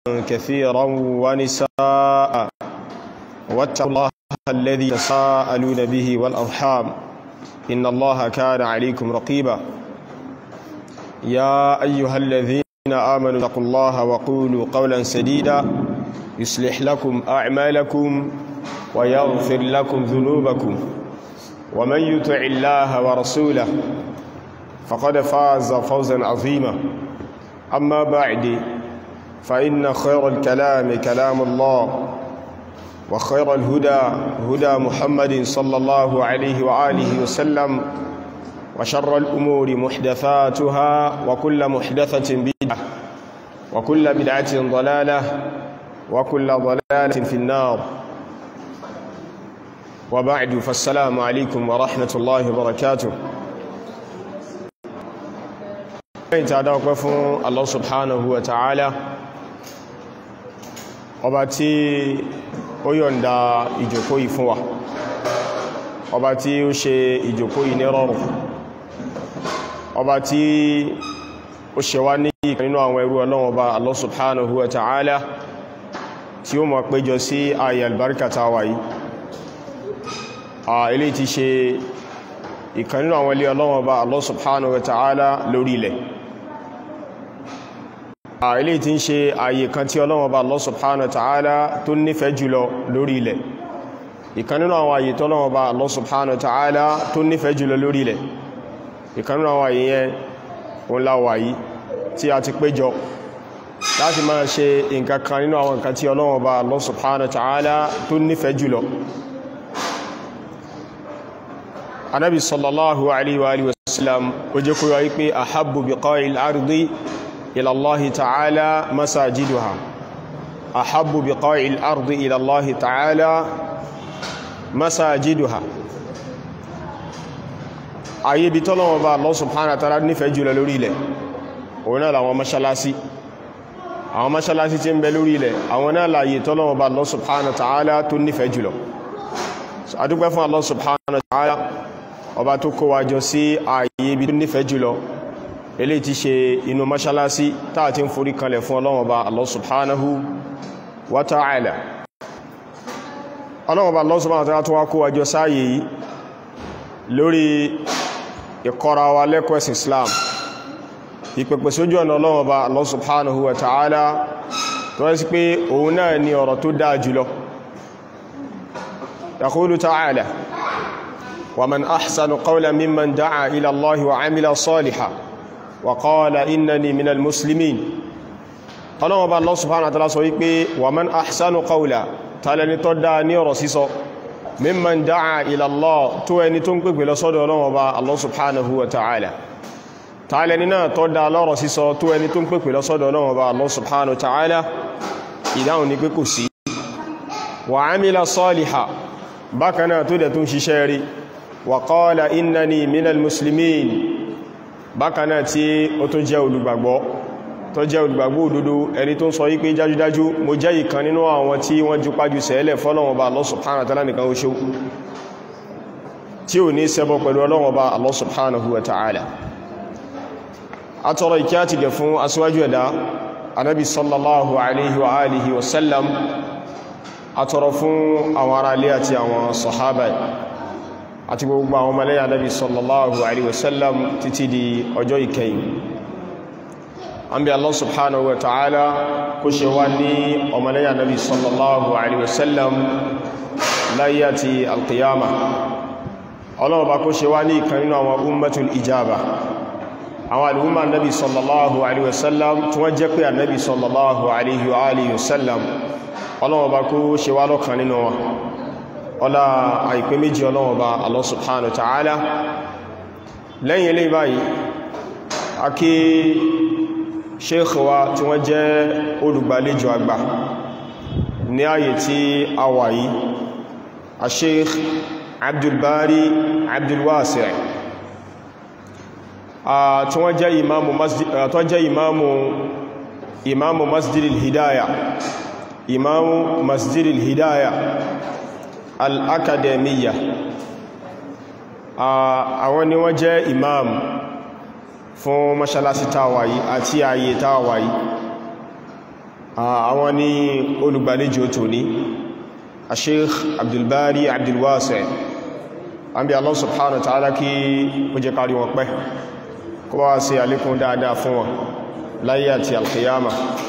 كثيرا ونساء واتقوا الله الذي تساءلون به والأرحام إن الله كان عليكم رقيبا يا أيها الذين آمنوا اتقوا الله وقولوا قولا سديدا يصلح لكم أعمالكم ويغفر لكم ذنوبكم ومن يطع الله ورسوله فقد فاز فوزا عظيما أما بعد فإن خير الكلام كلام الله وخير الهدى هدى محمد صلى الله عليه وآله وسلم وشر الأمور محدثاتها وكل محدثة بدعة وكل بدعة ضلالة وكل ضلالة في النار وبعد فالسلام عليكم ورحمة الله وبركاته lẹ́yìn tí a dá ọpẹ́ fún Allah subhanahu wa ta'ala ọba tí ó yọ̀nda ìjòkó yìí fún wa ọba tí ó ṣe ìjòkó yìí ní rọrùn ọba tí ó ṣe wá ní ìkan nínú àwọn ẹrú Ọlọ́run ọba Allah subhanahu wa ta'ala tí ó mọ̀ péjọ sí ayé albarkata wa yìí a ilé ti ṣe ìkan nínú àwọn ilé Ọlọ́run ọba Allah subhanahu wa ta'ala lórí ilẹ̀ ilé tí ń ṣe ààyè kan tí Ọlọ́run Ọba Allah subhanahu wa ta'ala tó nífẹ̀ẹ́ jùlọ lórí ilẹ̀ ìkan nínú àwọn ààyè tí Ọlọ́run Ọba Allah subhanahu wa ta'ala tó nífẹ̀ẹ́ jùlọ lórí ilẹ̀ ìkan nínú àwọn ààyè yẹn òun láwà yìí tí a ti péjọ láti máa ṣe nǹkan kan nínú àwọn nǹkan tí Ọlọ́run Ọba Allah subhanahu wa ta'ala tó nífẹ̀ẹ́ jùlọ Ànábì sallallahu alaihi wa alihi wa sallam ó jẹ́ kó yọ wípé ahabbu biqa'il ardi إلى الله تعالى مساجدها أحب بقاع الأرض إلى الله تعالى مساجدها ayé bí tọ́lọ́wọ́ bá Allah subhanahu wa ta'ala nífẹ̀ẹ́ jùlọ lórí ilẹ̀ òun náà làwọn mọ́ṣálásí àwọn mọ́ṣálásí tí ń bẹ lórí ilẹ̀ àwọn náà láyé tọ́lọ́wọ́ bá Allah subhanahu wa ta'ala tó nífẹ̀ẹ́ jùlọ adúpẹ́ fún Allah subhanahu wa ta'ala ọba tó kó wa jọ sí ayé bí tó nífẹ̀ẹ́ jùlọ ilé ti ṣe inú mọ́ṣálásí táà ti ń forí kanlẹ̀ fún Ọlọ́run Ọba Allah subhanahu wa ta'ala Ọlọ́run Ọba Allah subhanahu wa ta'ala tó wá kó wájọ sáàyè yìí lórí ìkọ́ra wa lẹ́kọ̀ọ́ ẹ̀sìn Islam ìpẹ̀pẹ̀ sójú ọ̀nà Ọlọ́run Ọba Allah subhanahu wa ta'ala tó rẹ́ sí pé òun náà ni ọ̀rọ̀ tó dáa jùlọ yaqulu ta'ala wa man ahsanu qawlan mimman da'a ila Allahi wa 'amila salihan وقال إنني من المسلمين ọlọ́wọ́ bá Allah subhanahu wa ta'ala sọ wípé wa man ahsanu qawla tààlẹni tó dáa ní ọ̀rọ̀ sísọ mimman da'a ila Allah tó ẹni tó ń pèpè lọ sọ́dọ̀ ọlọ́wọ́ bá Allah subhanahu wa ta'ala tààlẹni náà tó dáa lọ́rọ̀ sísọ tó ẹni tó ń pèpè lọ sọ́dọ̀ ọlọ́wọ́ bá Allah subhanahu wa ta'ala ìdáhùn ní pé kò sí wa amila saliha bákanáà tó dẹ̀ tún ṣiṣẹ́ rí wa qala innani minal muslimin bákanáà tí ó tún jẹ́ olùgbàgbọ́ tó jẹ́ olùgbàgbọ́ òdodo ẹni tó ń sọ wípé jájúdájú mo jẹ́ ìkan nínú àwọn tí wọ́n jú pájú sẹ́ẹ̀lẹ̀ fọ́lọ́wọ́n bá Allah subhanahu wa ta'ala nìkan ó ṣe tí ò ní ṣẹbọ pẹ̀lú ọlọ́wọ́n bá Allah subhanahu wa ta'ala atọ́rọ ìkẹ́ àti gẹ̀ fún aṣíwájú ẹ̀dá anábi sallallahu alaihi wa alihi wa sallam atọ́rọ fún àwọn ará ilé àti àwọn sahaba àti gbogbo àwọn ọmọlẹ́yà Nabi sallallahu alaihi wasallam títí di ọjọ́ ìkẹyìn an bí Allah subhanahu wa ta'ala kó ṣe wá ní ọmọlẹ́yà Nabi sallallahu alaihi wasallam láyé àti alqiyama ọlọ́wọ́ bá kó ṣe wá ní ìkan nínú àwọn ummatul ijaba àwọn al'umma Nabi sallallahu alaihi wasallam tí wọ́n jẹ́ pé annabi sallallahu alaihi wasallam ọlọ́wọ́ bá kó ṣe wá lọ́kan nínú wọn ọlá àìpé méjì ọlọ́wọ́ bá Allah subhanahu wa ta'ala lẹ́yìn ilé báyìí a kí sheikh wa tí wọ́n jẹ́ olùgbàlejò àgbà ní ààyè tí a wà yìí a sheikh abdulbari abdulwasi' tí wọ́n jẹ́ imamu masjid tó jẹ́ imamu imamu masjid al-hidaya imamu masjid al-hidaya al-akademiya àwọn ni wọ́n jẹ́ imam fún mọ́ṣálásí tàwàyí àti ààyè tàwàyí àwọn ni olùgbàlejò tòní Sheikh Abdulbari Abdulwasi an bí Allah subhanahu wa ta'ala kí ó jẹ́ kárí wọn pẹ́ kó bá wá sí alékún dáadáa fún wọn láyé àti alkiyama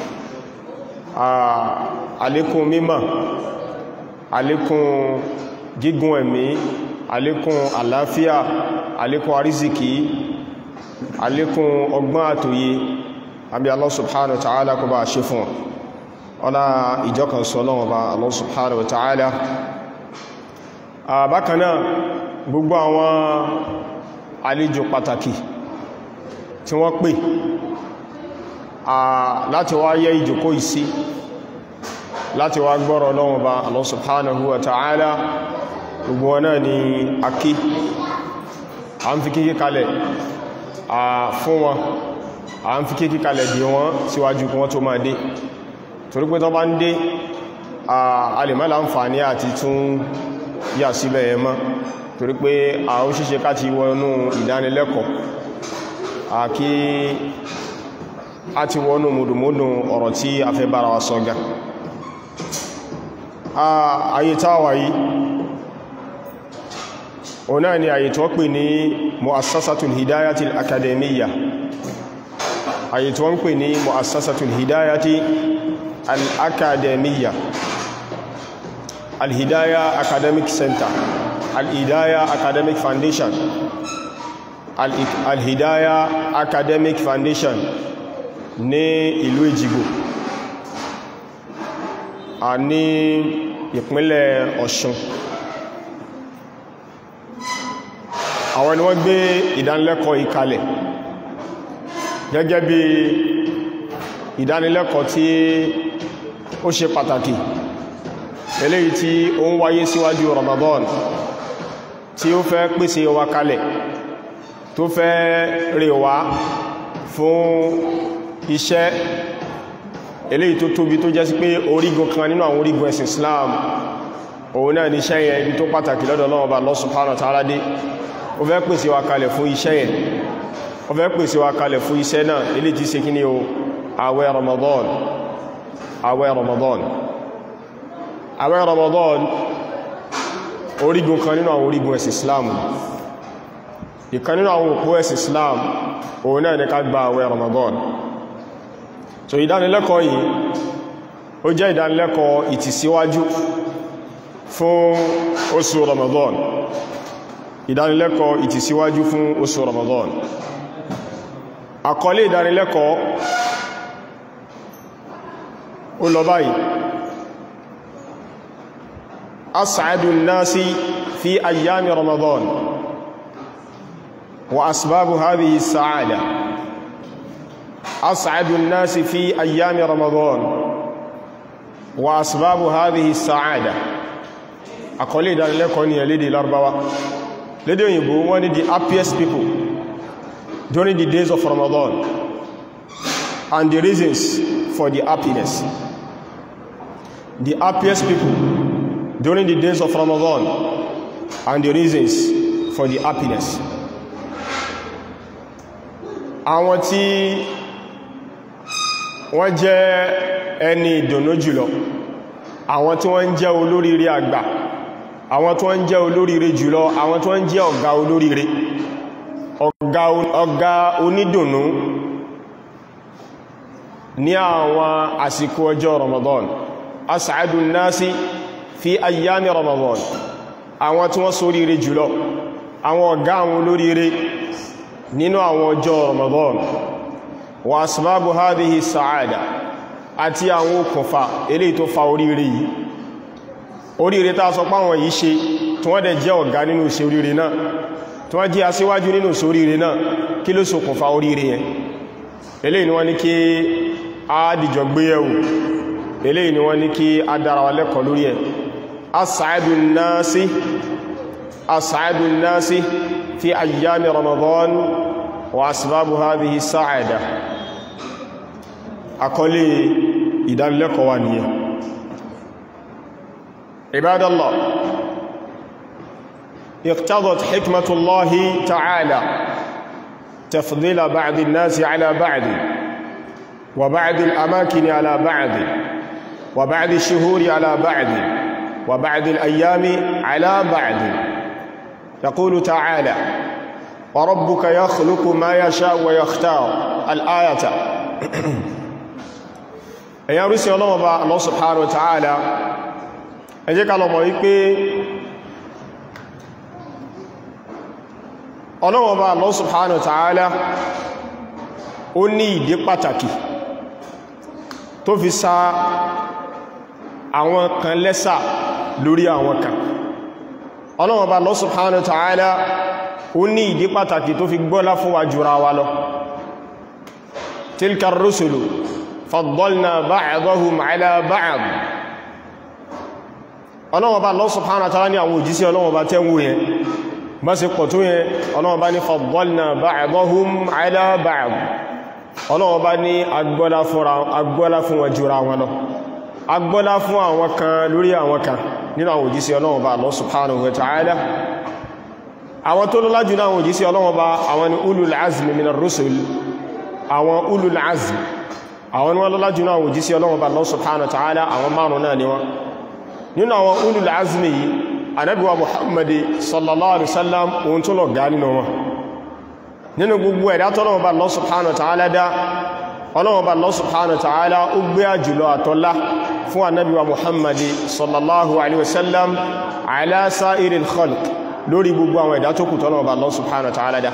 alékún mímọ̀ alékún gígùn ẹ̀mí alékún àlàáfíà alékún arísìkí alékún ọgbọ́n àtòyé àbí Allah subhanahu wa ta'ala kó bá ṣe fún wọn ọlá ìjọkan sọ lọ́wọ́ bá Allah subhanahu wa ta'ala bákanáà gbogbo àwọn àlejò pàtàkì tí wọ́n pè láti wá yẹ ìjòkó ìsí láti wá gbọ́rọ̀ lọ́wọ́ bá Allah subhanahu wa ta'ala gbogbo wọn náà ni akí a ń fi kíkí kalẹ̀ fún wọn a ń fi kíkí kalẹ̀ dì wọn síwájú kí wọ́n tó máa dé torí pé tó bá ń dé a lè má láǹfààní àti tún yà síbẹ̀ ẹ mọ́ torí pé a ó ṣíṣe káti wọnú ìdánilẹ́kọ̀ọ́ àkí a ti wọnú mùdùmúdù ọ̀rọ̀ tí a fẹ́ bára wa sọ́gá ayé táwà yìí o náà ni ayé tó pè ní mu'assasatul hidayatil akademiyya ayé tó ń pè ní mu'assasatul hidayati al-akademiyya al-hidaya academic center al-hidaya academic foundation al-hidaya academic foundation ní ìlú Èjìgbò a ní ìpínlẹ̀ Ọ̀ṣun àwọn ni wọ́n gbé ìdánilẹ́kọ̀ọ́ ìkalẹ̀ gẹ́gẹ́ bí ìdánilẹ́kọ̀ọ́ tí ó ṣe pàtàkì eléyìí tí ó ń wáyé síwájú Ramadan tí ó fẹ́ pèsè wa kalẹ̀ tó fẹ́ rè wá fún iṣẹ́ eléyìí tó tóbi tó jẹ́ sí pé orígun kan nínú àwọn orígun ẹ̀sìn Islam òun náà ni iṣẹ́ yẹn ibi tó pàtàkì lọ́dọ̀ Ọlọ́run Ọba Allah subhanahu wa ta'ala dé ó fẹ́ pèsè wa kalẹ̀ fún iṣẹ́ yẹn ó fẹ́ pèsè wa kalẹ̀ fún iṣẹ́ náà eléyìí tí ṣe kí ni o àwẹ̀ Ramadan àwẹ̀ Ramadan àwẹ̀ Ramadan orígun kan nínú àwọn orígun ẹ̀sìn Islam ìkan nínú àwọn òpó ẹ̀sìn Islam òun náà ní ká gba àwẹ̀ Ramadan so ìdánilẹ́kọ̀ọ́ yìí ó jẹ́ ìdánilẹ́kọ̀ọ́ ìtìsíwájú fún oṣù Ramadan ìdánilẹ́kọ̀ọ́ ìtìsíwájú fún oṣù Ramadan àkọlé ìdánilẹ́kọ̀ọ́ ó lọ báyìí as'adu an-nasi fi ayyami Ramadan wa asbabu hadhihi as-sa'ada أسعد الناس في أيام رمضان وأسباب هذه السعادة أقول إذا لكم يا لدي الأربعة لدي يبو one of the happiest people during the days of Ramadan and the reasons for the happiness the happiest people during the days of Ramadan and the reasons for the happiness àwọn tí wọ́n jẹ́ ẹni ìdùnnú jùlọ àwọn tí wọ́n jẹ́ olóríire àgbà àwọn tí wọ́n jẹ́ olóríire jùlọ àwọn tí wọ́n jẹ́ ọ̀gá olóríire ọ̀gá onídùnnú ní àwọn àsìkò ọjọ́ Ramadan as'adu nasi fi ayyami Ramadan àwọn tí wọ́n ṣoríire jùlọ àwọn ọ̀gá àwọn olóríire nínú àwọn ọjọ́ Ramadan wa asbabu hadhihi sa'ada àti àwọn okùnfà eléyìí tó fa oríire yìí oríire tá sọ páwọn yìí ṣe tí wọ́n dẹ̀ jẹ́ ọ̀gá nínú ṣe oríire náà tí wọ́n jẹ́ aṣíwájú nínú ṣe oríire náà kí ló ṣokùnfà oríire yẹn eléyìí ni wọ́n ní kí a dìjọ gbéyẹ̀wò eléyìí ni wọ́n ní kí a dára wa lẹ́kọ̀ọ́ lórí ẹ̀ as'adu nasi as'adu nasi fi ayyami ramadan wa asbabu hadhihi sa'ada àkọlé ìdánilẹ́kọ̀ọ́ wa nìyẹn ibadallah اقتضت حكمة الله تعالى تفضيل بعض الناس على بعض وبعض الأماكن على بعض وبعض الشهور على بعض وبعض الأيام على بعض يقول تعالى وربك يخلق ما يشاء ويختار الآية ẹ̀yàn rí sí ọlọ́wọ́ bá Allah subhanahu wa ta'ala ẹ jẹ́ ká lọ mọ̀ wípé ọlọ́wọ́ bá Allah subhanahu wa ta'ala ó ní ìdí pàtàkì tó fi sa àwọn kan lẹ́sà lórí àwọn kan ọlọ́wọ́ bá Allah subhanahu wa ta'ala ó ní ìdí pàtàkì tó fi gbọ́lá fún wa jùra wa lọ tilka rusulu faddalna ba'dahum ala ba'd ọlọ́wọ́ bá Allah subhanahu wa ta'ala ní àwọn òjísí ọlọ́wọ́ bá tẹ́wò yẹn bá ṣe pọ̀ tó yẹn ọlọ́wọ́ bá ní faddalna ba'dahum ala ba'd ọlọ́wọ́ bá ní agbọ́lá fún wọn jùra wọn lọ agbọ́lá fún àwọn kan lórí àwọn kan nínú àwọn òjísí ọlọ́wọ́ bá Allah subhanahu wa ta'ala àwọn tó lọ́lá jù náà òjísí ọlọ́wọ́ bá àwọn ni ulul azmi minar rusul àwọn ulul azmi àwọn wọn lọ́lá jù náà òjísí ọlọ́wọ́ bá Allah subhanahu wa ta'ala àwọn márùn náà ni wọ́n nínú àwọn ulul azmi yìí Ànábì wa Muhammadi sallallahu alaihi wasallam ohun tó lọ gá nínú wọn nínú gbogbo ẹ̀dá tọ́lọ́wọ́ bá Allah subhanahu wa ta'ala dá ọlọ́wọ́ bá Allah subhanahu wa ta'ala ó gbé àjùlọ àtọ́lá fún Ànábì wa Muhammadi sallallahu alaihi wasallam ala sa'iril khalq lórí gbogbo àwọn ẹ̀dá tó kù tọ́lọ́wọ́ bá Allah subhanahu wa ta'ala dá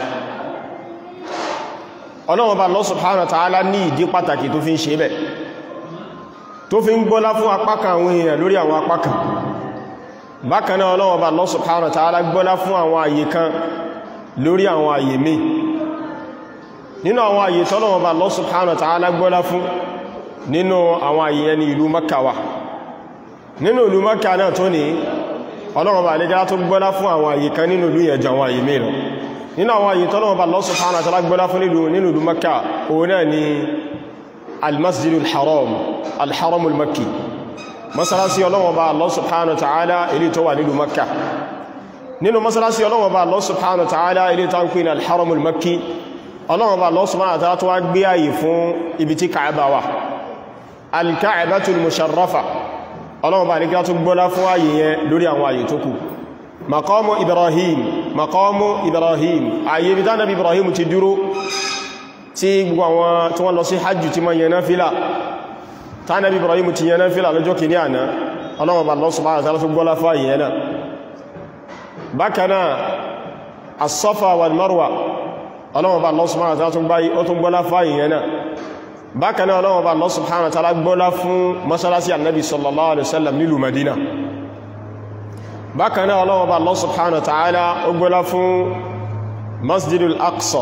ọlọ́wọ́ bá Allah subhanahu wa ta'ala ní ìdí pàtàkì tó fi ń ṣe bẹ̀ tó fi ń gbọ́lá fún apákan àwọn èèyàn lórí àwọn apákan bákan náà ọlọ́wọ́ bá Allah subhanahu wa ta'ala gbọ́lá fún àwọn àyè kan lórí àwọn àyè míì nínú àwọn àyè tọ́lọ́wọ́ bá Allah subhanahu wa ta'ala gbọ́lá fún nínú àwọn àyè yẹn ní ìlú Makka wà nínú ìlú Makka náà tó ní ọlọ́wọ́ bá lẹ́gá tó gbọ́lá fún àwọn àyè kan nínú ìlú yẹn jọ àwọn àyè míì lọ nínú àwọn àyè tọ́lọ́wọ́ bá Allah subhanahu wa ta'ala gbọ́lá fún nínú ìlú Makka òun náà ni almasjidul haram alharamul makki masalasi ọlọ́wọ́ bá Allah subhanahu wa ta'ala ilé tó wà nílùú Makka nínú masalasi ọlọ́wọ́ bá Allah subhanahu wa ta'ala ilé tó ń pè ní alharamul makki ọlọ́wọ́ bá Allah subhanahu wa ta'ala tó wá gbé àyè fún ibi tí Ka'aba wà alka'abatul musharrafa ọlọ́wọ́ bá nígbà tó gbọ́lá fún àyè yẹn lórí àwọn àyè tó kù maqamu Ibrahim maqamu Ibrahim àyè ibi tánàbí Ibrahim ti dúró tí gbogbo àwọn tí wọ́n lọ sí hajjù tí ma yẹn náà fílà tánàbí Ibrahim ti yẹn náà fílà lọ́jọ́ kìíní àná ọlọ́wọ́ bá Allah subhanahu wa ta'ala tó gbọ́lá fún àyè yẹn náà bákanáà as-Safa wal Marwa ọlọ́wọ́ bá Allah subhanahu wa ta'ala tó gbáyí ó tún gbọ́lá fún àyè yẹn náà bákanáà ọlọ́wọ́ bá Allah subhanahu wa ta'ala gbọ́lá fún masalasi annabi sallallahu alaihi wasallam nílùú Madina bákanáà ọlọ́wọ́ bá Allah subhanahu wa ta'ala ó gbọ́lá fún masjidul aqsa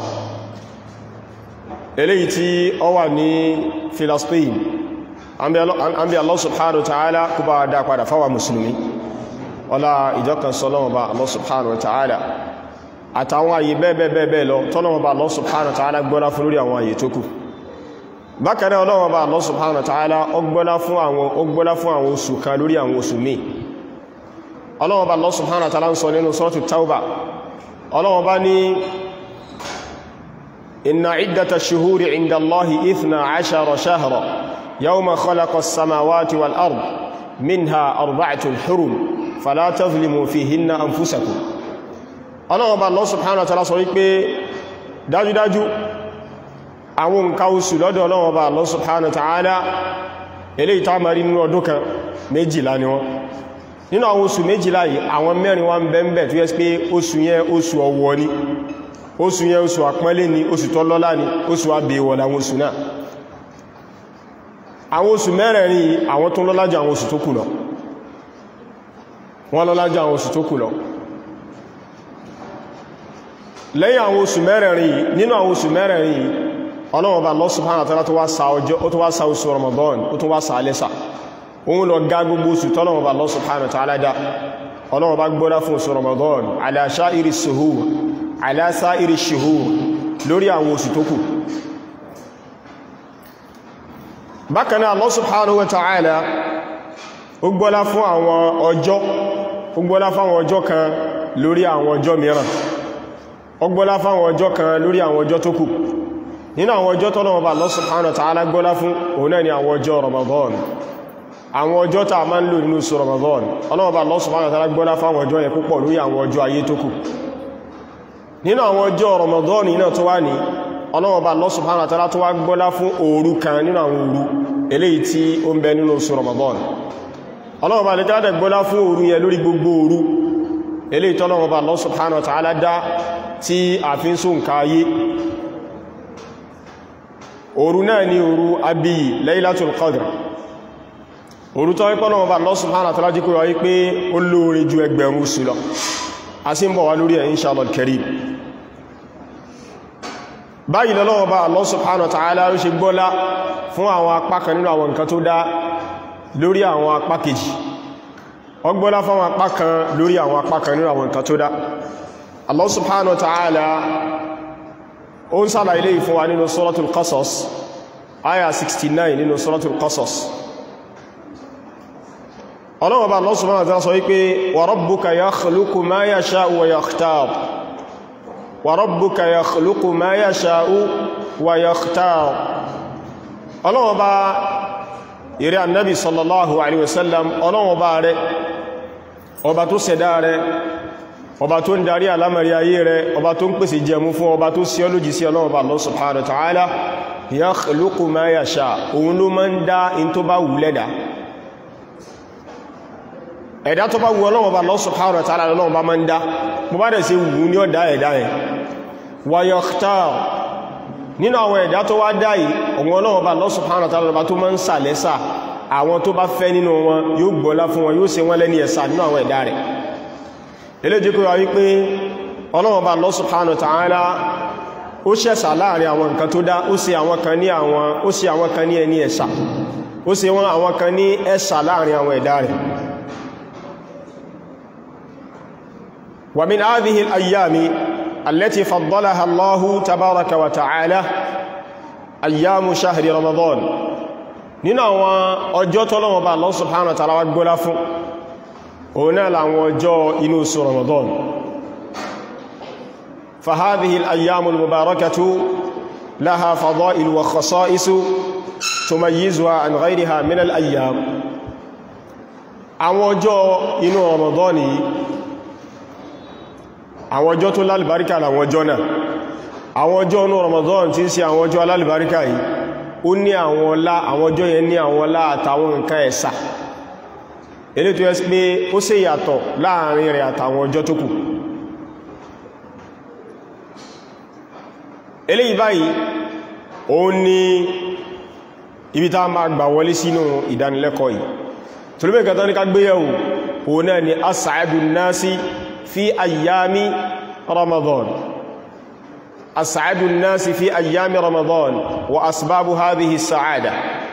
eléyìí tí ó wà ní Filastin an bí Allah subhanahu wa ta'ala kú bá dá padà fáwà musulmi ọlá ìjọkan sọlọ́wọ́ bá Allah subhanahu wa ta'ala àtàwọn àyè bẹ́ẹ̀bẹ́ẹ̀bẹ́ẹ̀ lọ tọ́lọ́wọ́ bá Allah subhanahu wa ta'ala gbọ́lá fún lórí àwọn àyè tó kù bákanáà ọlọ́wọ́ bá Allah subhanahu wa ta'ala ó gbọ́lá fún àwọn ó gbọ́lá fún àwọn oṣù kan lórí àwọn oṣù míì ọlọ́wọ́ bá Allah subhanahu wa ta'ala ń sọ nínú suratu Tawbah ọlọ́wọ́ bá ní إن عدة الشهور عند الله إثنى عشر شهرا يوم خلق السماوات والأرض منها أربعة حرم فلا تظلموا فيهن أنفسكم ọlọ́run bá Allah subhanahu wa ta'ala sọ wípé dájúdájú àwọn nǹkan oṣù lọ́dọ̀ ọlọ́run bá Allah subhanahu wa ta'ala eléyìí tá máa rí nínú ọdún kan méjìlá ni wọ́n nínú àwọn oṣù méjìlá yìí àwọn mẹ́rin wá ń bẹ́m̀bẹ̀ tó yẹ́ pé oṣù yẹn oṣù ọ̀wọ̀ ni oṣù yẹn oṣù àpọ́nlé ni oṣù tọ́lọ́lá ni oṣù àbẹ̀wọ̀ láwọn oṣù náà àwọn oṣù mẹ́rẹ̀ẹ̀rin yìí àwọn tó lọ́lá jù àwọn oṣù tó kù lọ wọ́n lọ́lá jù àwọn oṣù tó kù lọ lẹ́yìn àwọn oṣù mẹ́rẹ̀ẹ̀rin yìí nínú àwọn oṣù mẹ́rẹ̀ẹ̀rin yìí Ọlọ́run Ọba Allah subhanahu wa ta'ala tó wá sa ọjọ́ ó tó wá sa oṣù Ramadan ó tó wá sa alẹ́sà òun lọ gá gbogbo oṣù tọ́lọ́run Ọba Allah subhanahu wa ta'ala dá Ọlọ́run Ọba gbọ́lá fún oṣù Ramadan ala sha'iri suhur ala sa'iri shuhur lórí àwọn oṣù tó kù bákanáà Allah subhanahu wa ta'ala ó gbọ́lá fún àwọn ọjọ́ ó gbọ́lá fún àwọn ọjọ́ kan lórí àwọn ọjọ́ mìíràn ó gbọ́lá fún àwọn ọjọ́ kan lórí àwọn ọjọ́ tó kù nínú àwọn ọjọ́ tọ́lọ́wọ́ bá Allah subhanahu wa ta'ala gbọ́lá fún òun náà ni àwọn ọjọ́ Ramadan àwọn ọjọ́ tàà máa ń lò nínú oṣù Ramadan ọlọ́wọ́ bá Allah subhanahu wa ta'ala gbọ́lá fún àwọn ọjọ́ yẹn púpọ̀ lórí àwọn ọjọ́ ayé tó kù nínú àwọn ọjọ́ Ramadan náà tó wá ní ọlọ́wọ́ bá Allah subhanahu wa ta'ala tó wá gbọ́lá fún òru kan nínú àwọn òru eléyìí tí ó ń bẹ nínú oṣù Ramadan ọlọ́wọ́ bá lè jáde gbọ́lá fún òru yẹn lórí gbogbo òru eléyìí tọ́lọ́wọ́ bá Allah subhanahu wa ta'ala dá tí a fi ń sún káyé òru náà ni òru abiyi Laylatul Qadr òru tó wípọ́ náà bá Allah subhanahu wa ta'ala jí kó wáyé pé ó lóore ju ẹgbẹ̀rún oṣù lọ a sì ń bọ̀ wá lórí ẹ̀ inshallah al-karim báyìí lọ́wọ́ bá Allah subhanahu wa ta'ala ló ṣe gbọ́lá fún àwọn apá kan nínú àwọn nǹkan tó dá lórí àwọn apá kejì ó gbọ́lá fún àwọn apá kan lórí àwọn apá kan nínú àwọn nǹkan tó dá Allah subhanahu wa ta'ala ó ń sára ilé ìfún wa nínú suratul Qasas aya 69 nínú suratul Qasas ọlọ́wọ́ bá Allah subhanahu wa ta'ala sọ wípé wa rabbuka yakhluqu ma yasha'u wa yakhtar wa rabbuka yakhluqu ma yasha'u wa yakhtar ọlọ́wọ́ bá ìrẹ́ annabi sallallahu alaihi wasallam ọlọ́wọ́ bá rẹ̀ ọba tó ṣẹ̀dá rẹ̀ ọba tó ń darí alámàrí ayé rẹ̀ ọba tó ń pèsè jẹmú fún ọba tó sí ọlójì sí ọlọ́wọ́ bá Allah subhanahu wa ta'ala yakhluqu ma yasha òun ló máa ń dá in tó bá wù lẹ́dà ẹ̀dá tó bá wù ọlọ́wọ́ bá Allah subhanahu wa ta'ala lọ́wọ́ bá máa ń dá bó bá dẹ̀ sí wù ní ọ̀dá ẹ̀dá ẹ̀ wa yakhtar nínú àwọn ẹ̀dá tó wá dá yìí ọ̀wọ́n ọlọ́wọ́ bá Allah subhanahu wa ta'ala tó máa ń sà lẹ́sà àwọn tó bá fẹ́ nínú wọn yóò gbọ́lá fún wọn yóò ṣe wọ́n lẹ́ni ẹ̀sà nínú àwọn ẹ̀dá rẹ̀ eléjì kó wá wípé ọlọ́wọ́ bá Allah subhanahu wa ta'ala ó ṣẹ̀sà láàrin àwọn nǹkan tó dá ó ṣe àwọn kan ní àwọn ó ṣe àwọn kan ní ẹni ẹ̀sà ó ṣe wọ́n àwọn kan ní ẹ̀sà láàrin àwọn ẹ̀dá rẹ̀ ومن هذه الأيام التي فضلها الله تبارك وتعالى أيام شهر رمضان nínú àwọn ọjọ́ tọ́lọ́wọ́ bá Allah subhanahu wa ta'ala wá gbọ́lá fún òun náà làwọn ọjọ́ inú oṣù Ramadan فهذه الأيام المباركة لها فضائل وخصائص تميزها عن غيرها من الأيام àwọn ọjọ́ inú Ramadan yìí àwọn ọjọ́ tó lálìbáríkà làwọn ọjọ́ náà àwọn ọjọ́ inú Ramadan tí ń ṣe àwọn ọjọ́ alálìbáríkà yìí ó ní àwọn ọlá àwọn ọjọ́ yẹn ní àwọn ọlá àtàwọn nǹkan ẹ̀sà ilé tó yẹ sí pé ó ṣe yàtọ̀ láàrin rẹ̀ àtàwọn ọjọ́ tó kù eléyìí báyìí ó ní ibi tá máa gbà wọlé sínú ìdánilẹ́kọ̀ọ́ yìí tolúbẹ̀ kẹta ní ká gbéyẹ̀wò òun náà ni as'adun nasi fi ayyami ramadan أسعد الناس في أيام رمضان وأسباب هذه السعادة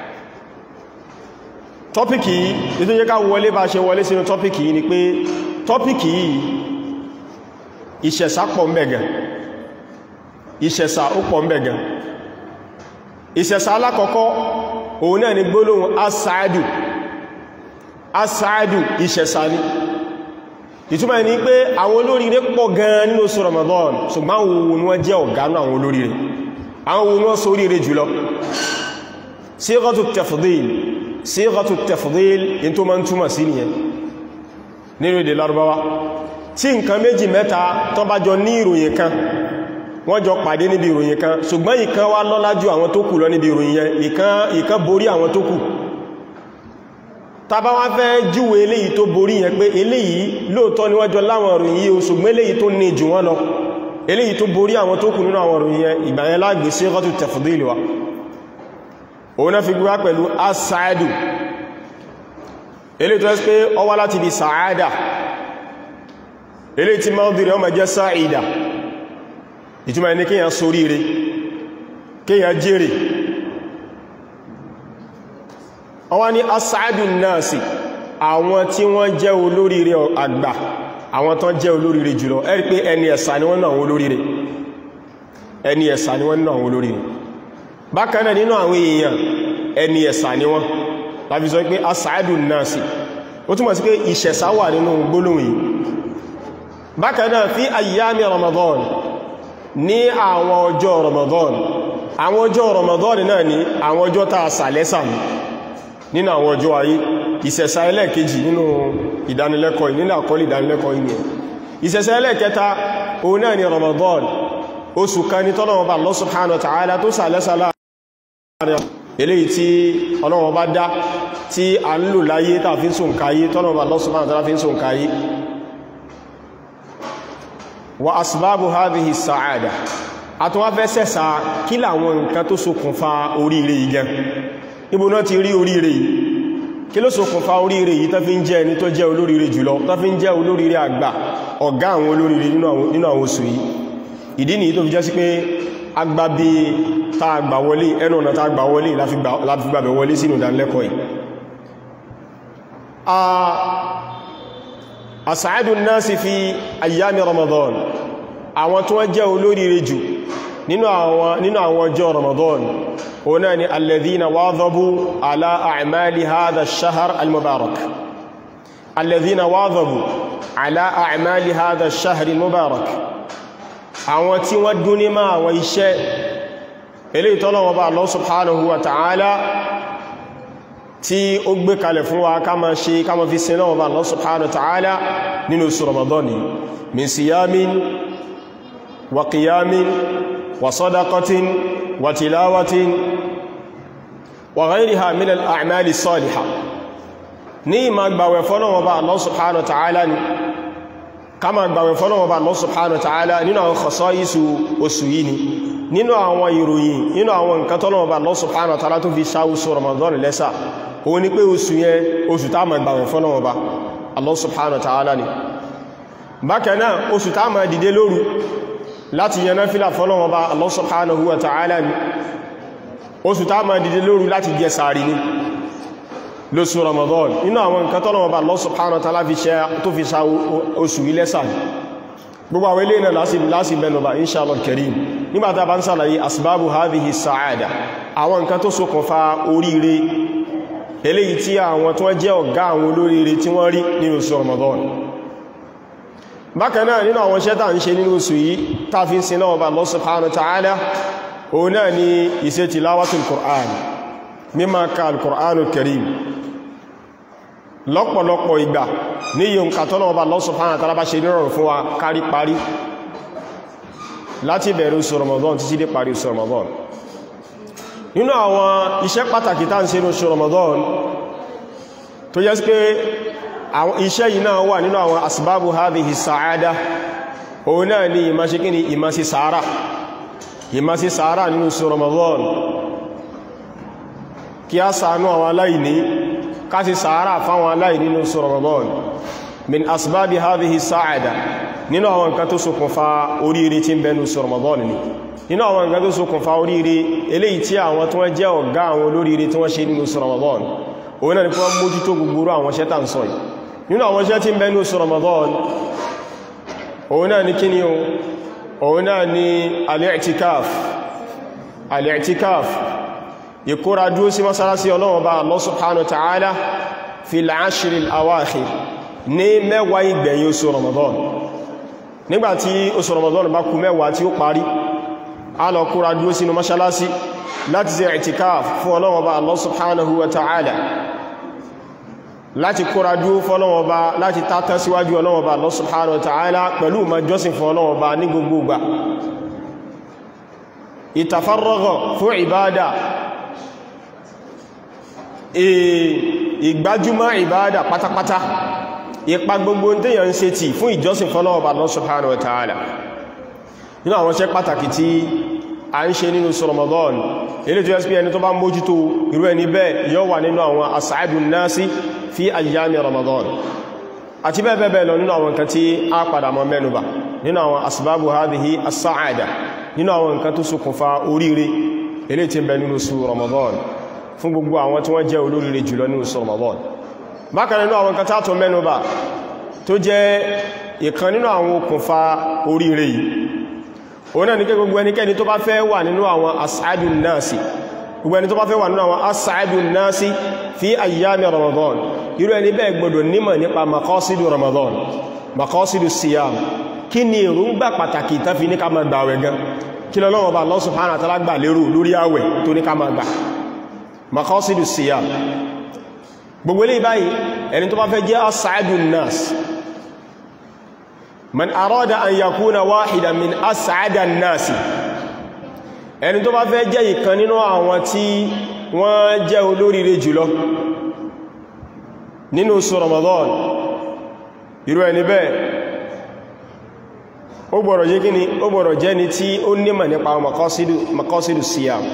tọ́pìkì yìí tó yẹ ká wọlé bá ṣe wọlé sínú tọ́pìkì yìí ni pé tọ́pìkì yìí ìṣẹ̀sà pọ̀ mẹ́gàn ìṣẹ̀sà ó pọ̀ mẹ́gàn ìṣẹ̀sà alákọ̀ọ́kọ́ òun náà ni gbólóhùn asáàdù asáàdù ìṣẹ̀sà ni ìtumọ̀ ní pé àwọn olóríire pọ̀ gan nínú oṣù Ramadan ṣùgbọ́n àwọn ohun ni wọ́n jẹ́ ọ̀gánú àwọn olóríire àwọn ohun wọ́n sóríire jùlọ síghatu tafdil síghatu tafdil in tó ma ń túmọ̀ sí nìyẹn nínú èdè Lárúbáwá tí nǹkan méjì mẹ́ta tó bá jọ ní ìròyìn kan wọ́n jọ pàdé níbi ìròyìn kan ṣùgbọ́n ìkan wá lọ́lá ju àwọn tó kù lọ níbi ìròyìn yẹn ìkan borí àwọn tó kù tàbá wá fẹ́ júwe eléyìí tó borí yẹn pé eléyìí lóòtọ́ ni wọ́n jọ láwọn ìròyìn yìí ṣùgbọ́n eléyìí tó ní jù wọ́n lọ eléyìí tó borí àwọn tó kù nínú àwọn ìròyìn yẹn ìgbà yẹn lágbé sí rọ́tù tafdili wa òun náà fi gbíwá pẹ̀lú asáàdù eléyìí tó ẹ́ pé ó wá láti di sàádà eléyìí tí máa ń dìrẹ̀ ọmọ jẹ́ sáàìdà ìtumọ̀ ẹni kíyàn soríire kíyàn jèrè ọwá ní asáàdù náàsì àwọn tí wọ́n jẹ́ olóríire àgbà àwọn tán jẹ́ olóríire jùlọ ẹ́rí pé ẹni ẹ̀sà ni wọ́n náà olóríire ẹni ẹ̀sà ni wọ́n náà olóríire bákan náà nínú àwọn èèyàn ẹni ẹ̀sà ni wọ́n láti sọ pé asáàdù náàsì ó túnmọ̀ sí pé ìṣẹ̀sà wà nínú gbólóhùn yìí bákan náà fi ayyámi Ramadan ní àwọn ọjọ́ Ramadan àwọn ọjọ́ Ramadan náà ni àwọn ọjọ́ tàà sàlẹ́sà ní nínú àwọn ọjọ́ ayé ìṣẹ̀ṣà ẹlẹ́ẹ̀kejì nínú ìdánilẹ́kọ̀ọ́ nínú àkọlé ìdánilẹ́kọ̀ọ́ yìí ìṣẹ̀ṣà ẹlẹ́ẹ̀kẹta òun náà ni Ramadan oṣù kan ní tọ́lọ́wọ́ bá Allah subhanahu wa ta'ala tó sàlẹ́sà láàrin eléyìí tí Ọlọ́run bá dá tí a ń lò láyé tàà fi ń sùn káyé tọ́lọ́wọ́ bá Allah subhanahu wa ta'ala fi ń sùn káyé wa asbabu hadhihi sa'ada àtúnwà fẹ́ sẹ́sà kí làwọn nǹkan tó ṣokùnfà oríire yìí gan níbo náà ti rí oríire yìí kí ló ṣokùnfà oríire yìí tó fi ń jẹ́ ẹni tó jẹ́ olóríire jùlọ tó fi ń jẹ́ olóríire àgbà ọ̀gá àwọn olóríire nínú àwọn oṣù yìí ìdí nìyí tó fi jẹ́ sí pé agbá bí tá gbà wọlé ẹnu ọ̀nà tá gbà wọlé láti gbàbẹ̀ wọlé sínú ìdánilẹ́kọ̀ọ́ yìí as'adun nasi fi ayyami ramadan àwọn tó wọ́n jẹ́ olóríire jù nínú àwọn ọjọ́ ramadan o náà ni alladhina wadhabu ala a'mali hadha ash-shahr al-mubarak alladhina wadhabu ala a'mali hadha ash-shahr al-mubarak àwọn tí wọ́n dún ní máa àwọn iṣẹ́ eléyìí t'Ọlọ́run bá Allah subhanahu wa ta'ala tí ó gbé kalẹ̀ fún wa ká ma ṣe ká ma fi sin náà bá Allah subhanahu wa ta'ala nínú oṣù ramadan min siyamin wa qiyamin وصدقة وتلاوة وغيرها من الأعمال الصالحة ní ma gbàwẹ̀ fọ́lọ́wọ́ bá Allah subhanahu wa ta'ala ni ká ma gbàwẹ̀ fọ́lọ́wọ́ bá Allah subhanahu wa ta'ala nínú àwọn khasaisu oṣù yìí ni nínú àwọn ìròyìn nínú àwọn nǹkan tọ́lọ́wọ́ bá Allah subhanahu wa ta'ala tó fi ṣáwùsù Ramadan lẹ́sà òun ni pé oṣù yẹn oṣù tá ma gbàwẹ̀ fọ́lọ́wọ́ bá Allah subhanahu wa ta'ala ni bákan náà oṣù tá ma dìde lóru láti yẹná fílà fọ́lọ́wọ́ bá Allah subhanahu wa ta'ala ni oṣù tá ma dìde lóru láti jẹ sàárì ní lóṣù Ramadan inú àwọn nǹkan tọ́lọ́wọ́ bá Allah subhanahu wa ta'ala fi ṣe tó fi sa oṣù ilẹ́sà gbogbo àwọn ilé náà lásì mẹ́nubà inṣàlọ́ karim nígbàtà bá ń sàlàyé asbábù hadhihi sa'ada àwọn nǹkan tó ṣokùnfà oríire eléyìí tí àwọn tó jẹ́ ọ̀gá àwọn olóríire tí wọ́n rí nínú oṣù Ramadan bákanáà nínú àwọn iṣẹ́ tàà ń ṣe nínú oṣù yìí tààfin sin náà bá Allah subhanahu wa ta'ala òun náà ni iṣẹ́ tilawatul Qur'an mímá ka al-Qur'anul Karim lọ́pọ̀lọpọ̀ ìgbà ní yíò kàtọ́nà bá Allah subhanahu wa ta'ala bá ṣe nírọ̀rùn fún wa kárí parí láti bẹ̀rẹ̀ oṣù Ramadan títí dé parí oṣù Ramadan nínú àwọn iṣẹ́ pàtàkì tá ń ṣe ní oṣù Ramadan tó yẹ sí pé àwọn iṣẹ́ yìí náà wà nínú àwọn asbábù hadhihi sa'ada òun náà ni ìmá ṣe kíni ìmá sí sàárà ìmá sí sàárà nínú oṣù Ramadan kí a ṣàánú àwọn aláìní ká sí sàárà fáwọn aláìní nínú oṣù Ramadan min asbábi hadhihi sa'ada nínú àwọn nǹkan tó ṣokùnfà oríire tí ń bẹ nínú oṣù Ramadan ni nínú àwọn nǹkan tó ṣokùnfà oríire eléyìí tí àwọn tí wọ́n jẹ́ ọ̀gá àwọn olóríire tí wọ́n ṣe nínú oṣù Ramadan òun náà ni kí wọ́n mójútó gbogbo àwọn iṣẹ́ tà ń sọ yìí nínú àwọn iṣẹ́ tí ń bẹ ní oṣù Ramadan òun náà ni kíni o òun náà ni al-i'tikaf al-i'tikaf ìkóra dúó sí mọ́sálásí Ọlọ́run bá Allah subhanahu wa ta'ala fil ashri al-awakhir ní mẹ́wàá ìgbẹ̀yìn oṣù Ramadan nígbàtí oṣù Ramadan bá kù mẹ́wàá tí ó parí a lọ kóra dúó sínú mọ́sálásí láti ṣe i'tikaf fún Ọlọ́run bá Allah subhanahu wa ta'ala láti kóra dúó fọ́lọ́wọ́ bá láti tátán síwájú Ọlọ́run bá Allah subhanahu wa ta'ala pẹ̀lú ma jọ́sìn fún Ọlọ́run bá ní gbogbo gbà ìtàfárọ́gọ̀ fún ìbádà ìgbájúmọ́ ìbádà pátápátá ipa gbogbo tèyàn ń ṣe tí fún ìjọsìn fọ́lọ́wọ́ bá Allah subhanahu wa ta'ala nínú àwọn iṣẹ́ pàtàkì tí a ń ṣe nínú Ramadan ilé tó yẹ́ sí ẹni tó bá mójútó irú ẹni bẹ́ẹ̀ yóò wà nínú àwọn as'adun nasi fi ayyami Ramadan àti bẹ́ẹ̀ bẹ́ẹ̀ lọ nínú àwọn nǹkan tí a padà mọ́ mẹ́nubà nínú àwọn asbabu hadhihi as-sa'ada nínú àwọn nǹkan tó ṣokùnfà oríire ilé tí ń bẹ nínú su Ramadan fún gbogbo àwọn tí wọ́n jẹ́ olóríire jùlọ nínú su Ramadan bákan nínú àwọn nǹkan tátọ mẹ́nubà tó jẹ́ ìkan nínú àwọn okùnfà oríire yìí òun náà ní kí gbogbo ẹnikẹ́ni tó bá fẹ́ wà nínú àwọn as'adun nasi gbogbo ẹni tó bá fẹ́ wà nínú àwọn as'adun nasi fi ayyami Ramadan irú ẹni bẹ́ẹ̀ gbọdọ̀ nímọ̀ nípa makọ́sídù Ramadan makọ́sídù siyam kí ni èròǹgbà pàtàkì tán fi ní ká máa gbààwẹ̀ gan kí lọ́lọ́wọ́ bá Allah subhanahu wa ta'ala gbà lérò lórí àwẹ̀ tó ní ká máa gbà maqasidu siyam gbogbo ilé báyìí ẹni tó bá fẹ́ jẹ́ as'adun nas man arada an yakuna wahidan min as'adan nas ẹni tó bá fẹ́ jẹ́ ìkan nínú àwọn tí wọ́n jẹ́ olóríire jùlọ nínú oṣù Ramadan irú ẹni bẹ́ẹ̀ ó gbọ́dọ̀ jẹ́ kíni ó gbọ́dọ̀ jẹ́ ni tí ó nímọ̀ nípa makọ́sídù siyam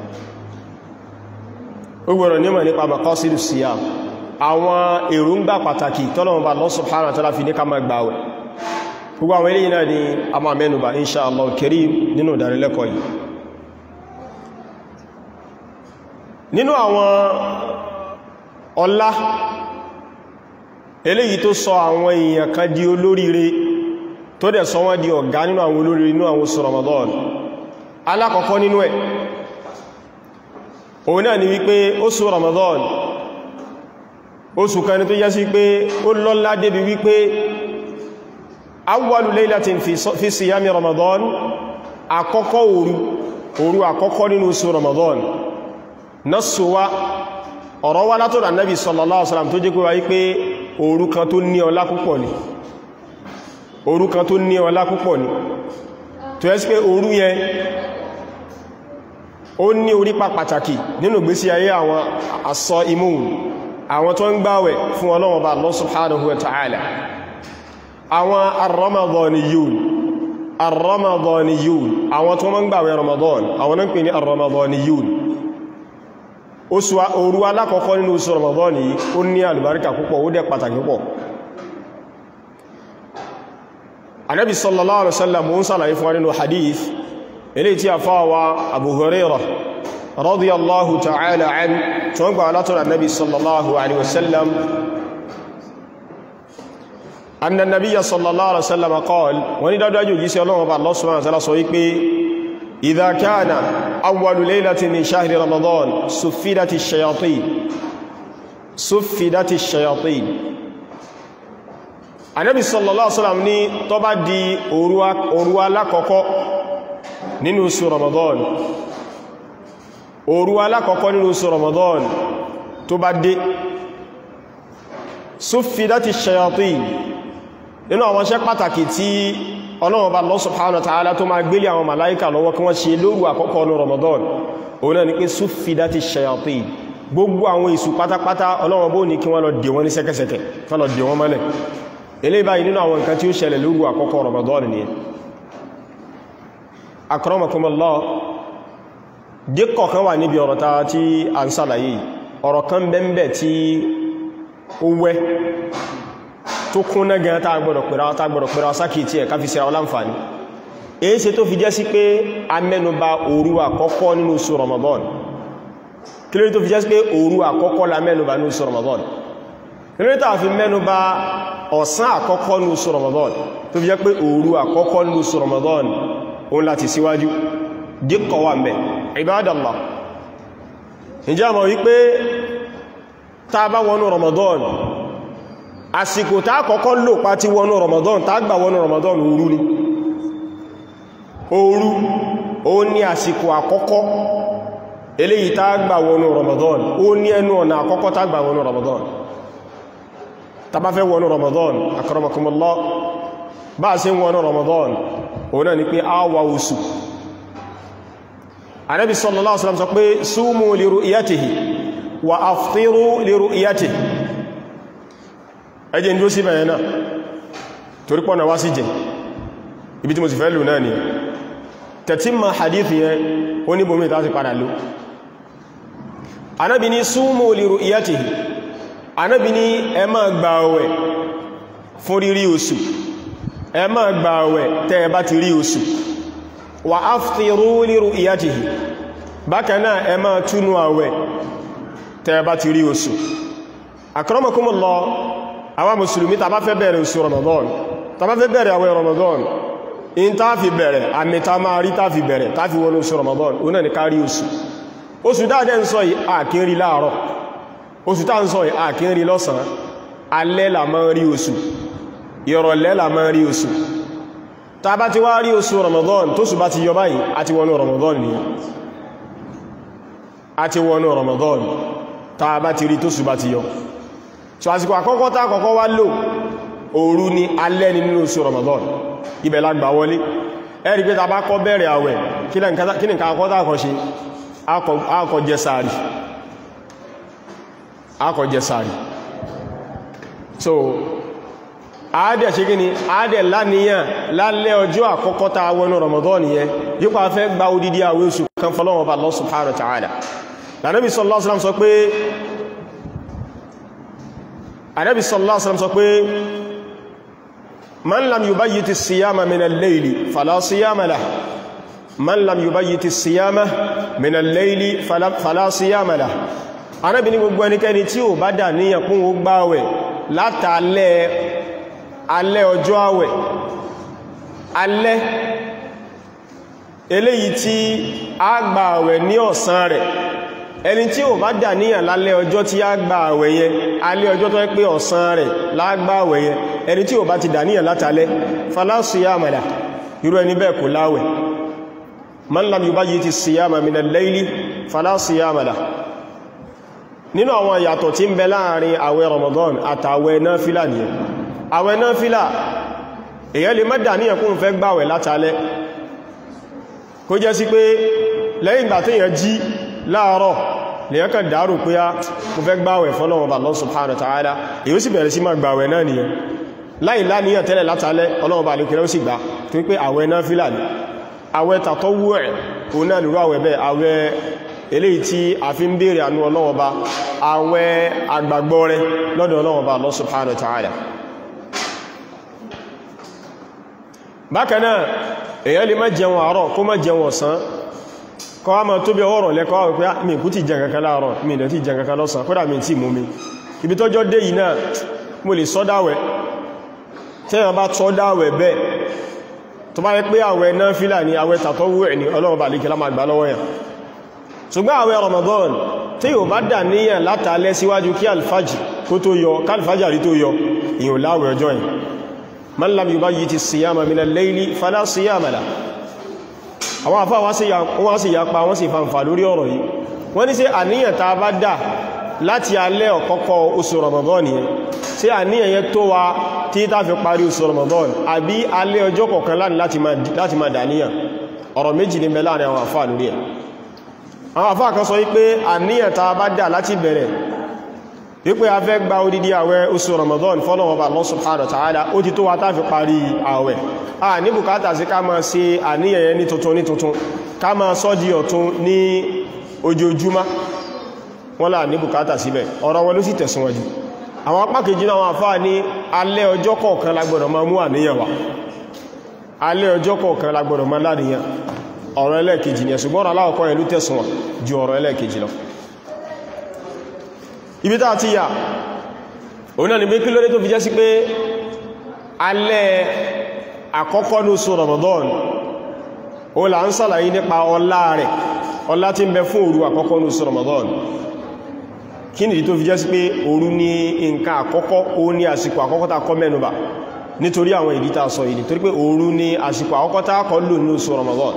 ó gbọ́dọ̀ nímọ̀ nípa makọ́sídù siyam àwọn èròǹgbà pàtàkì tọ́lọ̀mọba Allah subhanahu wa ta'ala fi ní ká máa gbààwẹ̀ gbogbo àwọn eléyìí náà ni a máa mẹ́nubà insha Allah karim nínú ìdánilẹ́kọ̀ọ́ yìí nínú àwọn ọlá eléyìí tó sọ àwọn èèyàn kan di olóríire tó dẹ̀ sọ wọ́n di ọ̀gá nínú àwọn olóríire nínú àwọn oṣù Ramadan alákọ̀ọ́kọ́ nínú ẹ̀ òun náà ni wípé oṣù Ramadan oṣù kan ní tó yẹ́ sí pé ó lọ́lá débi wípé awwalu laylatin fi siyami Ramadan àkọ́kọ́ òru òru àkọ́kọ́ nínú oṣù Ramadan nọ́sùwá ọ̀rọ̀ wá látọ̀dọ̀ Ànábì sallallahu alaihi wasallam tó jẹ́ pé wáyé pé òru kan tó ní ọlá púpọ̀ ni òru kan tó ní ọlá púpọ̀ ni tó ẹ́ sí pé òru yẹn ó ní orípa pàtàkì nínú ìgbésí ayé àwọn asọ imú àwọn tó ń gbáwẹ̀ fún Ọlọ́run Ọba Allah subhanahu wa ta'ala àwọn ar-Ramadaniyun ar-Ramadaniyun àwọn tó ń gbáwẹ̀ Ramadan àwọn náà ń pè ní ar-Ramadaniyun oṣù òru alákọ̀ọ́kọ́ nínú oṣù Ramadan yìí ó ní àlùbáríkà púpọ̀ ó dẹ̀ pàtàkì púpọ̀ Ànábì sallallahu alaihi wasallam ń sàlàyé fún wa nínú hadith ilé tí a fáwa Abu Hurairah radiyallahu ta'ala an tó ń gbà látọ̀rọ̀ Ànábì sallallahu alaihi wasallam anna an-nabiyya sallallahu alaihi wasallam qala wani dájú jí sí ọlọ́run bá Allah subhanahu wa ta'ala sọ wípé إذا كان أول ليلة من شهر رمضان سفدت الشياطين سفدت الشياطين Ànábì sallallahu alaihi wasallam ní tó bá di òru alákọ̀ọ́kọ́ nínú oṣù Ramadan òru alákọ̀ọ́kọ́ nínú oṣù Ramadan tó bá dé suffidati shayatin nínú àwọn iṣẹ́ pàtàkì tí ọlọ́run bá Allah subhanahu wa ta'ala tó máa gbélé àwọn màláíkà lọ́wọ́ kí wọ́n ṣe lóru àkọ́kọ́ ọ̀nà Ramadan òun náà ni pé suffidati shayatin gbogbo àwọn èṣù pátápátá ọlọ́run bó ní kí wọ́n lọ dè wọ́n ní sẹ́kẹsẹ̀kẹ̀ kán lọ dè wọ́n mọ́lẹ̀ ilé báyìí nínú àwọn nǹkan tí ó ṣẹlẹ̀ lóru àkọ́kọ́ Ramadan ni akramakumullah díkọ̀ kan wà níbi ọ̀rọ̀ ta tí a ń sàlàyé ọ̀rọ̀ kan bẹ́m̀bẹ̀ tí ó wẹ́ tó kún náà gan tá gbọ́dọ̀ pẹ̀rọ tá gbọ́dọ̀ pẹ̀rọ sákìtì ẹ̀ káfí síra ọláǹfàní èyí ṣe tó fi jẹ́ sí pé a mẹ́nubà òru àkọ́kọ́ nínú oṣù Ramadan kí lórí tó fi jẹ́ sí pé òru àkọ́kọ́ la mẹ́nubà nínú oṣù Ramadan kí lórí tó fi mẹ́nubà ọ̀sán àkọ́kọ́ nínú oṣù Ramadan tó fi jẹ́ pé òru àkọ́kọ́ nínú oṣù Ramadan òun láti síwájú díkọ̀ wà mẹ́ Ibadallah ìjẹ́ àmọ̀ wípé tá bá wọnú Ramadan àsìkò tá kọ́kọ́ lò pa ti wọnú Ramadan tá gbà wọnú Ramadan òru ni òru ó ní àsìkò àkọ́kọ́ eléyìí tá gbà wọnú Ramadan ó ní ẹnu ọ̀nà àkọ́kọ́ tá gbà wọnú Ramadan tá bá fẹ́ wọnú Ramadan akramakumullah bá ṣe wọnú Ramadan ó náà ni pé a wà oṣù Ànábì sallallahu alaihi wasallam sọ pé sumu li ru'yatihi wa aftiru li ru'yatihi ẹjẹ́ ìdúró sí bẹ̀rẹ̀ náà torí pọ̀nà wá sí jẹ ibi tí mo sì fẹ́ lò náà ni tẹ̀tí ma hadithi yẹn ó ní bomi tàbí padà lò anábi ní súnmọ́ li ru'yatihi anábi ní ẹ máa gbààwẹ̀ fún rírí oṣù ẹ máa gbààwẹ̀ tẹ́ ẹ bá ti rí oṣù wa aftiru li ru'yatihi bákan náà ẹ máa túnú àwẹ̀ tẹ́ ẹ bá ti rí oṣù akramakumullah àwọn mùsùlùmí tàbá fẹ́ bẹ̀rẹ̀ oṣù Ramadan tàbá fẹ́ bẹ̀rẹ̀ àwẹ̀ Ramadan in ta fi bẹ̀rẹ̀ àmì ta máa rí ta fi bẹ̀rẹ̀ ta fi wọnú oṣù Ramadan o náà ni kárí oṣù oṣù dáadẹ́ ń sọ yìí àkínrí láàárọ̀ oṣù tá ń sọ yìí àkínrí lọ́sàn alẹ́ la máa rí oṣù ìrọ̀lẹ́ la máa rí oṣù ta bá ti wá rí oṣù Ramadan tó sì bá ti yọ báyìí àti wọnú Ramadan ni àti wọnú Ramadan ta bá ti rí tó sì bá ti yọ so àsìkò àkọ́kọ́ tá àkọ́kọ́ wá lò òru ni alẹ́ ni nínú oṣù Ramadan ibẹ̀ la gbà wọlé ẹ̀rí pé ta bá kọ́ bẹ̀rẹ̀ àwẹ̀ kí ni nǹkan àkọ́kọ́ tá àkọ́ ṣe akọ̀ jẹ sàárì akọ̀ jẹ sàárì so àádẹ̀ ṣe gíní àádẹ̀ láníyàn lálẹ́ ọjọ́ àkọ́kọ́ ta wọnú Ramadan yẹn yípa fẹ́ gba odidi àwẹ̀ oṣù kan fọ́lọ́wọ́ bá Allah subhanahu wa ta'ala Ànábì sallallahu alaihi wasallam sọ pé Ànábì sallallahu alaihi wasallam sọ pé man lam yubayyit as-siyama min al-layli fala siyama lahu man lam yubayyit as-siyama min al-layli fala siyama lahu Ànábì ní gbogbo ẹnikẹ́ni tí ó bá dà níyàn kún ó gbáwẹ̀ látàlẹ́ alẹ́ ọjọ́ àwẹ̀ alẹ́ eléyìí tí a gba àwẹ̀ ní ọ̀sán rẹ̀ ẹni tí ó bá dà níyàn lálẹ́ ọjọ́ tí a gba àwẹ̀ yẹn alẹ́ ọjọ́ tó pé ọ̀sán rẹ̀ lágbà àwẹ̀ yẹn ẹni tí ó bá ti dà níyàn látàlẹ́ fala siyama lahu irú ẹni bẹ́ẹ̀ kò láwẹ̀ man lam yubayyiti siyama min al-layli fala siyama lahu nínú àwọn ìyàtọ̀ tí ń bẹ láàrin àwẹ̀ Ramadan àtàwẹ̀ náfílà nìyẹn àwẹ̀ náfílà èyàn lè má dàníyàn kún fẹ́ gbàwẹ̀ látàlẹ́ kó jẹ́ sí pé lẹ́yìn ìgbà téèyàn jí láàárọ̀ lèyàn kàn dárò pé á mo fẹ́ gbàwẹ̀ fọ́lọ́wọ́ bá Allah subhanahu wa ta'ala èyí ó sì bẹ̀rẹ̀ sí máa gbàwẹ̀ náà nìyẹn láì láníyàn tẹ́lẹ̀ látàlẹ́ Ọlọ́run bá lè kẹrẹ ó sì gbà tó pé àwẹ̀ náfílà ni àwẹ̀ tàtọ́wú ẹ̀ òun náà nìrú àwẹ̀ bẹ́ẹ̀ àwẹ̀ eléyìí tí a fi ń bèèrè ànú Ọlọ́run bá àwẹ̀ àgbàgbọ́ rẹ lọ́dọ̀ Ọlọ́run bá Allah subhanahu wa ta'ala bákanáà èyàn lè má jẹun àárọ̀ kó má jẹun ọ̀sán kọ́ a máa tó bí ọwọ́rọ̀ lẹ́kọ́ àwọn pé mi kú ti jẹ kankan láàárọ̀ mi ìdẹ̀ ti jẹ kankan lọ́sàn kódà mi tí mú mi ibi tọ́jọ́ dé yìí náà mo lè sọ́dáwẹ̀ tẹ́yàn bá sọ́dáwẹ̀ bẹ́ẹ̀ tó bá yẹ pé àwẹ̀ náà fílà ní àwẹ̀ tàtọ́wù ẹ̀ ní Ọlọ́run bá lékẹ́lá máa gbà lọ́wọ́ yàn ṣùgbọ́n àwẹ̀ Ramadan tí yóò bá dà níyàn látàlẹ́ síwájú kí alfajì kó tó yọ kálfàjàrí tó yọ ìyàn láwẹ̀ ọjọ́ yìí man lam yubayyiti siyama min al-layli fala siyama la àwọn àfá wọ́n sì yapa wọ́n sì fanfà lórí ọ̀rọ̀ yìí wọ́n ní ṣé àníyàn ta bá dà láti alẹ́ ọ̀kọ́kọ́ oṣù Ramadan yẹn ṣé àníyàn yẹn tó wa tí tá fi parí oṣù Ramadan àbí alẹ́ ọjọ́ kọ̀ọ̀kan láti máa dàníyàn ọ̀rọ̀ méjì ní mẹ́lá ní àwọn àfá lórí ẹ̀ àwọn àfá kan sọ wípé àníyàn ta bá dà láti bẹ̀rẹ̀ wípé a fẹ́ gba odidi àwẹ̀ oṣù Ramadan fọ́lọ̀wọ̀ bá Allah subhanahu wa ta'ala ó ti tó wa tá fi parí àwẹ̀ a ní bùkátà sí ká máa ṣe àníyàn ní tuntun ní tuntun ká máa sọ di ọ̀tun ní ojoojúmá wọ́n là ní bùkátà síbẹ̀ ọ̀rọ̀ wọn ló sì tẹ̀síwájú àwọn apá kejì náà wọ́n fà ní alẹ́ ọjọ́ kọ̀ọ̀kan la gbọ́dọ̀ máa mú àníyàn wá alẹ́ ọjọ́ kọ̀ọ̀kan la gbọ́dọ̀ máa láníyàn ọ̀rọ̀ ẹlẹ́ẹ̀kejì ni ṣùgbọ́n aláwọ̀kọ́ yẹn ló tẹ̀síwọ̀n ju ọ̀rọ̀ ẹlẹ́ẹ̀kejì lọ ibi tá ti yà òun náà ni bí kí lórí tó fi jẹ́ sí pé alẹ́ àkọ́kọ́ ní oṣù Ramadan o là ń sàlàyé nípa ọlá rẹ̀ ọlá tí ń bẹ fún òru àkọ́kọ́ ní oṣù Ramadan kí nìdí tó fi jẹ́ sí pé òru ní nǹkan àkọ́kọ́ ó ní àsìkò àkọ́kọ́ tá kọ́ mẹ́nubà nítorí àwọn ìdí tá sọ ìdí torí pé òru ní àsìkò àkọ́kọ́ tá kọ́ lò ní oṣù Ramadan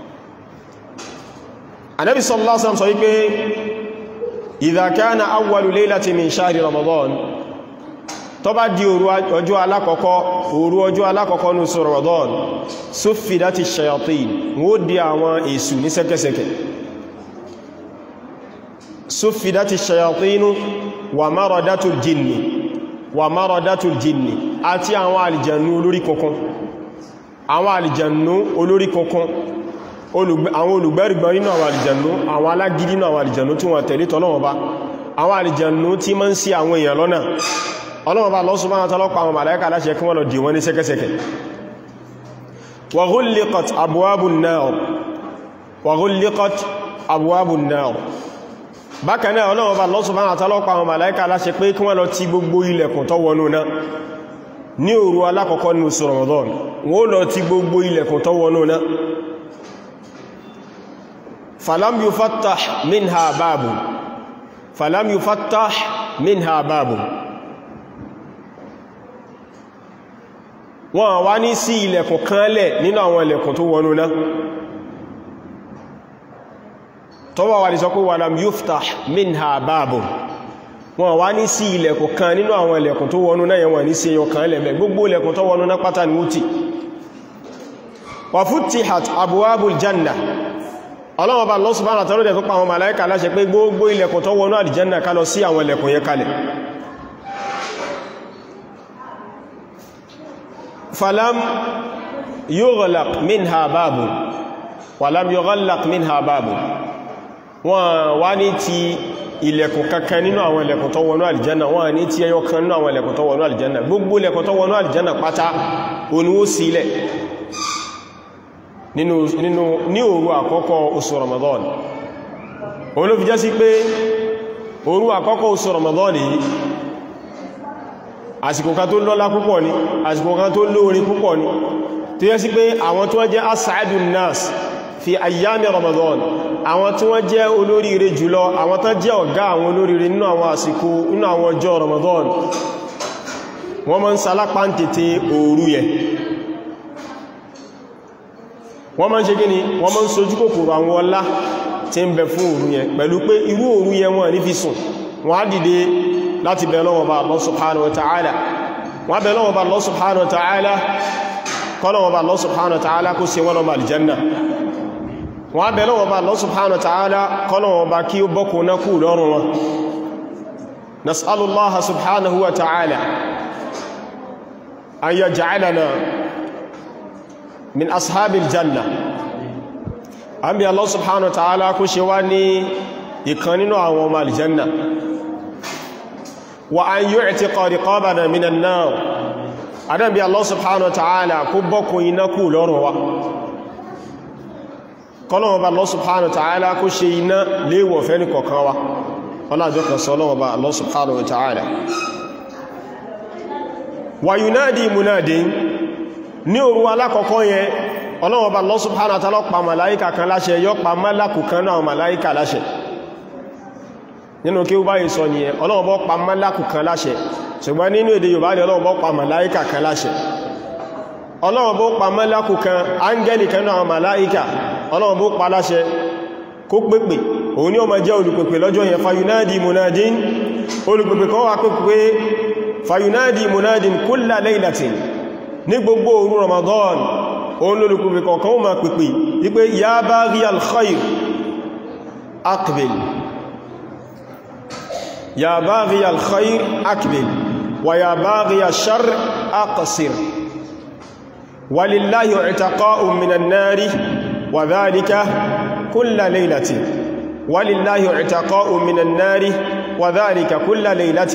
Ànábì sallallahu alaihi wasallam sọ wípé idha kana awwalu laylati min shahri Ramadan tó bá di òru ọjọ́ alákọ̀ọ́kọ́ òru ọjọ́ alákọ̀ọ́kọ́ ní oṣù Ramadan suffidati shayatin wó di àwọn èṣù ní sẹ́kẹsẹ̀kẹ̀ suffidati shayatinu wa maradatul jinni wa maradatul jinni àti àwọn àlìjànú olórí kankan àwọn àlìjànú olórí kankan àwọn olùgbẹ́rìgbọ́n nínú àwọn àlìjànú àwọn alágídí nínú àwọn àlìjànú tí wọ́n tẹ̀lé tọ́lọ́wọ́ bá àwọn àlìjànú tí ma ń ṣì àwọn èèyàn lọ́nà ọlọ́wọ́ bá Allah subhanahu wa ta'ala pa àwọn màláíkà láṣẹ kí wọ́n lọ dì wọ́n ní sẹ́kẹ́sẹ́kẹ́ wa ghulliqat abwabun nar wa ghulliqat abwabun nar bákan náà ọlọ́wọ́ bá Allah subhanahu wa ta'ala pa àwọn màláíkà láṣẹ pé kí wọ́n lọ ti gbogbo ilẹ̀kùn tó wọnú náà ní òru alákọ̀ọ́kọ́ ní oṣù Ramadan wọ́n lọ ti gbogbo ilẹ̀kùn tó wọnú náà falam yufattah minha babu falam yufattah minha babu wọ́n wá ní sí ilẹ̀kùn kan lẹ̀ nínú àwọn ilẹ̀kùn tó wọnú náà tọ́wọ́ wà ní sọ pé walam yuftah minha babun wọ́n wá ní sí ilẹ̀kùn kan nínú àwọn ilẹ̀kùn tó wọnú náà yẹn wọ́n ní sí ẹyọ kan lẹ̀mẹ́ gbogbo ilẹ̀kùn tó wọnú náà pátá ni wúti wa futtihat abwabul janna ọlọ́wọ́ bá Allah subhanahu wa ta'ala tó pa àwọn màláíkà láṣẹ pé gbogbo ilẹ̀kùn tó wọnú àlìjánà ká lọ sí àwọn ilẹ̀kùn yẹn kalẹ̀ falam yughlaq minha babu walam yughlaq minha babu wọ́n wá ní ti ilẹ̀kùn kankan nínú àwọn ilẹ̀kùn tó wọnú àlìjánà wọ́n ní ti ẹyọ kan nínú àwọn ilẹ̀kùn tó wọnú àlìjánà gbogbo ilẹ̀kùn tó wọnú àlìjánà pátá oníwó sílẹ̀ nínú ní òru àkọ́kọ́ oṣù Ramadan òun ló fi jẹ́ sí pé òru àkọ́kọ́ oṣù Ramadan yìí àsìkò kan tó lọ́lá púpọ̀ ni àsìkò kan tó lóorin púpọ̀ ni tó yẹ sí pé àwọn tó wọ́n jẹ́ as'adun nas fi ayyami Ramadan àwọn tí wọ́n jẹ́ olóríire jùlọ àwọn tán jẹ́ ọ̀gá àwọn olóríire nínú àwọn àsìkò nínú àwọn ọjọ́ Ramadan wọ́n máa ń salápá ń tètè òru yẹ wọ́n máa ń ṣe gíní wọ́n máa ń sojú kòkòrò àwọn ọlá tí ń bẹ fún òru yẹn pẹ̀lú pé irú òru yẹn wọ́n ní fi sùn wọ́n á dìde láti bẹ̀ lọ́wọ́ bá Allah subhanahu wa ta'ala wọ́n bẹ̀ lọ́wọ́ bá Allah subhanahu wa ta'ala kọ́lọ́wọ́ bá Allah subhanahu wa ta'ala kó ṣe wọ́n lọ́wọ́ aljanna wọ́n bẹ̀ lọ́wọ́ bá Allah subhanahu wa ta'ala kọ́lọ́wọ́ bá kí ó bọ́kù náà kú lọ́rùn wọn nas'alullaha subhanahu wa ta'ala an yaj'alana min ashabil janna an bí Allah subhanahu wa ta'ala kó ṣe wá ní ìkan nínú àwọn ọmọ aljanna wa an yu'tiqa riqabana minan nar adan bí Allah subhanahu wa ta'ala kó bọ́kù iná kú lọ́rùn wa kọlọ́wọ́ bá Allah subhanahu wa ta'ala kó ṣe iná léèwọ̀ fẹ́ ní kọ̀kan wa ọlájọ́ kan sọ lọ́wọ́ bá Allah subhanahu wa ta'ala wa yunadi munadin ní òru alákọ̀ọ́kọ́ yẹn ọlọ́wọ́ bá Allah subhanahu wa ta'ala pa màláíkà kan láṣẹ yọ pa málàkù kan náà màláíkà láṣẹ nínú kí ó báyìí sọ nìyẹn ọlọ́wọ́ bọ́ pa málàkù kan láṣẹ ṣùgbọ́n nínú èdè Yorùbá ni ọlọ́wọ́ bọ́ pa màláíkà kan láṣẹ ọlọ́wọ́ bọ́ pa málàkù kan áńgẹ́lì kan náà màláíkà ọlọ́wọ́ bó pa láṣẹ kó pépè òun ni ó ma jẹ́ olùpèpè lọ́jọ́ yẹn fayunadi munadin olùpèpè kan wà pépè fayunadi munadin kulla laylatin ní gbogbo òru Ramadan òun lólùpèpè kọ̀ọ̀kan ó ma pèpè wípé ya baghi al-khayr aqbil ya baghi al-khayr aqbil wa ya baghi ash-sharr aqsir walillahi i'taqa'un minan nari وذلك كل ليلة ولله اعتقاء من النار وذلك كل ليلة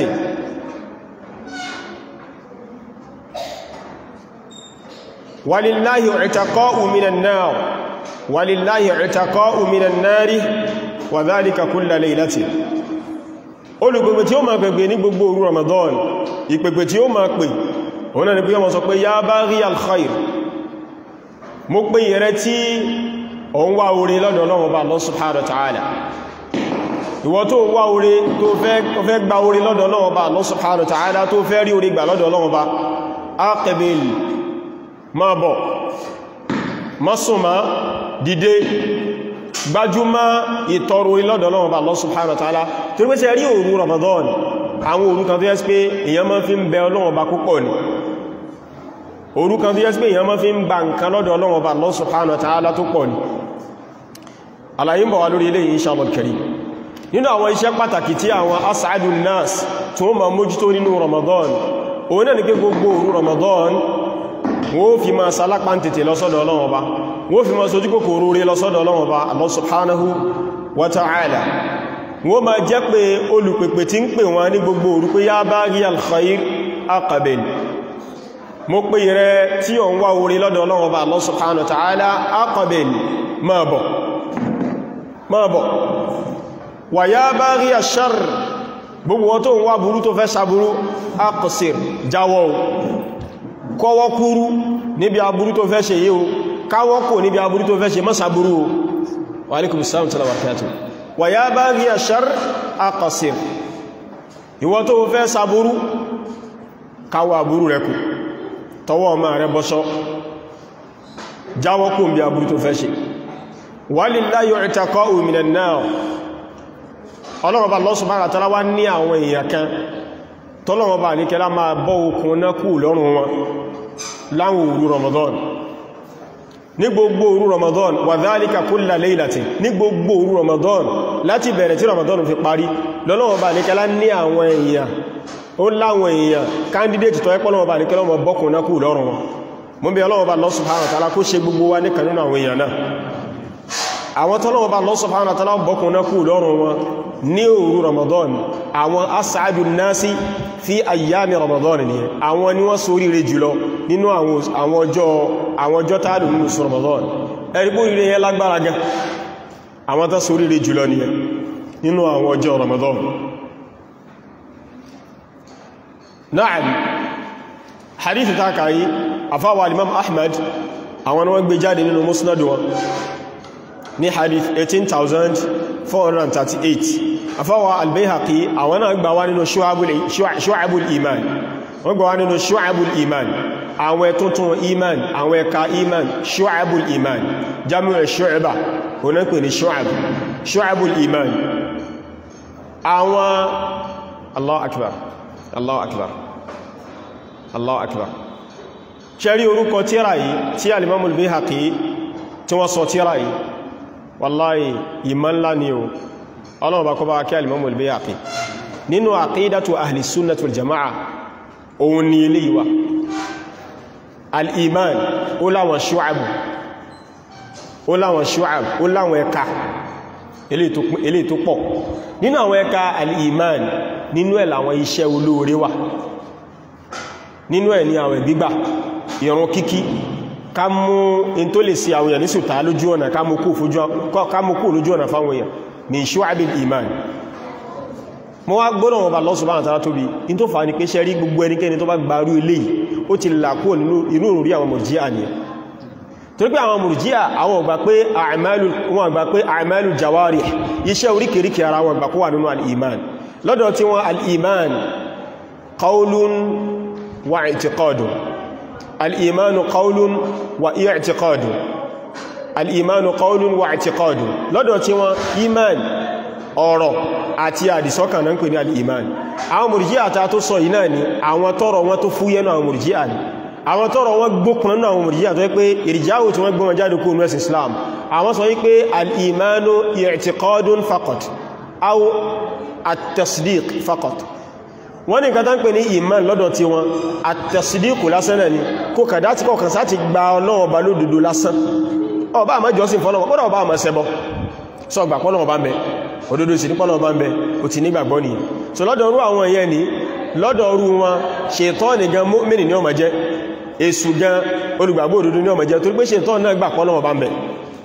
ولله اعتقاء من النار ولله اعتقاء من النار وذلك كل ليلة olùgbègbè tí ó máa pẹ̀gbẹ̀ ní gbogbo òru Ramadan ìpẹ̀gbẹ̀ tí ó máa pè òun náà ni pé ọmọ sọ pé ya baghi al-khair mo pé ìrẹ tí ọ ń wá orí lọ́dọ̀ Ọlọ́run bá Allah subhanahu wa ta'ala ìwọ tó wá orí tó fẹ́ gba orí lọ́dọ̀ Ọlọ́run bá Allah subhanahu wa ta'ala tó fẹ́ rí orí gbà lọ́dọ̀ Ọlọ́run bá aqbil ma bọ̀ masuma dìde gbájúmá ìtọrọ orí lọ́dọ̀ Ọlọ́run bá Allah subhanahu wa ta'ala tó rí pẹ́sẹ̀ rí òru Ramadan àwọn òru kan tó yẹ́ pé èyàn máa fi ń bẹ Ọlọ́run bá púpọ̀ ni òru kan tó yẹ́ pé èyàn máa fi ń gba nǹkan lọ́dọ̀ Ọlọ́run bá Allah subhanahu wa ta'ala tó pọ̀ ni àlàyé ń bọ̀ wá lórí ilé inshallah karim nínú àwọn iṣẹ́ pàtàkì tí àwọn as'adun nas tí wọ́n ma mójútó nínú Ramadan òun náà ni pé gbogbo òru Ramadan wọ́n fi ma sálápá ń tètè lọ́sọ́dọ̀ Ọlọ́run Ọba wọ́n fi ma sojú kòkòrò rí lọ́sọ́dọ̀ Ọlọ́run Ọba Allah subhanahu wa ta'ala wọ́n ma jẹ́ pé olùpèpè tí ń pè wọn ní gbogbo òru pé ya baghi al-khair aqbil mo pè rẹ tí ó ń wá orí lọ́dọ̀ Ọlọ́run Ọba Allah subhanahu wa ta'ala aqbil máa bọ̀ máa bọ̀ wà yá baghi ash-sharr gbogbo wọn tó ń wá burú tó fẹ́ sàbúrú aqsir jáwọ́ kọwọ́ kúrú níbi aburú tó fẹ́ ṣe yíò káwọ́ kò níbi aburú tó fẹ́ ṣe má sàbúrú wa alaikum salam tala barakatuh wà yá baghi ash-sharr aqsir ìwọ tó fẹ́ sàbúrú káwọ́ aburú rẹ̀ kù tọwọ́ ọmọ rẹ bọ́ṣọ́ jáwọ́ kún bí aburú tó fẹ́ ṣe walillahi i'taqa'u minan nar ọlọ́run bá Allah subhanahu wa ta'ala wá ní àwọn èèyàn kan tọ́lọ́run bá ní kẹlá máa bọ́ okùn náà kú lọ́rùn wọn láwọn òru Ramadan ní gbogbo òru Ramadan wa dhalika kulla laylatin ní gbogbo òru Ramadan láti bẹ̀rẹ̀ tí Ramadan fi parí lọ́lọ́run bá ní kẹlá ní àwọn èèyàn ó láwọn èèyàn candidate tọ́ ẹ́pọ́lọ́wọ́ bá ní kẹlọ́mọ bọ́kùn náà kú lọ́rùn wọn mú bí ọlọ́wọ́ bá Allah subhanahu wa ta'ala kó ṣe gbogbo wa ní kanúnà àwọn èèyàn náà àwọn tọ́lọ́wọ́ bá Allah subhanahu wa ta'ala bọ́kùn náà kú lọ́rùn wọn ní òru Ramadan àwọn as'adu nasi fi ayyami Ramadan ni àwọn ni wọ́n sórí rẹ̀ jùlọ nínú àwọn ọjọ́ tààdù nínú sọ Ramadan ẹ̀rìbó ire yẹn lágbára gan àwọn tó sórí rẹ̀ jùlọ ni nínú àwọn ọjọ́ Ramadan na'am hadith ta kayi afáwà imam ahmad àwọn wọ́n gbé jáde nínú musnad wọn ní hadith 18438 afáwà al-bayhaqi àwọn náà gbà wá nínú shu'abul iman wọ́n gbà wá nínú shu'abul iman àwọn tuntun iman àwọn ẹ̀ka iman shu'abul iman jami'ar shu'aba wọ́n pè ní shu'ab shu'abul iman àwọn Allah akbar Allah akbar Allah akbar ṣẹ́rí orúkọ tíra yìí tí alimamul Bayhaqi tí wọ́n sọ tíra yìí wallahi ìmọ̀ ńlá ni o ọlọ́mọba kọba kí alimamul Bayhaqi nínú aqidatu ahli sunnah wal jama'a òun ni ilé ìwà al-iman ó láwọn ṣúàbù ó láwọn ṣúàbù ó láwọn ẹka ilé tó pọ̀ nínú àwọn ẹka al-iman nínú ẹ̀ làwọn iṣẹ́ olóore wà nínú ẹ̀ ní àwẹ̀ gbígbà ìrun kíkí ká mú in tó lè sí àwọn èèyàn ní sùtà lójú ọ̀nà ká mú kú lójú ọ̀nà fáwọn èèyàn min shu'abil iman mọ́ wá gbọ́nà wọn bá Allah subhanahu wa ta'ala tóbi in tó fà ní pé ṣe rí gbogbo ẹnikẹ́ni tó bá gbarú eléyìí ó ti làkó inú orí àwọn murji'a ni torí pé àwọn murji'a àwọn ọgbà pé wọn gbà pé a'malu jawarih iṣẹ́ oríkèríkè ara wọn gbà kó wà nínú al-iman lọ́dọ̀ tí wọ́n al-iman qawlun wa i'tiqadun al-imanu qawlun wa i'tiqadun al-imanu qawlun wa i'tiqadun lọ́dọ̀ tí wọ́n iman ọ̀rọ̀ àti àdìsọ́kàn náà ń pè ní al-iman àwọn mùrjíà ta tó sọ yìí náà ni àwọn tọ́rọ wọn tó fúyẹ́ náà àwọn mùrjíà ni àwọn tọ́rọ wọn gbókùn náà àwọn mùrjíà tó pé ìrìjáwò tí wọ́n gbé wọn jáde kó nú ẹ̀sìn Islam àwọn sọ wípé al-imanu i'tiqadun faqat aw at-tasdiq faqat wọ́n ní nǹkan tán pè ní iman lọ́dọ̀ tí wọn at-tasdiq lásán náà ni kó kàdá tí kọ̀kan sáti gba Ọlọ́run bá lódodo lásán ọba àmọ́ jọ́sìn fọ́lọ́wọ́ kọ́dọ̀ ọba àmọ́ ṣẹbọ sọ gbà pọ́lọ́wọ́ bá ń bẹ òdodo sí ní pọ́lọ́wọ́ bá ń bẹ ò ti nígbàgbọ́ ni so lọ́dọ̀ orú àwọn èèyàn ni lọ́dọ̀ orú wọn ṣètọ́nì gan mọ́mìnì ní ọmọ jẹ́ èṣù gan olùgbàgbọ́ òdodo ní ọmọ jẹ́ torí pé ṣètọ́nì náà gbà pọ́lọ́wọ́ bá ń bẹ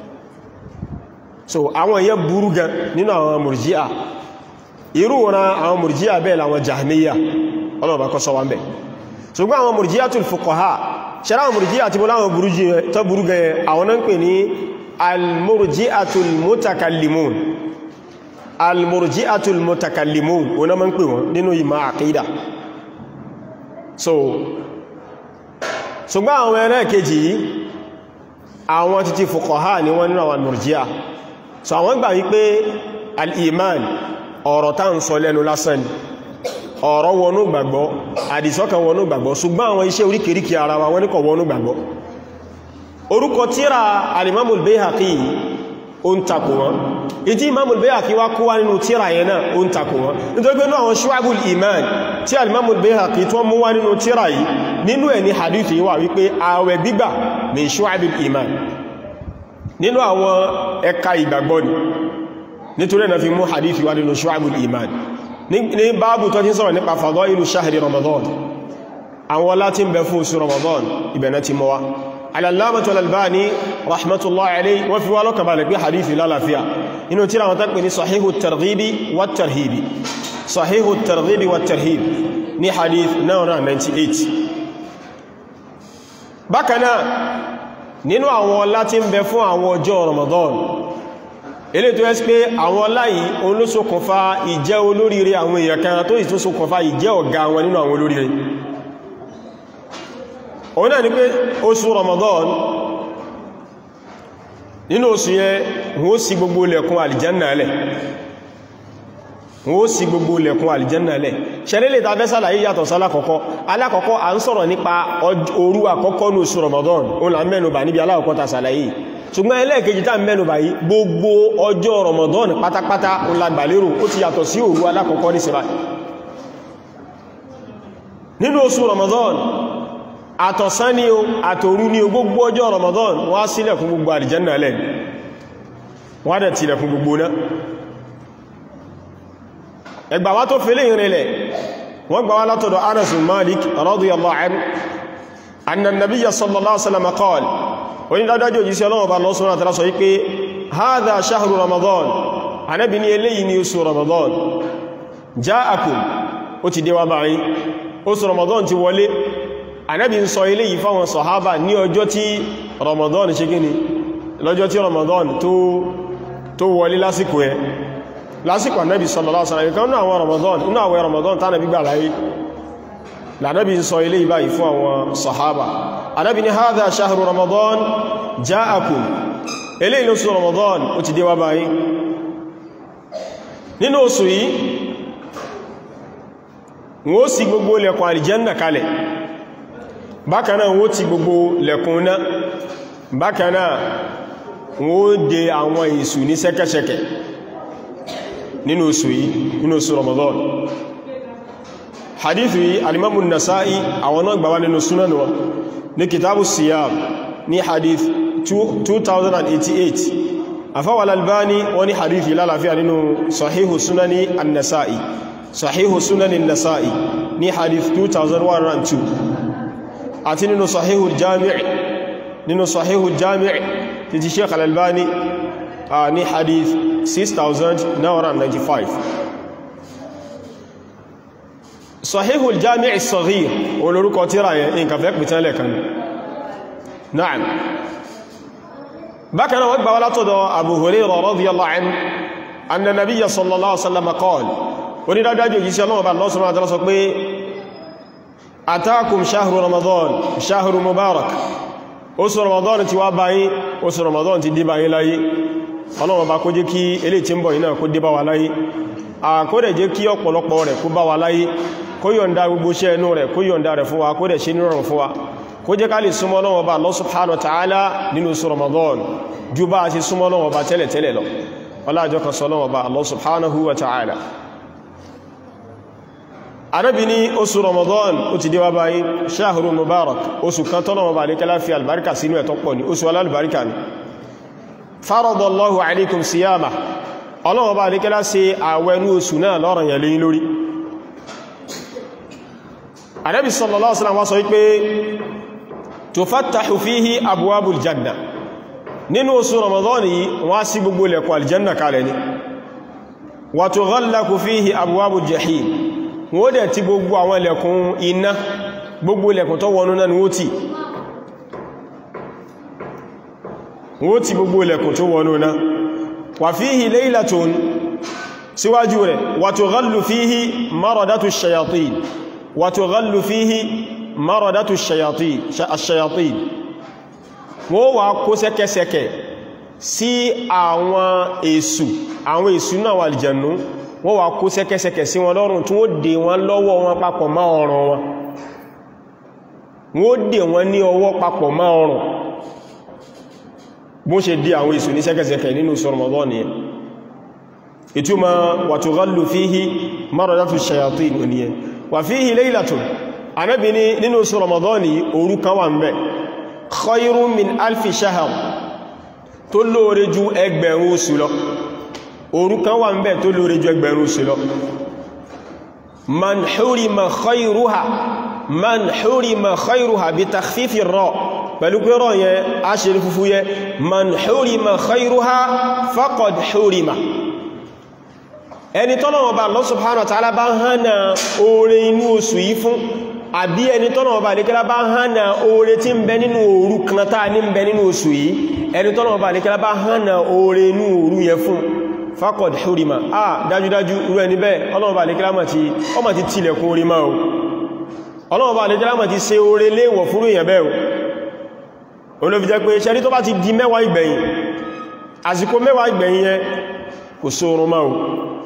so àwọn èèyàn burú gan nínú àwọn mùrjíà irú wọn àwọn mùrjíà bẹ́ẹ̀ làwọn jahmiya ọlọ́ọ̀bá kọ́ sọ wá ń bẹ̀ ṣùgbọ́n àwọn mùrjíàtul fuqaha ṣẹ́rá àwọn mùrjíà tí mo láwọn tó burú gan àwọn náà ń pè ní al-murji'atul mutakallimun al-murji'atul mutakallimun wọn náà ń pè wọn nínú ìmọ̀ àkídà so ṣùgbọ́n àwọn ẹ̀rẹ́ kejì yìí àwọn títí fuqaha ni wọ́n nínú àwọn murji'a so àwọn gbà wípé al-iman ọ̀rọ̀ tá ń sọ lẹ́nu lásán ni ọ̀rọ̀ wọnú gbàgbọ́ àdìsọ́kàn wọnú gbàgbọ́ ṣùgbọ́n àwọn iṣẹ́ oríkèríkè ara wa wọ́n ní kò wọnú gbàgbọ́ orúkọ tíra alimamul Bayhaqi ó ń takò wọn ìtí imamul Bayhaqi wá kó wá nínú tíra yẹn náà ó ń takò wọn nítorí pé náà àwọn shu'abul iman tí alimamul Bayhaqi tó mú wá nínú tíra yìí nínú ẹ̀ ní hadith yìí wà wípé ààwẹ̀ gbígbà min shu'abil iman nínú àwọn ẹ̀ka ìgbàgbọ́ ni nítorí ẹ̀nà fi mú hadithi wá nínú shu'abul iman ní báàbù tó tí sọ̀rọ̀ nípa fadailu shahri ramadan àwọn láti ń bẹ fún oṣù ramadan ibẹ̀nà ti mọ́wá al-allamatu al-albani rahmatullahi alayhi wọ́n fi wá lọ́kà balẹ̀ pé hadithi lálàáfíà inú tíra wọn tàbí ní sahihu targhibi wa tarhibi sahihu targhibi wa tarhibi ní hadith 998 bákanáà nínú àwọn láti ń bẹ fún àwọn ọjọ́ ramadan ilé tó ẹ́sì pé àwọn láyìí òun ló ṣokùnfà ìjẹ́ olóríire àwọn èèyàn kan tó ìtún ṣokùnfà ìjẹ́ ọ̀gá wọn nínú àwọn olóríire òun náà ni pé oṣù Ramadan nínú oṣù yẹn wọ́n ṣí gbogbo lẹ̀kùn àlìjánà lẹ̀ wọ́n ṣí gbogbo lẹ̀kùn àlìjánà lẹ̀ ṣẹlẹ́lẹ̀ ta fẹ́ sálàyé yàtọ̀ sálákọ̀ọ́kọ́ alákọ̀ọ́kọ́ à ń sọ̀rọ̀ nípa òru àkọ́kọ́ ní oṣù Ramadan òun là ń mẹ́nubà níbi alákọ̀ọ́kọ́ ta sàlàyé ṣùgbọ́n ẹlẹ́ẹ̀kejì tá ń mẹ́nubà yìí gbogbo ọjọ́ Ramadan pátápátá òun la gbàlérò ó ti yàtọ̀ sí òru alákọ̀ọ́kọ́ ní síbá nínú oṣù Ramadan àtọ̀sán ni o àtòru ni o gbogbo ọjọ́ Ramadan wọ́n á sílẹ̀kùn gbogbo àlìjánà lẹ́ wọ́n á dẹ̀ tilẹ̀kùn gbogbo náà ẹgbà wá tó fẹ́lẹ̀ ìrìnlẹ̀ wọ́n gbà wá látọ̀dọ̀ Anas bin Malik radiyallahu anhu anna an-nabiyya sallallahu alaihi wasallam qala oní dájájò yìí sí ọlọ́wọ́ bá lọ́sùn àtàrà sọ wípé hadha shahru Ramadan Ànábì ní eléyìí ní oṣù Ramadan ja'akum ó ti dé wá báyìí oṣù Ramadan ti wọlé Ànábì ń sọ eléyìí fáwọn sọ̀hábà ní ọjọ́ tí Ramadan ṣe gíní lọ́jọ́ tí Ramadan tó wọlé lásìkò ẹ lásìkò Ànábì sallallahu alaihi wasallam nínú àwọn Ramadan nínú àwọn Ramadan tánàbí gbà láyé lànàbí ń sọ eléyìí báyìí fún àwọn sọ̀hábà Ànábì ní hadha shahru Ramadan ja'akum eléyìí lóṣù Ramadan ó ti dé wá báyìí nínú oṣù yìí wọ́n sì gbogbo lẹ̀kùn àlìjẹ́nà kalẹ̀ bákanáà wọ́n ti gbogbo lẹ̀kùn náà bákanáà wọ́n dè àwọn èsù ní ṣẹ́kẹ́ṣẹkẹ̀ nínú oṣù yìí nínú oṣù Ramadan hadithu yìí alimamu nasa'i àwọn náà gbàwà nínú sunan wọn ní kitabu siyam ní hadith 2088 afawal albani wọ́n ní hadith yìí lálàáfíà nínú sahihu sunani an-nasa'i sahihu sunani an-nasa'i ní hadith 2102 àti nínú sahihu jami' nínú sahihu jami' ti ti sheikh al-albani ní hadith 6995 sahihu jami' as-saghir olórúkọ tíra yẹn in kàfẹ́ pìtẹ́lẹ̀ kan na'am bákanáà wọ́n gbà wá látọ̀dọ̀ abu hurairah radiyallahu anhu anna nabiyya sallallahu alaihi wasallam qala onídájájú òjíṣẹ́ ọlọ́wọ́ bá lọ́sùn àtàrà sọ pé atakum shahru ramadan shahru mubarak oṣù ramadan ti wá báyí oṣù ramadan ti dé báyí láyé ọlọ́wọ́ bá kó jẹ́ kí elé tí ń bọ̀ iná kó dé bá wa láyé àkódẹ̀ jẹ́ kí ọ̀pọ̀lọpọ̀ rẹ̀ kó bá wa láyé kó yọ̀nda gbogbo iṣẹ́ ẹnu rẹ̀ kó yọ̀nda rẹ̀ fún wa kó dẹ̀ ṣe nírọ̀rùn fún wa kó jẹ́ ká lè súnmọ́ Ọlọ́run Ọba Allah subhanahu wa ta'ala nínú oṣù ramadan ju bá a ṣe súnmọ́ Ọlọ́run Ọba tẹ́lẹ̀ tẹ́lẹ̀ lọ ọlájọ́ kan sọ Ọlọ́run Ọba Allah subhanahu wa ta'ala arábi ní oṣù ramadan ó ti déwá báyí ṣáhùrù mubarak oṣù kan tọ́nà ọba alékẹ́lá fi albarka sínú ẹ̀tọ́ pọ̀ ní oṣù alálùbáríkà ní faradallahu alaikum siyama ọlọ́wọ́ bá alékẹ́lá ṣe àwẹnú oṣù náà lọ́rọ̀ yẹ̀ lẹ́yìn lórí arábi sallallahu alaihi wasallam wá sọ wípé tufattahu fihi abwabul janna nínú oṣù ramadan yìí wọ́n sí gbogbo lẹ̀kùn aljanna kalẹ̀ ni wa tughallaqu fihi abwabul jahim wọ́n dẹ̀ ti gbogbo àwọn ilẹ̀kùn iná gbogbo ilẹ̀kùn tó wọnú náà ni wó tí wó tí gbogbo ilẹ̀kùn tó wọnú náà wà fíhì laylatun síwájú rẹ̀ wà tughallu fíhì maradatu shayatin wà tughallu fíhì maradatu shayatin wọ́n wà kó sẹ́kẹsẹkẹ sí àwọn èsù àwọn èsù náà wà aljannu wọ́n wà kó sẹ́kẹsẹkẹ sí wọn lọ́rùn tí wọ́n dè wọn lọ́wọ́ wọn papọ̀ má ọrùn wọn wọ́n dè wọn ní ọwọ́ papọ̀ má ọrùn bó ṣe dí àwọn èsù ní sẹ́kẹsẹkẹ nínú Ramadan nìyẹn ìtumọ̀ wa tughallu fihi maradatu shayatin nìyẹn wà fihi laylatun Ànábì ní nínú Ramadan ní òru kan wà ń bẹ khayrun min alfi shahr tó lóore ju ẹgbẹ̀rún oṣù lọ òru kan wà ń bẹ tó lóore ju ẹgbẹ̀rún oṣù lọ man hurima khayruha man hurima khayruha bí takhfifi rọ pẹ̀lú pé rọ yẹn a ṣe rí fúfú yẹ man hurima khayruha faqad hurima ẹni tọ́lọ̀wọ̀ bá Allah subhanahu wa ta'ala bá hánà oore inú oṣù yìí fún àbí ẹni tọ́lọ̀wọ̀ bá lékẹ́lá bá hánà oore tí ń bẹ nínú òru kan táa ní ń bẹ nínú oṣù yìí ẹni tọ́lọ̀wọ̀ bá lékẹ́lá bá hánà oore inú òru yẹ fún faqad hurima ah dájúdájú irú ẹni bẹ́ẹ̀ ọlọ́run bá lékẹ́lá ọmọ ti tilẹ̀kùn orí máa o ọlọ́wọ́ bá àlejò lámà ti ṣe oore léèwọ̀ fúrú èèyàn bẹ́ẹ̀ olófi jẹ́ pé ṣẹ́rí tó bá ti di mẹ́wàá ìgbẹ̀yìn àsìkò mẹ́wàá ìgbẹ̀yìn yẹn kò sóorun máa o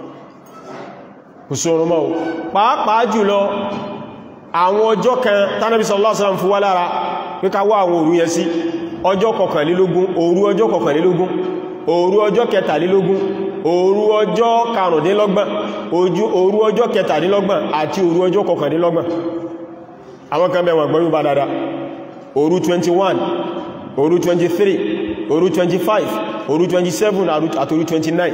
kò sóorun máa o pàápàá jùlọ àwọn ọjọ́ kan tánàbí sallallahu alaihi wasallam fún wá lára pé ká wá àwọn òru yẹn sí ọjọ́ kọkànlélógún òru ọjọ́ kọkànlélógún òru ọjọ́ kẹtàlélógún òru ọjọ́ karùndínlọ́gbọ̀n òru ọjọ́ kẹtàdínlọ́gbọ̀n àti òru ọjọ́ kọkàndínlọ́gbọ̀n àwọn kan bẹ̀wọ̀n gbọ́yún bá dada òru 21 òru 23 òru 25 òru 27 àti òru 29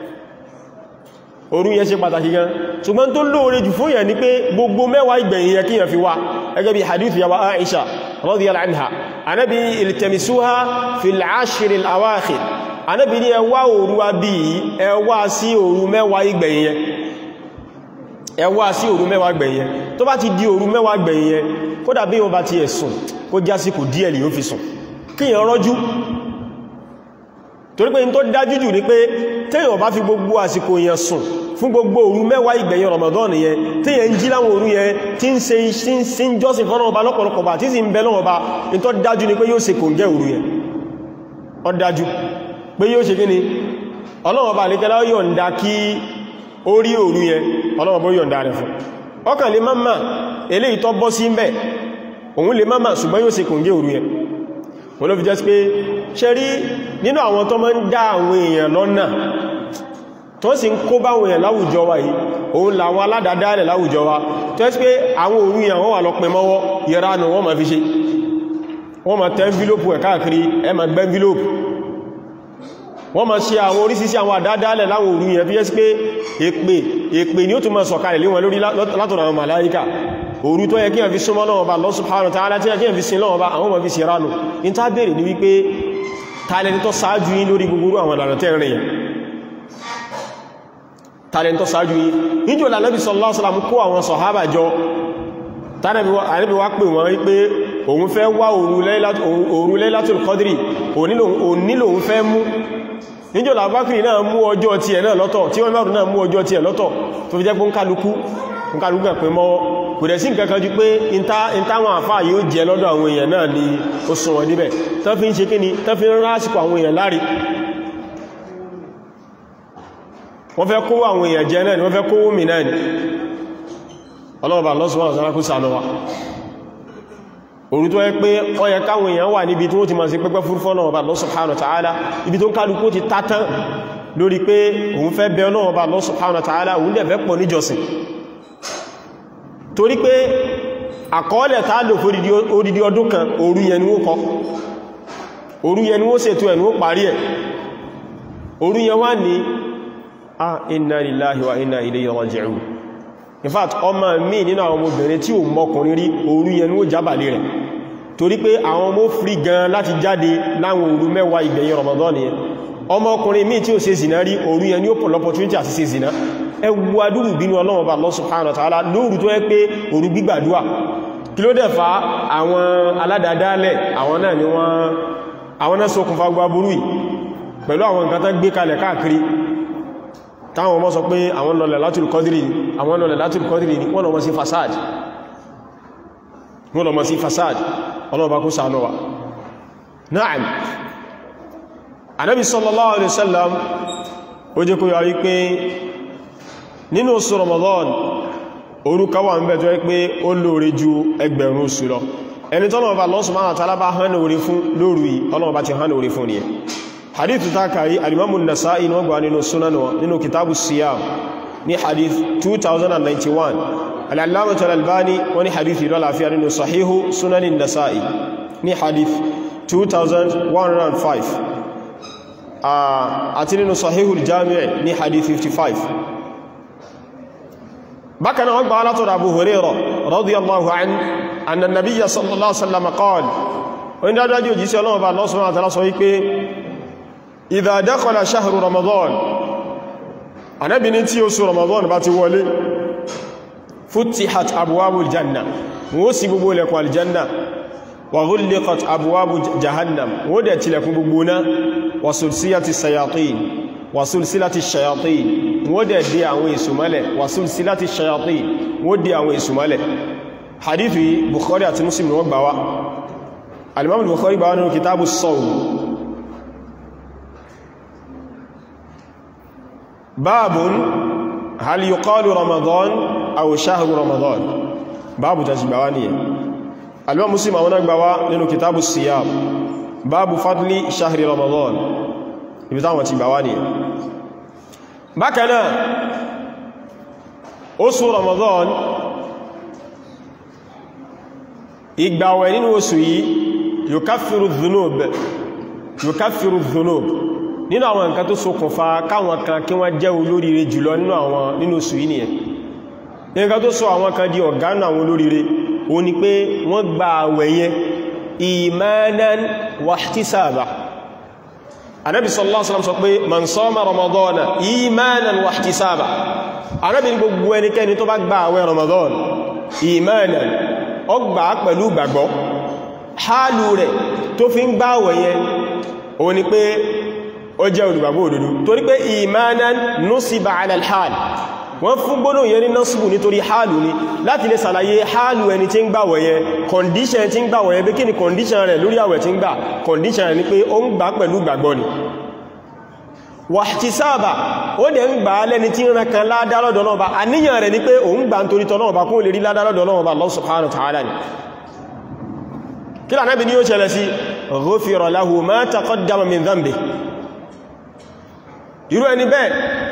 òru yẹn ṣe pàtàkì gan ṣùgbọ́n tó lóore jù fún yẹn ni pé gbogbo mẹ́wàá ìgbẹ̀yìn yẹn kíyàn fi wá ẹgẹ́ bí hadith yawa Aisha radiyallahu anha anábi iltamisuha fil ashiril awakhir anábi ní ẹwà òru abí ẹwà sí òru mẹ́wàá ìgbẹ̀yìn yẹn ẹwà sí òru mẹ́wàá ìgbẹ̀yìn yẹn tó bá ti di òru mẹ́wàá ìgbẹ̀yìn yẹn kódà bí wọ́n bá ti ẹ̀sùn kó jásíkò díẹ̀ lè yóò fi sùn kíyàn rọ́jú torí pé n tó dájú jù ní pé téèyàn bá fi gbogbo àsìkò yẹn sùn fún gbogbo òru mẹ́wàá ìgbẹ̀yìn Ramadan yẹn téèyàn ń jí láwọn òru yẹn tí ń ṣe sí ń jọ́sìn fọ́nà ọba lọ́pọ̀lọpọ̀ bá tí sì ń bẹ lọ́wọ́ bá n tó dájú ní pé yóò ṣe kò ń gẹ́ òru yẹn ó dájú pé yóò ṣe kí ni Ọlọ́run ọba àlékẹ́lá yọ̀ǹda kí ó rí òru yẹn Ọlọ́run bó yọ̀ǹda rẹ̀ fún ọkàn lè máa eléyìí tó bọ́ sí ń bẹ̀ òun lè máa ṣùgbọ́n yóò ṣe kò ń gẹ́ òru yẹn wọ́n ló fi jẹ́ sí pé ṣe rí nínú àwọn tó máa ń dá àwọn èèyàn lọ́nà tó sì ń kó bá àwọn èèyàn láwùjọ wa yìí òun làwọn aládàádálẹ̀ láwùjọ wa tó ẹ́ sí pé àwọn òru yẹn wọ́n wà lọ pẹ mọ́wọ́ yẹra nù wọ́n ma fi ṣe wọ́n ma tẹ́ envelope ẹ̀ káàkiri ẹ ma gbẹ́ envelope wọ́n ma ṣe àwọn orísìsí àwọn àdádálẹ̀ láwọn òru yẹn fi jẹ́ sí pé èpè èpè ni ó tún ma sọ̀kalẹ̀ lé wọn lórí látọ̀nà àwọn màláíkà òru tó yẹ kí wọ́n fi súnmọ́ lọ́wọ́ bá Allah subhanahu wa ta'ala tí yẹ kí wọ́n fi sin lọ́wọ́ bá àwọn ọmọ fi sí ránù in tá bèèrè ní wípé tààlẹ́ni tó sáájú yín lórí gbogbo àwọn ìlànà tẹ́ rìn tààlẹ́ni tó sáájú yín níjò lànàbí sallallahu alaihi wasallam kó àwọn sọ̀hábà jọ tààlẹ́bí wá pè wọ́n wípé òun fẹ́ wá òru Laylatul Qadri òní lòun fẹ́ mú níjò làbákìrì náà mú ọjọ́ tiẹ̀ náà lọ́tọ̀ tí wọ́n mẹ́rùn náà mú ọjọ́ tiẹ̀ lọ́tọ̀ tó fi jẹ́ pé ń kálukú ń kálukú pẹ̀ mọ́wọ́ kò dẹ̀ sí nǹkan kan jù pé ìntáwọn àfáà yóò jẹ lọ́dọ̀ àwọn èèyàn náà ni ó sún wọn níbẹ̀ tán fi ń ṣe kí ni tán fi ń rásìkò àwọn èèyàn láre wọ́n fẹ́ kówó àwọn èèyàn jẹ náà ni wọ́n fẹ́ kówó mi náà ni ọlọ́ọ̀bà lọ́sùwọ́n ọ̀sán kú sànú wa òru tó yẹ pé ó yẹ káwọn èèyàn wà níbi tí wọ́n ti máa sí pẹ́pẹ́ fúrúfọ́ náà ọba Allah subhanahu wa ta'ala ibi tó ń kálukú ti tátán lórí pé òun fẹ́ bẹ náà ọba Allah subhanahu wa ta'ala òun dẹ̀ fẹ́ pọ̀ níjọsìn torí pé àkọọ́lẹ̀ tàà lò fún odidi ọdún kan òru yẹn ni ó kọ́ òru yẹn ni ó ṣètò ẹ̀ ni ó parí ẹ̀ òru yẹn wá ní a inna lillahi wa inna ilayhi raji'un in fact ọmọ mi nínú àwọn ọmọbìnrin tí ò mọ́kùnrin rí òru yẹn ni ó jábàlé rẹ̀ torí pé àwọn ọmọ frí gan láti jáde láwọn òru mẹ́wàá ìgbẹ̀yìn Ramadan yẹn ọmọkùnrin míì tí ó ṣe zìnà rí òru yẹn ni ó pọ̀ lọ́pọ̀túnítì àti ṣe zìnà ẹwú adúrù bínú ọlọ́run ọba Allah subhanahu wa ta'ala lóòrù tó yẹ pé òru gbígbàdúwà kí ló dẹ̀ fa àwọn aládàádálẹ̀ àwọn náà ni wọ́n àwọn náà ṣokùnfà gbáburú yìí pẹ̀lú àwọn nǹkan tán gbé kalẹ̀ káàkiri táwọn ọmọ sọ pé àwọn lọlẹ̀ látùl kọ́dìrì ni àwọn lọlẹ̀ látùl kọ́dìrì ni wọ́n lọ mọ́ sí fasad wọ́n lọ mọ́ sí fasad ọlọ́ọ̀bá kó ṣàánú wa na'am anabi sallallahu alaihi wasallam ó jẹ́ kó yọ wípé nínú oṣù Ramadan orúkọ wà ń bẹ̀ tó yẹ pé ó lóore ju ẹgbẹ̀rún oṣù lọ ẹni tọ́lọ̀ bá Allah subhanahu wa ta'ala bá hàn orí fún lóru yìí Ọlọ́run bá ti hàn orí fún nìyẹn hadithu ta kàrí alimamun nasa'i wọ́n gbà nínú sunan wọn nínú kitabu siyam ní hadith 2091 al-allamah al-albani wọ́n ní hadith yìí lọ́láfíà nínú sahihu sunanin nasa'i ní hadith 2105 àti nínú sahihu al-jami' ní hadith 55 bákan náà gbà látọ̀rọ̀ Abu Hurairah radiyallahu anhu anna nabiyya sallallahu alaihi wasallam qala wọ́n dájú òjíṣẹ́ Ọlọ́run bá Allah subhanahu wa ta'ala sọ wípé idha dakhala shahru Ramadan Ànábì ní tí oṣù Ramadan bá ti wọlé futtihat abwabul janna wọ́n ṣí gbogbo ilẹ̀kùn aljanna wa ghulliqat abwabu jahannam wọ́n dẹ̀ tilẹ̀kùn gbogbo náà wa sulsilati shayatin wa sulsilati shayatin wọ́n dẹ̀ dé àwọn èsù mọ́lẹ̀ wàsúl sí láti ṣayàtí wọ́n dé àwọn èsù mọ́lẹ̀ hadithu yìí bukhari àti muslim wọ́n gbà wá al-imam bukhari gbà wá nínú kitabu sawm babun hal yuqalu ramadan aw shahru ramadan babu ta shi gbà wá nìyẹn al-imam muslim àwọn gbà wá nínú kitabu siyam babu fadli shahri ramadan ibi táwọn ti gbà wá nìyẹn bákan náà oṣù ramadan ìgbàwẹ̀ nínú oṣù yìí yukaffiru dhunub yukaffiru dhunub nínú àwọn nǹkan tó ṣokùnfà káwọn kan kí wọ́n jẹ́ olóríire jùlọ nínú àwọn nínú oṣù yìí nìyẹn nǹkan tó sọ àwọn kan di ọ̀gá nínú àwọn olóríire ó ní pé wọ́n gba àwẹ̀ yẹn imanan wahtisaba anábi sallallahu alaihi wasallam sọ pé man sama ramadana imanan wahtisaba anábi ní gbogbo ẹnikẹ́ni tó bá gba àwẹ̀ ramadan imanan ó gbà pẹ̀lú gbàgbọ́ hálù rẹ̀ tó fi ń gbà àwẹ̀ yẹn ó ní pé ó jẹ́ olùgbàgbọ́ òdodo torí pé imanan nusiba ala al-hal wọ́n fún gbónà yẹn ní nọ́sùbù nítorí hálù ní láti lè sàlàyé hálù ẹni tí ń gbàwẹ̀ yẹn kọndíṣẹ̀ tí ń gbàwẹ̀ yẹn bí kí ni kọndíṣẹ̀ rẹ̀ lórí àwẹ̀ tí ń gbà kọndíṣẹ̀ rẹ̀ ni pé ó ń gbà pẹ̀lú gbàgbọ́ ni wàhtísáàbà ó dẹ̀ ń gbà lẹ́ni tí ń rán kan ládálọ́dọ̀ náà bá àníyàn rẹ̀ ni pé òun gbà ń torítọ́ náà bá kún lè rí ládálọ́dọ̀ náà bá Allah subhanahu wa ta'ala ni kí lànàbí ni ó ṣẹlẹ̀ sí ghufira lahu ma taqaddama min dhanbi irú ẹni bẹ́ẹ̀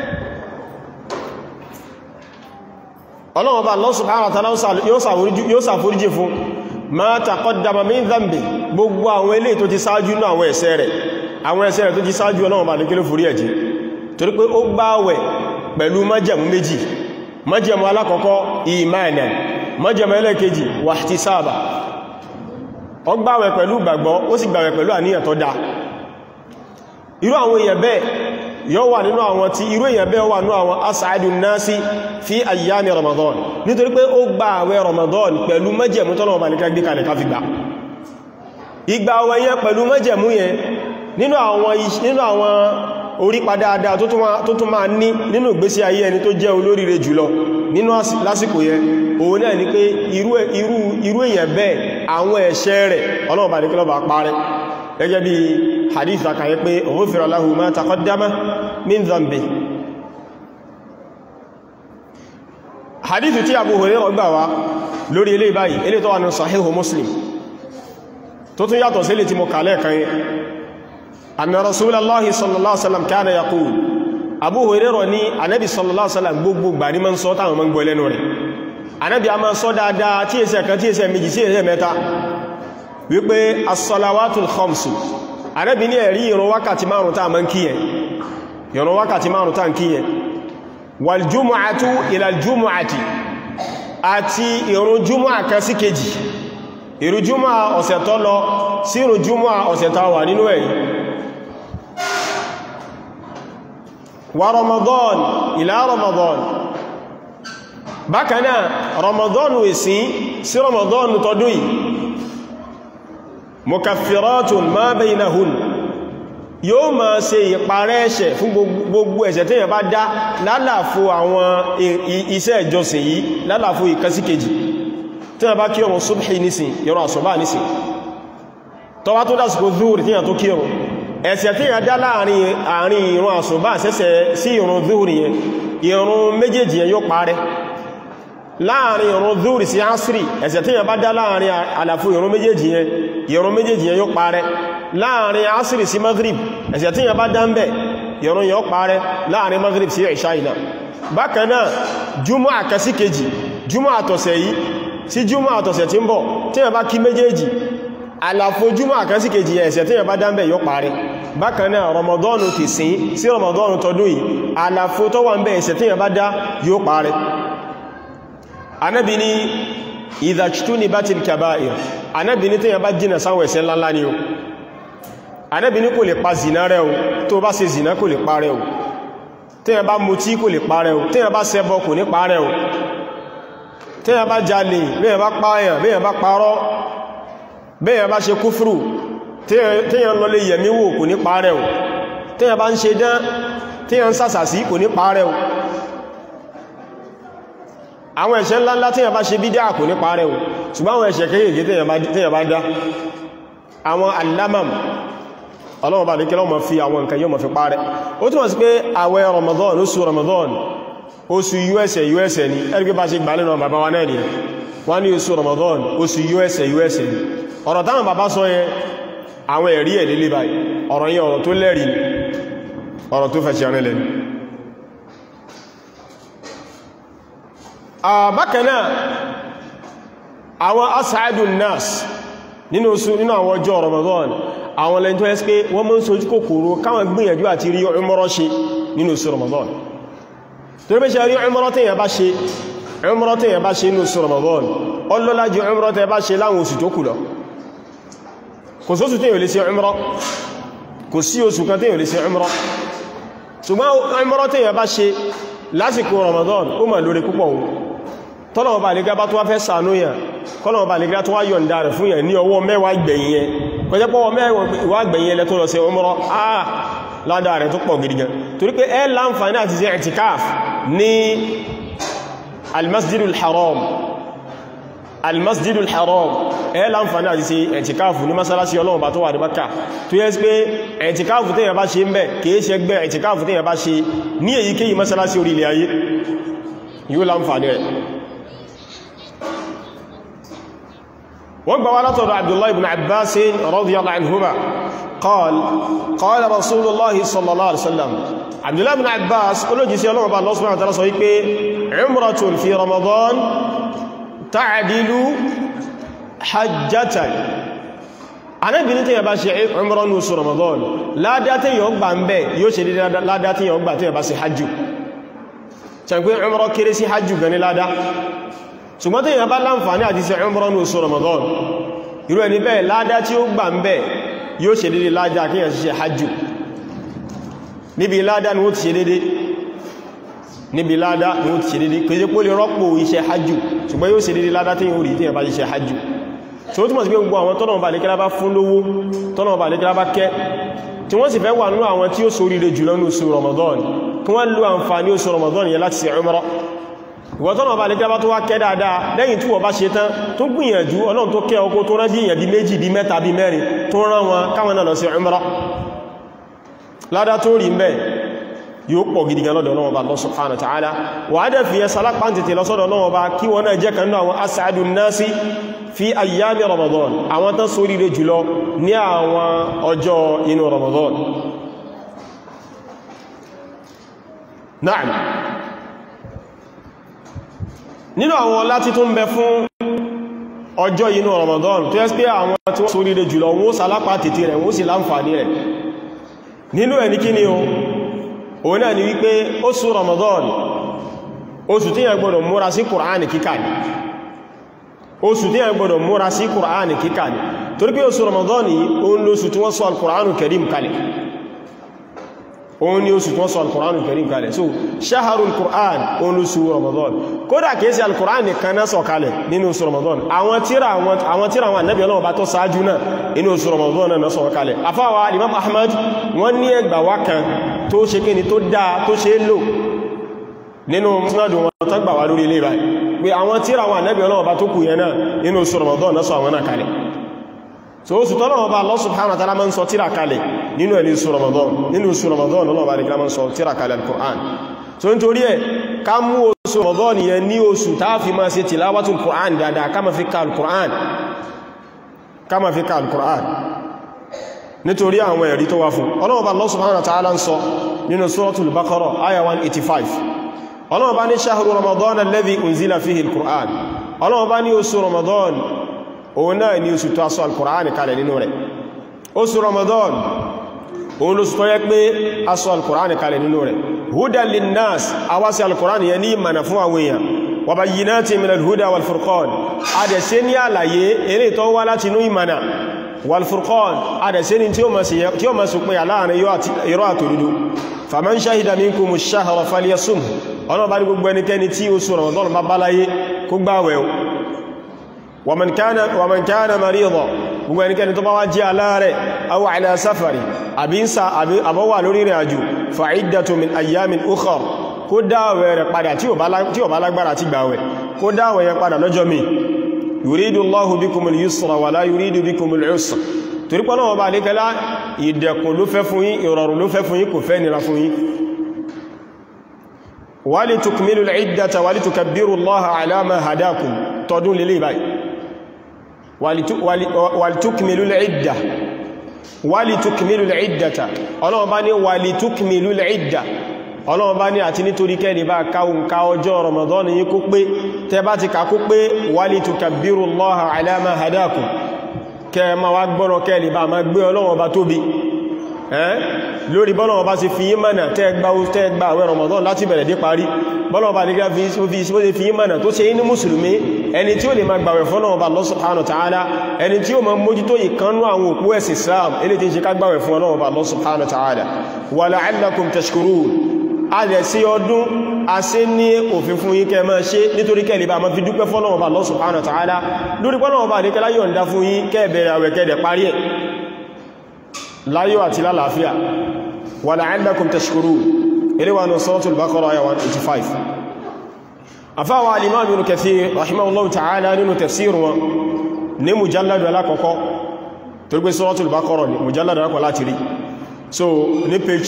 ọlọ́wọ́ bá Allah subhanahu wa ta'ala yóò ṣàforíjì fún ma taqaddama min dhanbi gbogbo àwọn ilé tó ti sáájú náà àwọn ẹ̀ṣẹ̀ rẹ̀ àwọn ẹ̀ṣẹ̀ rẹ̀ tó ti sáájú ọlọ́wọ́ bá ní kí ló forí ẹ̀jì torí pé ó gbààwẹ̀ pẹ̀lú májẹ̀mú méjì májẹ̀mú alákọ̀ọ́kọ́ imanan májẹ̀mú ẹlẹ́kejì wahtisaba ó gbààwẹ̀ pẹ̀lú gbàgbọ́ ó sì gbààwẹ̀ pẹ̀lú àníyàn tó dáa irú àwọn èèyàn bẹ́ẹ̀ yóò wà nínú àwọn tí irú èyàn bẹ́ẹ̀ wà nínú àwọn as'adun nasi fi ayyami ramadan nítorí pé ó gba àwẹ̀ ramadan pẹ̀lú májẹ̀mú tọ́lọ̀ ọba nìkan gbé kalẹ̀ ká fi gbà ìgbà àwẹ̀ yẹn pẹ̀lú májẹ̀mú yẹn nínú àwọn orí padáadáa tó tún máa ní nínú ìgbésí ayé ẹni tó jẹ́ olóríire jùlọ nínú lásìkò yẹn òun náà ni pé irú èyàn bẹ́ẹ̀ àwọn ẹ̀ṣẹ̀ rẹ̀ ọlọ́run ọba nìkan lọ́ba parẹ́ gẹ́gẹ́ bí hadith àkàyẹ pé ghufira lahu ma taqaddama min dhanbi hadith tí Abu Hurairah gbà wá lórí ilé báyìí ilé tó wà ní sahihu Muslim tó tún yàtọ̀ sí ilé tí mo kàlẹ̀ kan yẹ anna Rasulullahi sallallahu alaihi wasallam kana yaqul Abu Hurairah ní Ànábì sallallahu alaihi wasallam gbogbo gbà ní ma ń sọ táwọn ma ń gbọ́ lẹ́nu rẹ̀ Ànábì a ma sọ dáadáa tí ẹsẹ̀ kan tí ẹsẹ̀ méjì sí ẹsẹ̀ mẹ́ta wípé as-salawatul khamsu Ànábì ní ẹ̀rí ìrun wákàtí márùn tàà mọ́ kíyẹn ìrun wákàtí márùn tàà kíyẹn wal jumu'atu ila al-jumu'ati àti ìrun jumu'a kan sí kejì ìrun jumu'a ọ̀sẹ̀ tó lọ sí ìrun jumu'a ọ̀sẹ̀ tó wà nínú ẹ̀yìn wa ramadan ila ramadan bákanáà ramadan wèsí sí ramadan tọdún yìí mukaffiratun ma baynahun yóò ma ṣe ìparẹ́ ẹ̀ṣẹ̀ fún gbogbo ẹ̀ṣẹ̀ tí yẹn bá dá lálàfo àwọn iṣẹ́ ìjọsìn yìí lálàfo ìkẹsíkejì tí yẹn bá kí ọmọ subhi nísìn yọrọ àṣọ́bá nísìn tọwá tó dásìkò zuhur tí yẹn tó kí ọmọ ẹ̀ṣẹ̀ tí yẹn dá láàrin ìrun àṣọ́bá sẹ́sẹ̀ sí ìrun zuhur yẹn ìrun méjèèjì yẹn yóò parẹ́ láàrin ìrun zuhur sí asiri ẹ̀ṣẹ̀ tí yẹn bá dá láàrin àlàfo ìrun méjèèjì yẹn ìrun méjèèjì yẹn yóò parẹ́ láàrin asiri sí maghrib ẹ̀ṣẹ̀ tí yẹn bá dá ń bẹ̀ ìrun yóò parẹ́ láàrin maghrib sí ìṣá ìlà bákan náà jùmọ́ àkẹsí kejì jùmọ́ àtọ̀sẹ̀ yìí sí jùmọ́ àtọ̀sẹ̀ tí ń bọ̀ tí yẹn bá kí méjèèjì àlàfo jùmọ́ àkẹsí kejì ẹ̀ṣẹ̀ tí yẹn bá dá ń bẹ̀ yóò parẹ́ bákan náà rọmọdọ́nù ti sín sí rọmọdọ́nù tọdún yìí àlàfo tó wà ń bẹ̀ ẹ̀ṣẹ̀ tí yẹn bá dá yóò parẹ́ anábi ni ìdàjtúni bá ti kàbáyìí anábi ní tí yẹn bá jìnà sáwọn ẹ̀ṣẹ̀ ńláńlá ni o anábi ní kò lè pa zìnà rẹ̀ o tó bá ṣe zìnà kò lè pa rẹ̀ o tí yẹn bá mutí kò lè pa rẹ̀ o tí yẹn bá ṣẹbọ kò ní pa rẹ̀ o tí yẹn bá jalè bí yẹn bá pààyàn bí yẹn bá parọ́ bí yẹn bá ṣe kúfùrù tí yẹn lọ lè yẹ̀mí wò kò ní pa rẹ̀ o tí yẹn bá ń ṣe dán tí yẹn ń sàsàsí kò ní pa rẹ̀ o àwọn ẹ̀ṣẹ̀ ńláńlá tí yàn bá ṣe bídá kò ní parẹ́ o ṣùgbọ́n àwọn ẹ̀ṣẹ̀ kéèkéé tí yàn bá dá àwọn alamam ọlọ́wọ́ bá ní kí lọ́wọ́ fi àwọn nǹkan yóò mọ̀ fi parẹ́ ó túnmọ̀ sí pé àwẹ̀ Ramadan oṣù Ramadan oṣù us us ni ẹgbẹ́ bá ṣe gbà lẹ́nà bàbá wa náà ni wọ́n ní oṣù Ramadan oṣù us us ni ọ̀rọ̀ táwọn bàbá sọ yẹn àwọn ẹ̀rí ẹ̀ lélé báyìí ọ̀rọ̀ yẹn ọ̀rọ̀ tó lẹ́rìí ni ọ̀rọ̀ tó fẹ̀ṣẹ̀ rẹ̀ lẹ́nu bákanáà àwọn as'adun nas nínú àwọn ọjọ́ Ramadan àwọn lẹ́yìn tó ẹ́sì pé wọ́n mọ́ ń sojú kòkòrò káwọn gbìyànjú àti rí umrah ṣe nínú oṣù Ramadan tó rí ṣe rí umrah tẹ́yàn bá ṣe umrah tẹ́yàn bá ṣe nínú oṣù Ramadan ọlọ́lá jù umrah tẹ́yàn bá ṣe láwọn oṣù tó kù lọ kò sóṣù tẹ́yàn lè ṣe umrah kò sí oṣù kan tẹ́yàn lè ṣe umrah ṣùgbọ́n umrah tẹ́yàn bá ṣe lásìkò Ramadan ó mà lórí púpọ̀ ohun tọ́lọ̀wọ̀ bá nígbà bá tó wá fẹ́ sànú yàn kọ́lọ̀wọ̀ bá nígbà tó wá yọ̀ǹda rẹ̀ fún yàn ní ọwọ́ mẹ́wàá ìgbẹ̀yìn yẹn kọjẹ́ pọ́wọ́ mẹ́wàá ìgbẹ̀yìn yẹn lẹ́tọ́ lọ sí umrah ah ládá rẹ̀ tó pọ̀ gidi gan torí pé ẹ láǹfààní àti ṣe i'tikaf ní almasjidul haram almasjidul haram ẹ láǹfààní àti ṣe i'tikaf ní masalasi ọlọ́run bá tó wà ní Mákkà tó yẹ́ pé i'tikaf tẹ́yàn bá ṣe ń bẹ̀ kìí ṣe gbẹ́ i'tikaf tẹ́yàn bá ṣe ní èyíkéyìí masalasi orí ilẹ̀ ayé yóò láǹfààní rẹ̀ wọ́n gbà wá látọ̀dọ̀ Abdullah ibn Abbas radiyallahu anhuma قال قال رسول الله صلى الله عليه وسلم عبد الله بن عباس قالوا جيسي الله الله سبحانه وتعالى صحيح عمرة في رمضان تعدل حجة أنا بنت يا باشي عمرة نص رمضان لا داتي يوغبا مبي يوشي لا داتي يوغبا تي باشي حج تنقول عمرة كريسي حج غني لا دا ثم تي يبا لانفاني àti ṣe عمرة نص رمضان irú ẹni bẹ́ẹ̀ ládá tí ó gbà ń bẹ́ẹ̀ yóò ṣe dédé ládá kí yà ṣiṣẹ́ hajjú níbi ládá ni ó ti ṣe dédé níbi ládá ni ó ti ṣe dédé kìí pó lè rọ́pò iṣẹ́ hajjú ṣùgbọ́n yóò ṣe dédé ládá tí yóò rí tí yà bá ṣiṣẹ́ hajjú tí ó túnmọ̀ sí pé gbogbo àwọn tọ́nà bá lékẹ́lá bá fún lówó tọ́nà bá lékẹ́lá bá kẹ́ tí wọ́n sì fẹ́ wà nínú àwọn tí ó ṣoríire jùlọ ní oṣù Ramadan kí wọ́n lo àǹfààní oṣù Ramadan yẹ láti ṣe umrah ìwọ̀tọ́nà bá lè jábá tó wá kẹ́ dáadáa lẹ́yìn tí wọ́n bá ṣe tán tó gbìyànjú ọlọ́run tó kẹ́ ọkọ́ tó rán bí èyàn bí méjì bí mẹ́ta bí mẹ́rin tó rán wọn káwọn náà lọ sí umrah ládá tó rí mẹ́ yóò pọ̀ gidi gan lọ́dọ̀ Ọlọ́run Ọba Allah subhanahu wa ta'ala wà á dẹ̀ fi ẹ sálápá tètè lọ́sọ́dọ̀ Ọlọ́run Ọba kí wọ́n náà jẹ́ kan náà àwọn as'adun nasi fi ayyami Ramadan àwọn tán sórí rẹ̀ jùlọ ní àwọn ọjọ́ inú Ramadan na'am nínú àwọn ọlá tí tó ń bẹ fún ọjọ́ inú Ramadan tó yẹ́ pé àwọn tí wọ́n sórí rẹ̀ jùlọ wọ́n sálápá tètè rẹ̀ wọ́n sì láǹfààní rẹ̀ nínú ẹni kí ni o òun náà ni wípé oṣù Ramadan oṣù tí yẹn gbọdọ̀ múra sí Kùránì kíkà ní oṣù tí yẹn gbọdọ̀ múra sí Kùránì kíkà ní torí pé oṣù Ramadan yìí òun lóṣù tí wọ́n sọ al-Kùránù Karim kalẹ̀ òun ni oṣù tí wọ́n sọ al-Kùránù Karim kalẹ̀ so shaharul Kùrán òun lóṣù Ramadan kódà kìí sí al-Kùránì kan náà sọ kalẹ̀ nínú oṣù Ramadan àwọn tíra àwọn tíra àwọn Ànábì Ọlọ́run bá tó sáájú náà inú oṣù Ramadan náà sọ kalẹ̀ afáwa Imam Ahmad wọ́n ní ẹgbà wá kan tó ṣe kí ni tó dáa tó ṣe lò nínú musnadu wọn tó gbà wá lórí ilé ìbáyìí pé àwọn tíra àwọn Ànábì Ọlọ́run bá tó kù yẹn náà inú oṣù Ramadan náà sọ àwọn náà kalẹ̀ so oṣù tọ́lọ́wọ́ bá Allah subhanahu wa ta'ala máa ń sọ tíra kalẹ̀ nínú ẹni oṣù Ramadan nínú oṣù Ramadan lọ́wọ́ bá ní kí máa ń sọ tíra kalẹ̀ al-Qur'an so n torí ẹ̀ ká mú oṣù Ramadan yẹn ní oṣù tá fi máa ṣe tilawatul Qur'an dáadáa ká máa fi ka al-Qur'an ká máa fi ka al-Qur'an nítorí àwọn ẹ̀rí tó wá fún ọlọ́wọ́ bá Allah subhanahu wa ta'ala ń sọ nínú suratul Baqara aya 185 ọlọ́wọ́ bá ní shahru Ramadan alladhi unzila fihi al-Qur'an ọlọ́wọ́ bá ní oṣù Ramadan òun náà ni oṣù tó aṣọ al-Qur'an kalẹ̀ nínú rẹ̀ oṣù Ramadan òun lóṣù tó yẹ pé aṣọ al-Qur'an kalẹ̀ nínú rẹ̀ hudan linnas awásí al-Qur'an yẹ ní ìmànà fún àwọn èèyàn wa bayyinatin minal huda wal furqan adẹ̀ṣẹ́ ní àlàyé eré tó wá láti inú ìmànà wal furqan adẹ̀ṣẹ́ ní tí ó ma sùpin láàrin irọ́ àtòdúdú faman shahida minkumu ash-shahra falyasumhu ọ̀nà bá ní gbogbo ẹnikẹ́ni tí oṣù Ramadan bá báláyé kó gbáwẹ̀ ومن كان ومن كان مريضا gbogbo ẹnikẹ́ni tó bá wá jẹ́ aláàrẹ̀ aw ala safari àbínsà àbọ́wà lórí ìrìn àjò fa'iddatu min ayyamin ukhar kó dáwẹ̀ rẹ̀ padà tí ó bá lágbára ti gbàwẹ̀ kó dáwẹ̀ yẹn padà lọ́jọ́ mi yuridu Allahu bikumul yusra wala yuridu bikumul usra torí pé Ọlọ́run bá lékẹ́lá ìdẹ̀kùn ló fẹ́ fún yín ìrọ̀rùn ló fẹ́ fún yín kò fẹ́ nira fún yín wali tukmilul iddata wali tukabbiru Allaha ala ma hadakum tọdún lélé báyìí wali tukmilul idda wali tukmilul iddata Ọlọ́run bá ní wali tukmilul idda Ọlọ́run bá ní àti nítorí kẹ́lì bá káhùn ká ọjọ́ Ramadan yí kó pé tẹ bá ti ká kó pé wali tukabbiru Allaha ala ma hadakum kẹ ma wá gbọ́rọ̀ kẹ́lì bá ma gbé Ọlọ́run bá tóbi lórí bọ́lọ̀wọ́ bá ti fi yí mọ̀nà tẹ́gbà tẹ́gbà àwẹ̀ Ramadan láti bẹ̀rẹ̀ dé parí bọ́lọ̀wọ́ bá ní gá fi yí mọ̀nà tó ṣe ní mùsùlùmí ẹni tí ó lè máa gbàwẹ̀ fọ́lọ̀wọ́ bá Allah subhanahu wa ta'ala ẹni tí ó máa mójútó ìkanú àwọn òpó ẹ̀sì Islam ilé tí ń ṣe ká gbàwẹ̀ fún Ọlọ́run bá Allah subhanahu wa ta'ala wa la'allakum tashkurun a lè sí ọdún a sí ní òfin fún yín kẹ máa ṣe nítorí kẹ́lẹ̀ bá ma fi dúpẹ́ fọ́lọ́wọ́ bá Allah subhanahu wa ta'ala lórí pọ́lọ́wọ́ bá ní kẹ́lá yọ̀ǹda fún yín kẹ́ bẹ̀rẹ̀ àwẹ̀ kẹ́dẹ̀ parí ẹ̀ láyọ̀ àti lálàáfíà wà la'allakum tashkurun ilé-wa ní suratul Baqara ayà 185 afáwà al-Imam Ibn Kathir rahimahullahu ta'ala nínú tafsir wọn ní mujalladu alákọ̀ọ́kọ́ tó gbé suratul Baqara ní mujalladu alákọ̀ọ́ láti rí so ní page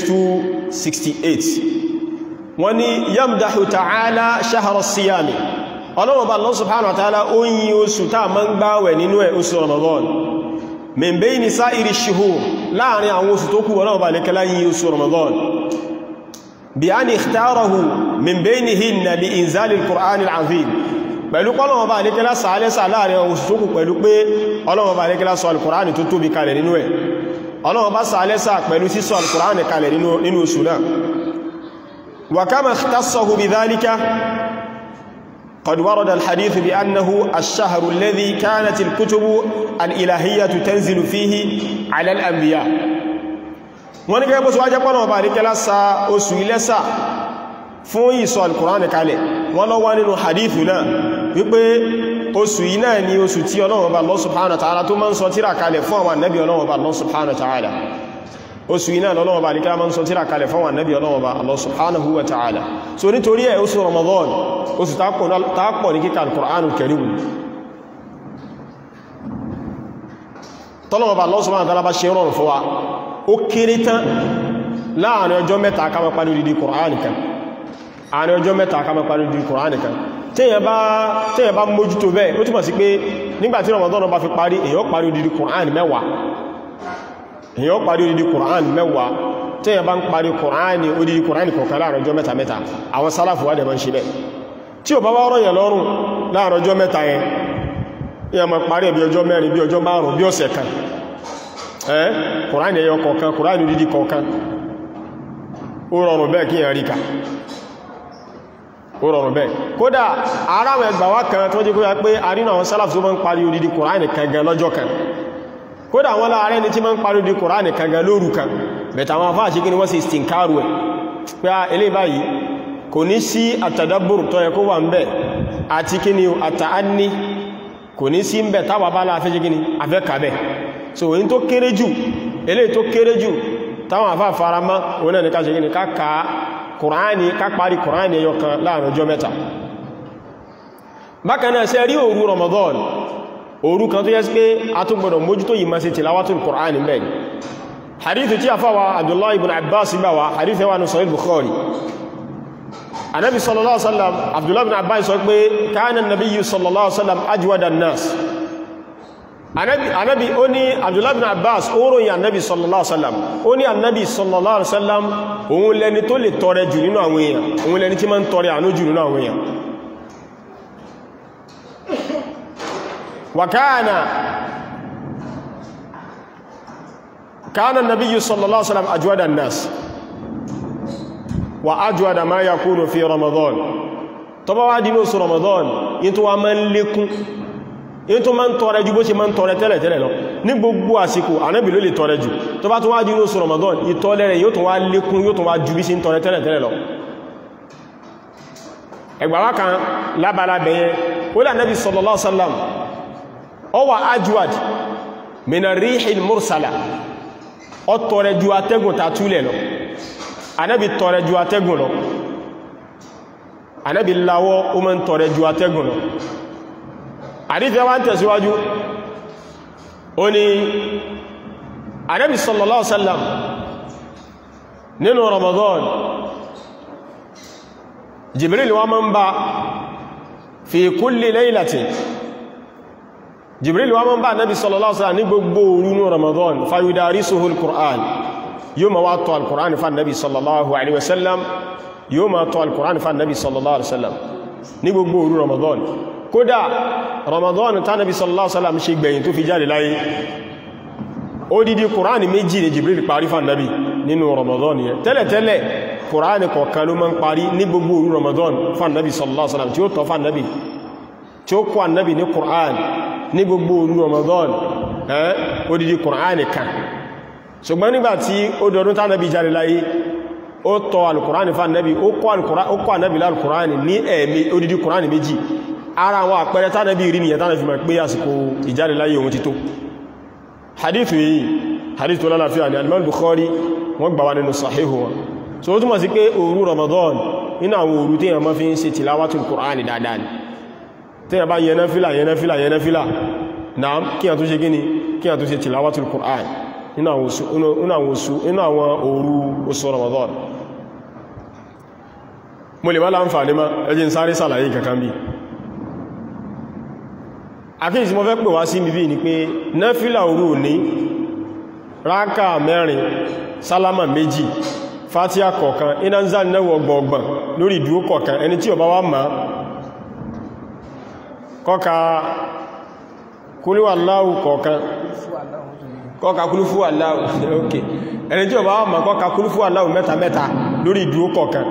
268 wọ́n ní yamdahu ta'ala shahra as-siyami ọlọ́wọ́ bá Allah subhanahu wa ta'ala ó yí oṣù táà máa ń gbáwẹ̀ nínú ẹ̀ oṣù Ramadan min bayni sa'iri shuhur láàrin àwọn oṣù tó kù ọlọ́wọ́ bá lẹ́kẹ́lá yí oṣù Ramadan bí a ní ikhtarahu min baynihinna li inzalil Qur'an al-azim pẹ̀lú pọ́lọ́wọ́ bá lẹ́kẹ́lá sàálẹ́sà láàrin àwọn oṣù tó kù pẹ̀lú pé ọlọ́wọ́ bá lẹ́kẹ́lá sọ al-Qur'an tó tóbi kalẹ̀ nínú ẹ̀ ọlọ́wọ́ bá sàálẹ́sà pẹ̀lú sísọ al-Qur'an kalẹ̀ nínú oṣù náà wa kama ikhtassahu bi dhalika قد ورد الحديث بأنه الشهر الذي كانت الكتب الإلهية تنزل فيه على الأنبياء wọ́n ní gẹ́gbọ́ síwájẹ́ pọ́nà ọba àríkẹ́lá sa oṣù ilẹ́sà fún ìsọ alkùránì kalẹ̀ wọ́n lọ wá nínú hadithu náà wípé oṣù yìí náà ni oṣù tí Ọlọ́run Ọba Allah subhanahu wa ta'ala tó máa ń sọ tírà kalẹ̀ fún àwọn ànábì Ọlọ́run Ọba Allah subhanahu wa ta'ala oṣù yìí náà lọ́lọ́wọ́ bá ní kí a máa ń sọ tírà kalẹ̀ fún àwọn ànábì Ọlọ́run Ọba Allah subhanahu wa ta'ala so nítorí ẹ̀ oṣù Ramadan oṣù tápọ̀ ní kíkà al-Qur'anul Karim tọ́lọ́wọ́ bá Allah subhanahu wa ta'ala bá ṣe rọrùn fún wa ó kéré tán láàrin ọjọ́ mẹ́ta ká máa parí odidi Qur'an kan àrin ọjọ́ mẹ́ta ká máa parí odidi Qur'an kan téèyàn bá mójútó bẹ́ẹ̀ ó túnmọ̀ sí pé nígbàtí Ramadan bá fi parí èyàn parí odidi Qur'an mẹ́wàá èyàn parí odidi Qur'an mẹ́wàá téèyàn bá ń parí Qur'an odidi Qur'an kọ̀ọ̀kan láàrin ọjọ́ mẹ́ta mẹ́ta àwọn sálàfù wà dẹ̀ máa ń ṣe bẹ́ẹ̀ tí ò bá wá rọ̀yàn lọ́rùn láàrin ọjọ́ mẹ́ta yẹn èyàn máa parí bí ọjọ́ mẹ́rin bí ọjọ́ márùn bí ọ̀sẹ̀ kan ẹ́ Qur'an ẹyọ kọ̀ọ̀kan Qur'an odidi kọ̀ọ̀kan ó rọrùn bẹ́ẹ̀ kí èyàn ríkà ó rọrùn bẹ́ẹ̀ kódà ara àwọn ẹgbà wá kan tó jẹ́ kó yá pé àrínà àwọn sálàfù tó máa ń parí odidi Kùránì kan gan lọ́jọ́ kan kódà wọ́n láàrẹ́ ní tí máa ń parí odidi Kùránì kan gan lóru kan bẹ̀tà àwọn afá àṣíkí ni wọ́n sì stinkaru ẹ̀ pé a ilé báyìí kò ní sí àtàdábùrù tó yẹ kó wà ń bẹ̀ àti kí ni àtàání kò ní sí ń bẹ̀ táwà bá láàfẹ́ jẹ́ gini afẹ́ kàbẹ̀ so èyí tó kéré jù eléyìí tó kéré jù táwọn afá faramá òun náà ní ká ṣe gini ká kàá kùránì ká parí kùránì ẹyọ kan láàrin ọjọ́ mẹ́ta bákanáà ṣe rí òru Ramadan òru kan tó yẹ́ sí pé a tó gbọdọ̀ mójútó yìí ma ṣe tilawatul kùránì mẹ́ hadithu tí a fáwa Abdullah ibn Abbas gbà wá hadithu yawa ní Sahih Bukhari anabi sallallahu alaihi wasallam Abdullah ibn Abbas sọ pé kana nabiyyu sallallahu alaihi wasallam ajwada nas anabi ó ní Abdullah ibn Abbas ó ròyìn anabi sallallahu alaihi wasallam ó ní anabi sallallahu alaihi wasallam òun lẹni tó lè tọrẹ jù nínú àwọn èèyàn òun lẹni tí ma ń tọrẹ àánú jù nínú àwọn èèyàn wàkáàna káàna nabiyyu sallallahu alaihi wasallam ajwada an-nas wa ajwada ma yakunu fi ramadan tó bá wá dínú oṣù ramadan yí tó wá ma ń lékún yí tó ma ń tọrẹ jù bó ṣe ma ń tọrẹ tẹ́lẹ̀ tẹ́lẹ̀ lọ ní gbogbo àsìkò ànábì ló lè tọrẹ jù tó bá tó wá dínú oṣù ramadan ìtọrẹ rẹ̀ yóò tó wá lékún yóò tó wá jù bí sí ń tọrẹ tẹ́lẹ̀ tẹ́lẹ̀ lọ ẹgbàwá kan lábára bẹ̀yẹ ó lè ànábì sallallahu alaihi wasallam ó wà ajwad mina rihil mursala ó tọrẹ ju atẹ́gùn ta túlẹ̀ lọ ànábì tọrẹ ju atẹ́gùn lọ Ànábì láwọ́ ó máa ń tọrẹ ju atẹ́gùn lọ àdífẹ́ wá ń tẹ̀síwájú ó ní Ànábì sallallahu alaihi wasallam nínú Ramadan Jibril wá máa ń bá fi kulli laylatin Jibril wá máa ń bá Ànábì sallallahu alaihi wasallam ní gbogbo òru ní Ramadan fayudarisuhu al-Qur'an yóò ma wá tọ́ al-Qur'an fa Ànábì sallallahu alaihi wasallam yóò ma tọ́ al-Qur'an fa Ànábì sallallahu alaihi wasallam ní gbogbo òru Ramadan kódà Ramadan tá Ànábì sallallahu alaihi wasallam ṣe gbẹ̀yìn tó fi jáde láyé odidi Qur'an méjì ni Jibril parí fa Ànábì nínú Ramadan yẹn tẹ́lẹ̀tẹ́lẹ̀ Qur'an kọ̀ọ̀kan ló máa ń parí ní gbogbo òru Ramadan fa Ànábì sallallahu alaihi wasallam tí ó tọ́ fa Ànábì tí ó kọ́ Ànábì ní Qur'an ní gbogbo òru Ramadan ẹ́ odidi Qur'an kan ṣùgbọ́n nígbàtí ó dọdún tánàbí jáde láyé ó tọ́ alkùránì fún ànábì ó kọ́ ànábì lálkùránì ní ẹ̀mí odidi kùránì méjì ara àwọn àpẹẹrẹ tánàbí rí nìyàn tánàbí ma pé àsìkò ìjáde láyé ohun tító hadithu yìí hadith tó lálàáfíà ní alimọ́ Bukhari wọ́n gbà wá nínú sahihu wọn so ó túnmọ̀ sí pé òru Ramadan nínú àwọn òru tí yàn máa fi ń ṣe tìláwàtún kùránì dáadáa ni tí yàn bá yẹn náfílà yẹn náfílà yẹn náfílà náà kí yàn tó ṣe gíní kí yàn tó ṣe tìláwàtún kùránì inú àwọn oṣù inú àwọn òru oṣù Ramadan mo lè má láǹfàní má ẹjí ń sáré sàlàyé kankan bí àkíyèsí mo fẹ́ pè wá sí bíbí ni pé náfílà òru ní rákà mẹ́rin sálámà méjì fátíà kọ̀ọ̀kan iná ń záà náwọ̀ ọgbọ̀ọ̀gbọ̀n lórí ìdúró kọ̀ọ̀kan ẹni tí ó bá wá má kọ́ka kúlúwà láwù kọ̀ọ̀kan kọ́ka kúlúfú aláwù ok ẹni tí ó bá wá má kọ́ka kúlúfú aláwù mẹ́ta mẹ́ta lórí ìdúró kọ̀ọ̀kan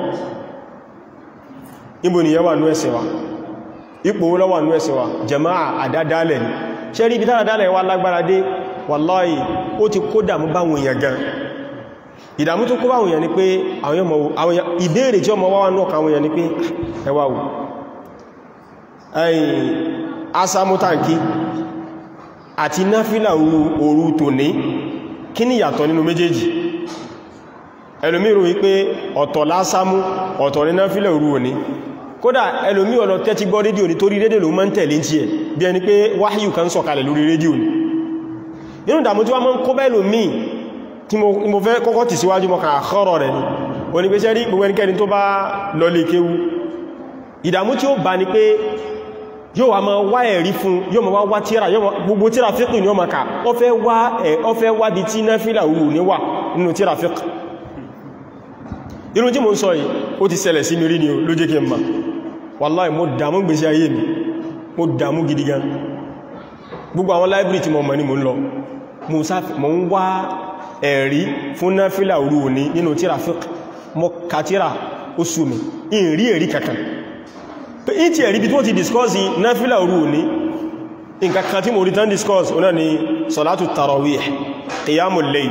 níbo ni yẹwà nú ẹ̀sẹ̀ wa ipò lọ́wà nú ẹ̀sẹ̀ wa jama'a àdádálẹ̀ ni ṣe rí ibi tàdádálẹ̀ wá lágbára dé wàláhì ó ti kó dàmú báwọn èèyàn gan ìdàmú tó kó báwọn èèyàn ni pé àwọn ìbéèrè tí ọmọ wáwá náà káwọn èèyàn ni pé ẹwà wò ẹ̀yìn asámútàǹkì àti náfílà òru tòní kí ni ìyàtọ̀ nínú méjèèjì ẹlòmírò wípé ọ̀tọ̀ lásámú ọ̀tọ̀ ní náfílà òru òní kódà ẹlòmí ọ̀lọ̀ tẹ́tí gbọ́ rédíò ní torí rédíò ló mọ́ ń tẹ̀lé tí ẹ̀ bí ẹni pé wáhíyù kan sọ̀kalẹ̀ lórí rédíò ní nínú ìdàmú tí wọ́n mọ́ ń kó bẹ́ẹ̀lò míì tí mo fẹ́ kọ́kọ́ tì síwájú mọ́ kàn àkọ́rọ̀ rẹ̀ ni o ní pé sẹ́rí gbogbo ẹnikẹ́ni tó bá lọ lè kéwú ìdàmú tí ó bá ní pé yóò wá máa wá ẹ̀rí fún yóò máa wá wá tíra gbogbo tíra fíkì ní ọmọ ká ó fẹ́ wá bí tí náfílà òru ní wà nínú tíra fíkì irun tí mo ń sọ yìí ó ti ṣẹlẹ̀ sí mi rí ni ó ló jẹ́ kí n ma wàláì mo dàmú gbèsè ayé mi mo dàmú gidi gan gbogbo àwọn library tí mo mọ̀ ní mo ń lọ mo ń wá ẹ̀rí fún náfílà òru òní nínú tíra fiqh mo ka tíra ó sú mi in rí ẹ̀rí kankan pé in ti ẹ̀rí bí tó ti discuss náfílà òru òní nǹkan kan tí mo rí tán discuss ọ̀nà ni salatu tarawih qiyamul layl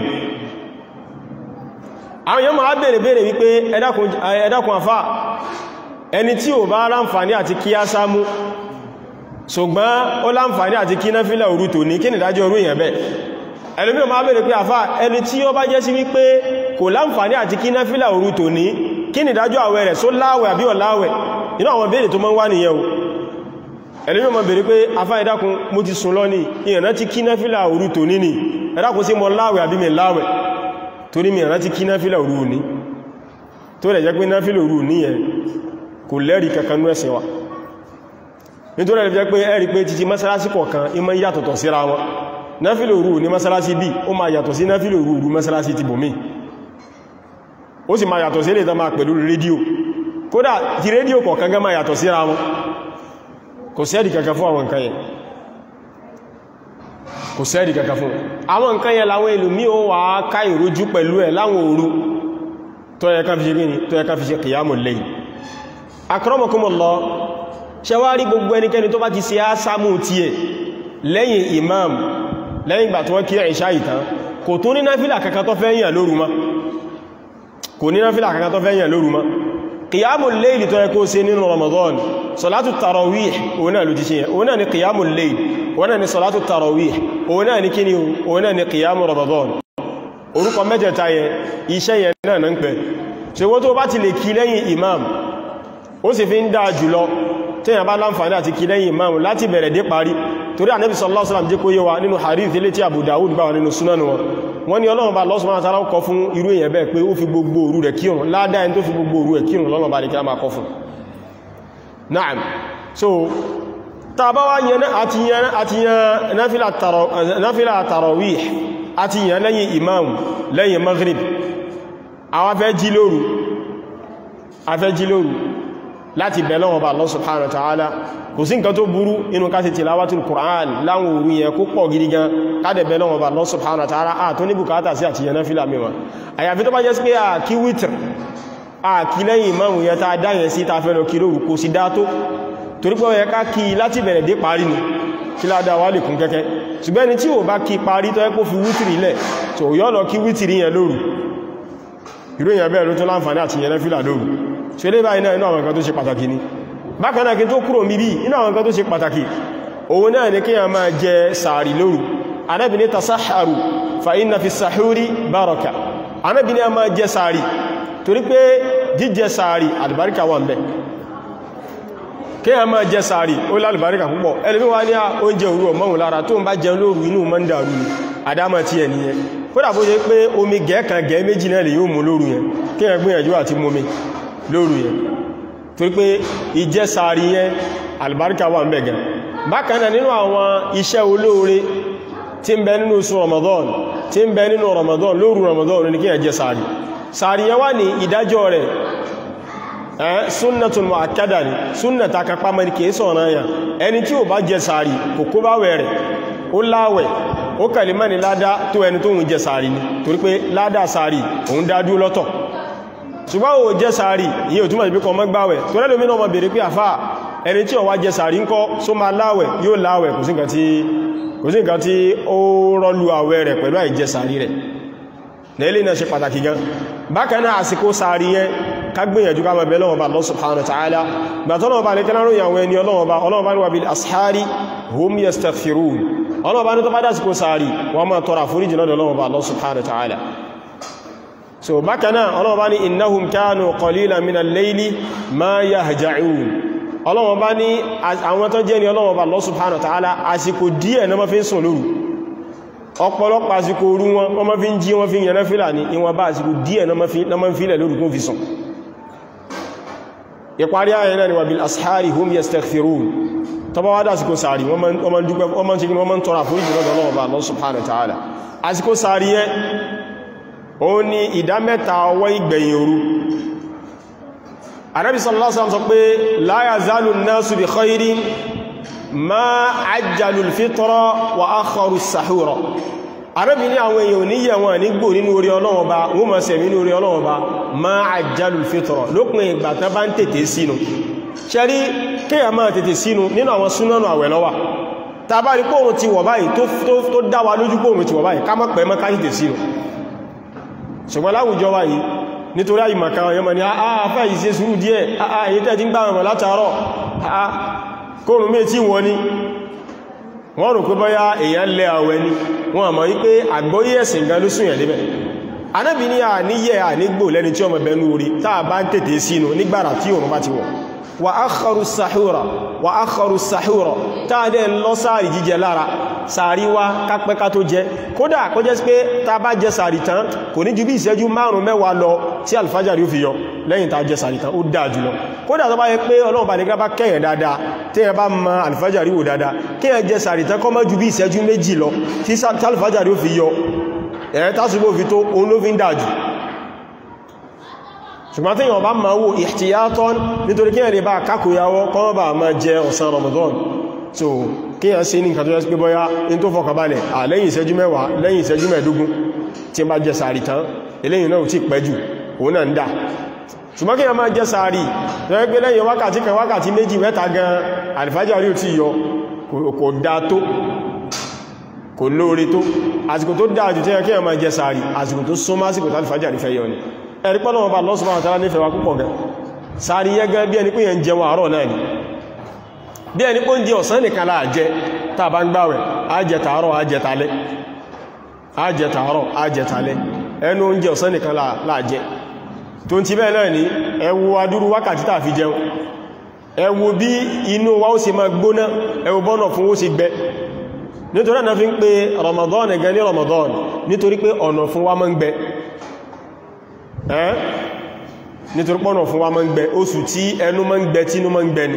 àwọn èèyàn máa bèèrè bèèrè wípé ẹ̀dàkùn àfá ẹni tí ò bá láǹfàní àti kí á sámú ṣùgbọ́n ó láǹfàní àti kí náfílà òru tò ní kí ni ìdájọ́ orú èèyàn bẹ́ ẹlòmí máa bèèrè pé àfá ẹni tí ó bá jẹ́ sí wípé kò láǹfàní àti kí náfílà òru tò ní kí ni ìdájọ́ àwẹ̀ rẹ̀ só láwẹ̀ àbí ọ̀láwẹ̀ inú àwọn bèèrè tó máa ń wá nìyẹn o ẹlòmí máa bèèrè pé àfá ẹ̀dàkùn mo ti sùn lọ ní ìyànà ti kí náfílà òru tò ní ni ẹ̀dàkùn sí mọ láwẹ̀ àbí mi láwẹ̀ torí mi rántí kí náfílà òru ní tó rẹ̀ jẹ́ pé náfílà òru ní ẹ̀ kò lẹ́rí kankan ní ẹ̀sìn wa nítorí rẹ̀ jẹ́ pé ẹ̀rí pé títí mọ́sálásí kọ̀ọ̀kan ìmọ̀ yàtọ̀tọ̀ síra wọn náfílà òru ní mọ́sálásí bí ó máa yàtọ̀ sí náfílà òru òru mọ́sálásí ti bòmí ó sì máa yàtọ̀ sí ilé ìtàn máa pẹ̀lú rédíò kódà ti rédíò kọ̀ọ̀kan gan máa yàtọ̀ síra wọn kò sẹ́ẹ̀dì kankan fún àwọn nǹkan yẹn kò sẹ́ẹ̀dì kankan fún àwọn nǹkan yẹn láwọn ìlú mí ó wà ká ìrójú pẹ̀lú ẹ̀ láwọn òru tó yẹ ká fi ṣe gíní tó yẹ ká fi ṣe qiyamul layl akramakumullah ṣẹwárí gbogbo ẹnikẹ́ni tó bá ti ṣe ásámù tí ẹ̀ lẹ́yìn imam lẹ́yìn ìgbà tí wọ́n kí ìṣá ìtàn kò tún ní náfílà kankan tó fẹ́ yàn lóru mọ́ kò ní náfílà kankan tó fẹ́ yàn lóru mọ́ qiyamul layl tó yẹ kó ṣe nínú Ramadan salatu tarawih òun náà ló ti ṣe yẹn òun náà ni qiyamul layl òun náà ni salatu tarawih òun náà ni kíni òun náà ni qiyamu Ramadan orúkọ mẹ́tẹ̀ẹ̀ta yẹn iṣẹ́ yẹn náà na ń pẹ̀ ṣe wọ́n tó bá ti lè kí lẹ́yìn imam ó sì fi ń dáa jùlọ téèyàn bá láǹfààní àti kí lẹ́yìn ìmáàmù láti bẹ̀rẹ̀ dé parí torí ànábì sallallahu alaihi wasallam jẹ́ kó yé wa nínú hadith ilé tí Abu Dawud gbà wà nínú súnánù wọn wọ́n ní Ọlọ́run bá Allah subhanahu wa ta'ala kọ fún irú èèyàn bẹ́ẹ̀ pé ó fi gbogbo òru rẹ̀ kírun ládá ẹni tó fi gbogbo òru rẹ̀ kírun lọ́nà bá ní kí a máa kọ fún Naam so ta bá wá yẹn àti yẹn náfílà tarawih àti yẹn lẹ́yìn imam lẹ́yìn maghrib àwọn afẹ́ jí lóru afẹ́ jí lóru láti bẹ̀lọ́ ọba Allah subhanahu wa ta'ala kò sí nǹkan tó burú inú ká ti tilawatul Qur'an láwọn òru yẹn kó pọ̀ gidi gan káàdẹ̀ bẹ̀lọ́ ọba Allah subhanahu wa ta'ala à tó ní bùkátà sí àti yẹn náfílà mẹ́wàá àyàfi tó bá jẹ́ sí pé à kí wítr à kí lẹ́yìn imam yẹn ta dáyẹ̀ sí ta fẹ́ lọ kí lóru kò sí dá tó torí pé ó yẹ ká kí láti bẹ̀rẹ̀ dé parí ni kí ládá wà lè kún kẹ́kẹ́ ṣùgbọ́n ni tí ò bá kí parí tó ẹ́kó fi wítìrì lẹ̀ tó yọ́ lọ kí wítìrì yẹn lóru irú èyàn bẹ́ẹ̀ ló tó láǹfààní àti yẹn lẹ́fìlà lóru ṣe lé báyìí náà inú àwọn nǹkan tó ṣe pàtàkì ni bákan náà kí tó kúrò níbí inú àwọn nǹkan tó ṣe pàtàkì òun náà ni kíyàn máa jẹ sàárì lóru Ànábì ní tasaharu fa inna fi sahuri baraka Ànábì ní a máa jẹ sàárì torí pé jíjẹ sàárì àlùbáríkà wà ń bẹ kí a máa jẹ sàárì ó lálùbáríkà púpọ̀ ẹlùmí wá ní oúnjẹ òru ọmọ́hùn lára tó ń bá jẹun lóru inú mọ́ ń dàrú ní àdámà tí ẹ̀ nìyẹn kódà bó jẹ́ pé omi gẹ́ẹ̀kan gẹ́ẹ̀ méjì náà lè yóò mú lóru yẹn kí ẹ gbìyànjú àti mú mi lóru yẹn torí pé ìjẹ sàárì yẹn àlùbáríkà wà ń bẹ gan bákan náà nínú àwọn iṣẹ́ olóore tí ń bẹ nínú oṣù Ramadan tí ń bẹ nínú Ramadan lóru Ramadan ní kí ẹ jẹ sàárì sàárì yẹn wà ní ìdájọ́ rẹ̀ ẹ́ súnnàtún mu'akkada ni súnnàtà kápá mẹ́rin kìí sọ̀rọ̀ ayà ẹni tí ó bá jẹ sàárì kò kó bá wẹ̀ rẹ̀ ó láwẹ̀ ó kàlì mẹ́rin ládá tó ẹni tó ń jẹ sàárì ni torí pé ládá sàárì òun dádú lọ́tọ̀ ṣùgbọ́n ó jẹ sàárì ìyẹ́ ò túnmọ̀ ìbíkọ mọ́gbàwẹ̀ tó rẹ́ lómìnà ọmọ bèèrè pé àfá ẹni tí ó wá jẹ sàárì ńkọ́ só máa láwẹ̀ yóò láwẹ̀ kò sí nǹkan tí ó rọ́lú àwẹ̀ rẹ̀ pẹ̀lú àìjẹ sàárì rẹ̀ lẹ́lẹ́ náà ṣe pàtàkì gan bákan náà àsìkò sàárì yẹn kagbìyànjú ká mọ̀ bẹ̀lọ́wọ́ bá Allah subhanahu wa ta'ala gbà tọ́lọ́wọ́ bá lè kẹ́lá ròyìn àwọn ẹni ọlọ́wọ́ bá ọlọ́wọ́ bá ní wà bil ashari hum yastaghfirun ọlọ́wọ́ bá ní tó bá dásìkò sáàrì wọ́n máa tọrọ àforíjì lọ́dọ̀ ọlọ́wọ́ bá Allah subhanahu wa ta'ala so bákanáà ọlọ́wọ́ bá ní innahum kanu qalilan min al-layli ma yahja'un ọlọ́wọ́ bá ní àwọn tó jẹ́ ni ọlọ́wọ́ bá Allah subhanahu wa ta'ala àsìkò díẹ̀ na ma fi ń sùn lóru ọ̀pọ̀lọpọ̀ àsìkò orú wọn wọ́n ma fi ń jí wọ́n fi ń yẹnà fílà ní ìwọ̀n bá àsìkò díẹ̀ na ma fi ń lóru kún fi sùn ìparí ayẹ náà ni wà bil ashari hum yastaghfirun tọba wádá àsìkò sàárì wọ́n ma ń dúpẹ́ wọ́n ma ń ṣe wọ́n ma ń tọrọ àforíjì lọ́dọ̀ Ọlọ́run Ọba Allah subhanahu wa ta'ala àsìkò sàárì yẹn ó ní ìdá mẹ́ta ọwọ́ ìgbẹ̀yìn òru Ànábì sallallahu alaihi wasallam sọ pé la yazalu an-nasu bi khairin ma ajjalu al-fitra wa akharu as-sahura Ànábì ní àwọn èèyàn níyẹ̀ wọn nígbò nínú orí Ọlọ́run Ọba wọ́n ma sẹ̀mí nínú orí Ọlọ́run Ọba ma ajjalu al-fitra lópin ìgbà tán bá ń tètè sínú ṣẹ́rí kíyà máa tètè sínú nínú àwọn súnánù àwẹ̀ lọ́wà tàbá rí pòrùn ti wọ̀ báyìí tó dáwà lójú pòrùn ti wọ̀ báyìí ká mọ́ pẹ̀ mọ́ ká tètè sínú ṣùgbọ́n láwùjọ wa yìí nítorí àyìmọ̀ká ọ̀yọ́mọ̀ ni àáfẹ́ yìí ṣe sùúrù díẹ̀ ààyè tẹ́ ti ń gbáwọn látàárọ̀ kóòrùn mé tí wọ́n ni wọ́n rò pé bọ́yá èèyàn lẹ àwẹ̀ ni wọ́n àmọ́ wípé àgbọ́yé ẹ̀sìn gan ló sún yẹ̀ débẹ̀ anábì ní àníyẹ ànígbò lẹ́ni tí ọmọ bẹnu orí táà bá ń tètè sínú nígbàrà tí òun bá ti wọ̀ wà ákọrù sàhúrà wà ákọrù sàhúrà táàdẹ lọ sáàrì jíjẹ lára sàárì wá kápẹ́ká tó jẹ kódà kó jẹ́ pé ta bá jẹ sàárì tán kò ní ju bí ìṣẹ́jú márùn mẹ́wàá lọ tí alfajari ó fi yọ lẹ́yìn ta jẹ sàárì tán ó dáa jùlọ kódà tó bá yẹ pé ọlọ́run bá nígbà bá kẹ́yẹ̀ dáadáa tí ẹ bá ma alfajari wò dáadáa kí ẹ jẹ sàárì tán kọ́ mọ́ ju bí ìṣẹ́jú méjì lọ tí alfajari ó fi yọ ẹ̀ tásùgbò fi tó òun ló fi ń dáa jù ṣùgbọ́n tí yàn bá máa wò ihtiyatan nítorí kí ẹ̀rẹ̀ bá kákòyàwó kọ́ bá máa jẹ ọ̀sán Ramadan so kí yàn sí ní nǹkan tó yẹ́ sí pé bọ́yá in tó fọkàbalẹ̀ à lẹ́yìn ìṣẹ́jú mẹ́wàá lẹ́yìn ìṣẹ́jú mẹ́ẹ̀dógún tí bá jẹ sàárì tán eléyìn náà tí pẹ́ jù òun náà ń dà ṣùgbọ́n kí yàn máa jẹ sàárì tó yẹ́ pé lẹ́yìn wákàtí kan wákàtí méjì mẹ́ta gan àlìfájàrí ò tí yọ kò dá tó kò lóore tó àsìkò tó dáa jù tí yàn kí yàn máa jẹ sàárì àsìkò tó súnmọ́ àsìkò tó àlìfájàrí fẹ́ yọ ni ẹ̀rí pọ́lọ̀ ọba Allah subhanahu wa ta'ala nífẹ̀ẹ́ wa púpọ̀ gẹ sáàrí yẹ́gẹ́ bí ẹni pé yẹn jẹun àárọ̀ náà ni bí ẹni pé ń jẹ ọ̀sán nìkan láàjẹ́ tàà bá ń gbáwẹ̀ ajẹtàárọ̀ ajẹtàlẹ́ ajẹtàárọ̀ ajẹtàlẹ́ ẹnu oúnjẹ ọ̀sán nìkan láàjẹ́ tó ń ti bẹ́ẹ̀ náà ni ẹ wo adúrú wákàtí tàà fi jẹun ẹ wò bí inú wa ó ṣe máa gbóná ẹ wò bọ́nà fún ó ṣe gbẹ nítorí náà fi ń pe Ramadan ẹ̀gẹ́ ní Ramadan nítorí pé ọ̀nà fún wa máa ń gbẹ ẹ́ nítorí pọ́nà fún wa máa ń gbẹ oṣù tí ẹnu máa ń gbẹ tí inú máa ń gbẹ ni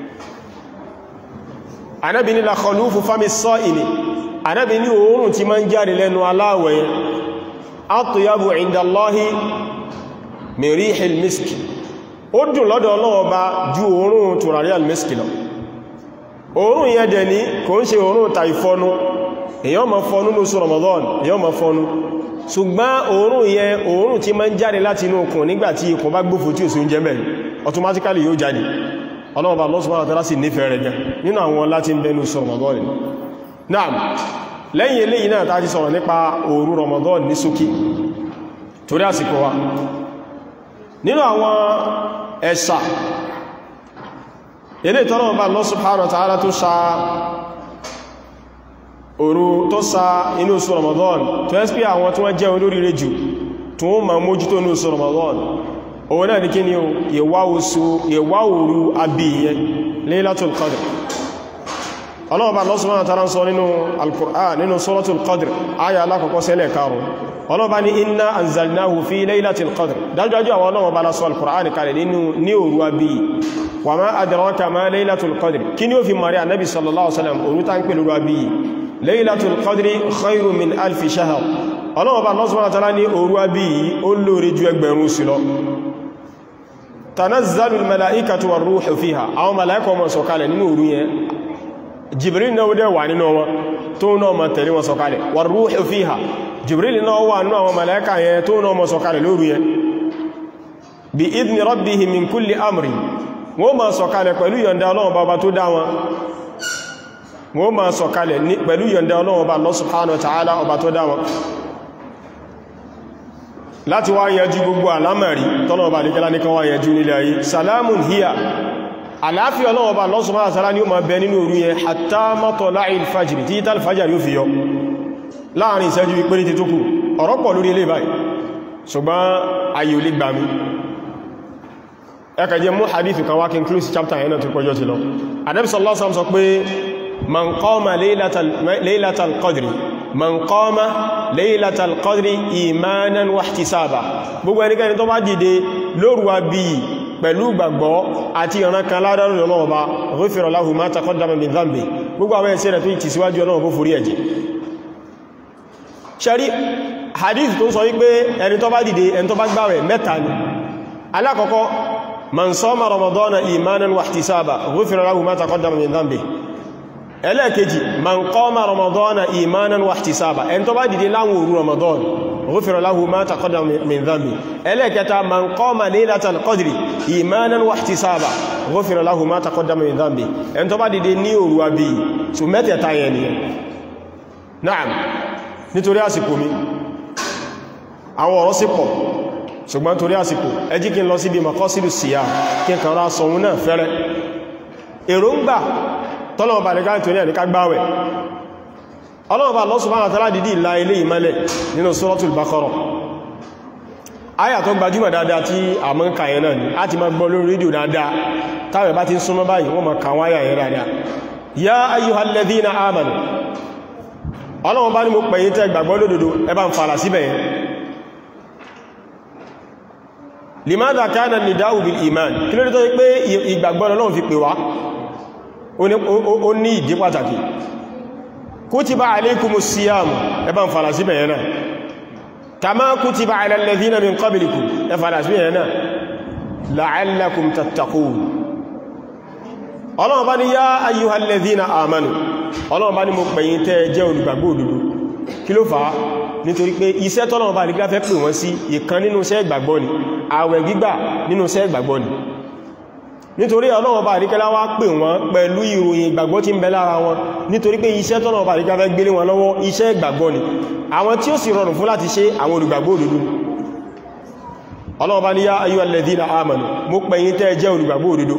Ànábì ní la khalufu fami s-sa'imi Ànábì ní òórùn tí máa ń jáde lẹ́nu aláwẹ̀ yẹn atyabu inda Allahi min rihil miski ó dùn lọ́dọ̀ Ọlọ́run bá ju òórùn tùràrí al-miski lọ òórùn yẹn dẹ̀ ní kò ń ṣe òórùn ta ìfọnu èyàn ma fọnú lóṣù Ramadan èyàn ma fọnú ṣùgbọ́n òórùn yẹn òórùn tí ma ń jáde láti inú okùn nígbàtí ikùn bá gbófò tí ò sí oúnjẹ mẹ́rin automatically yóò jáde Ọlọ́run bá Allah subhanahu wa ta'ala sì nífẹ̀ẹ́ rẹ̀ gan nínú àwọn láti ń bẹnu sọ Ramadan náà lẹ́yìn eléyìí náà tàbí sọ̀rọ̀ nípa òru Ramadan ní ṣókí torí àsìkò wa nínú àwọn ẹ̀sà ilé ìtọ́nà bá Allah subhanahu wa ta'ala tó sa òru tó sa inú oṣù Ramadan tó ẹ́ pé àwọn tí wọ́n jẹ́ olóríire jù tó wọ́n ma mójútó inú oṣù Ramadan òun náà ní kí ni ìwá oṣù ìwá òru abìyẹ Laylatul Qadr Allah bá Allah subhanahu wa ta'ala sọ nínú Al-Qur'an nínú Suratul Qadr ayà alákọ̀ọ́kọ́ sẹ́lẹ̀ karùn ọlọ́ba ní inna anzalnahu fi laylatil qadr dájúdájú àwọn ọlọ́wọ́ bá lásọ al-Qur'an kalẹ̀ nínú ní òru abí wa ma adraka ma laylatul qadr kí ni ó fi mari annabi sallallahu alaihi wasallam òru ta ń pè lóru abí laylatul qadri khairu min alfi shahr ọlọ́wọ́ bá lọ́sọ́ látara ní òru abí ó lóore ju ẹgbẹ̀rún sí lọ tanazzalu al-mala'ikatu war-ruhu fiha àwọn mala'ika wọn sọ̀kalẹ̀ nínú òru yẹn jibril náà dẹ̀ wà nínú wọn tó náà ma tẹ̀lé wọn sọ̀kalẹ̀ war-ruhu fiha jibril náà wà nínú àwọn màláíkà yẹn tó náà mọ́ sọ̀kalẹ̀ lóru yẹn bí idni rabbihi min kulli amri wọ́n ma sọ̀kalẹ̀ pẹ̀lú yọ̀nda Ọlọ́run bá tó dá wọn wọ́n ma sọ̀kalẹ̀ pẹ̀lú yọ̀nda Ọlọ́run bá Allah subhanahu wa ta'ala ọba tó dá wọn láti wá yanjú gbogbo alámẹ̀rí tọ́lọ́wọ́ bá níkẹ́lá ní kan wá yanjú nílẹ̀ ayé salamun hiya àláfí Ọlọ́run bá Allah subhanahu wa ta'ala ní ó ma bẹ nínú òru yẹn hatta matla'il fajri tí tàl fajri yóò fi yọ láàrin ìṣẹ́jú ìpínlẹ̀ ti tó kù ọ̀rọ̀ pọ̀ lórí ilé báyìí ṣùgbọ́n ayò lè gbà mí ẹkàjẹ mú hadithu kan wá kí n close chapter yẹn náà tó pọ̀jọ́ ti lọ Ànábì sallallahu alaihi wasallam sọ pé man qama laylatal qadri man qama laylatal qadri imanan wa ihtisaba gbogbo ẹnikẹ́ni tó bá dìde lóru wa bí pẹ̀lú gbàgbọ́ àti ìran kan ládàrú Ọlọ́run bá ghufira lahu ma taqaddama min dhanbi gbogbo àwọn ẹ̀ṣẹ̀ rẹ̀ tó ti síwájú Ọlọ́run kó forí ẹ̀jẹ̀ ṣẹ́rí hadith tó sọ wípé ẹni tó bá dìde ẹni tó bá gbààwẹ̀ mẹ́ta ni alákọ̀ọ́kọ́ man sọ́mà ramadana imanan wa ihtisaba ghufira lahu ma taqaddama min dhanbi ẹlẹ́ẹ̀kejì man qama ramadana imanan wa ihtisaba ẹni tó bá dìde láwọn òru ramadan ghufira lahu ma taqaddama min dhanbi ẹlẹ́ẹ̀kẹta man qama laylatal qadri imanan wa ihtisaba ghufira lahu ma taqaddama min dhanbi ẹni tó bá dìde ní òru àbí so mẹ́tẹ̀ẹ̀ta yẹn ni na'am nítorí àsìkò mi àwọn ọ̀rọ̀ sí pọ̀ ṣùgbọ́n torí àsìkò ẹ jí kí n lọ sí bí makọ́sílù síyá kí n kàn rá sọun náà fẹ́rẹ́ èròǹgbà tọ́lọ̀mọ̀bà ní káàkiri ní ẹ̀ríká gbáwẹ̀ ọlọ́mọ̀bà Allah subhanahu wa ta'ala dìdí ìlà ilé ìmẹ́lẹ̀ nínú Suratul Baqarah áyà tó gbajúmọ̀ dáadáa tí a mọ́ ń kà yẹn náà ni a ti máa gbọ́ lórí rédíò dáadáa táwẹ̀ bá ti ń súnmọ́ báyìí wọ́n máa kà wọ́n áyà yẹn dáadáa ya ayyuhal ladhina amanu ọlọ́wọ́n bá ní mo pẹ̀yìn tẹ́ gbàgbọ́ lódodo ẹbá ń fààlà síbẹ̀ yẹn limadha kana nida'u bil iman kí ló dé tó pé ìgbàgbọ́ Ọlọ́run fi pè wá ó ní ìdí pàtàkì kutiba alaykumus siyam ẹbá ń fààlà síbẹ̀ yẹn náà kama kutiba ala alladhina min qablikum ẹ fààlà síbẹ̀ yẹn náà la'allakum tattaqun Ọlọ́run bá ní yá ayyuhal ladhina amanu ọlọ́run bá ní mo pẹ̀yìn tẹ́ jẹ́ olùgbàgbọ́ òdodo kí ló fàá nítorí pé iṣẹ́ tọ́lọ́run bá nígbà fẹ́ pè wọ́n sí ìkan nínú iṣẹ́ ìgbàgbọ́ ni àwẹ̀ gbígbà nínú iṣẹ́ ìgbàgbọ́ ni nítorí ọlọ́run bá nígbà wá pè wọ́n pẹ̀lú ìròyìn ìgbàgbọ́ tí ń bẹ lára wọn nítorí pé iṣẹ́ tọ́lọ́run bá nígbà fẹ́ gbélé wọn lọ́wọ́ iṣẹ́ ìgbàgbọ́ ni àwọn tí ó sì rọrùn fún láti ṣe àwọn olùgbàgbọ́ òdodo ọlọ́run bá ní yá ayyuhal ladhina amanu mo pẹ̀yìn tẹ́ jẹ́ olùgbàgbọ́ òdodo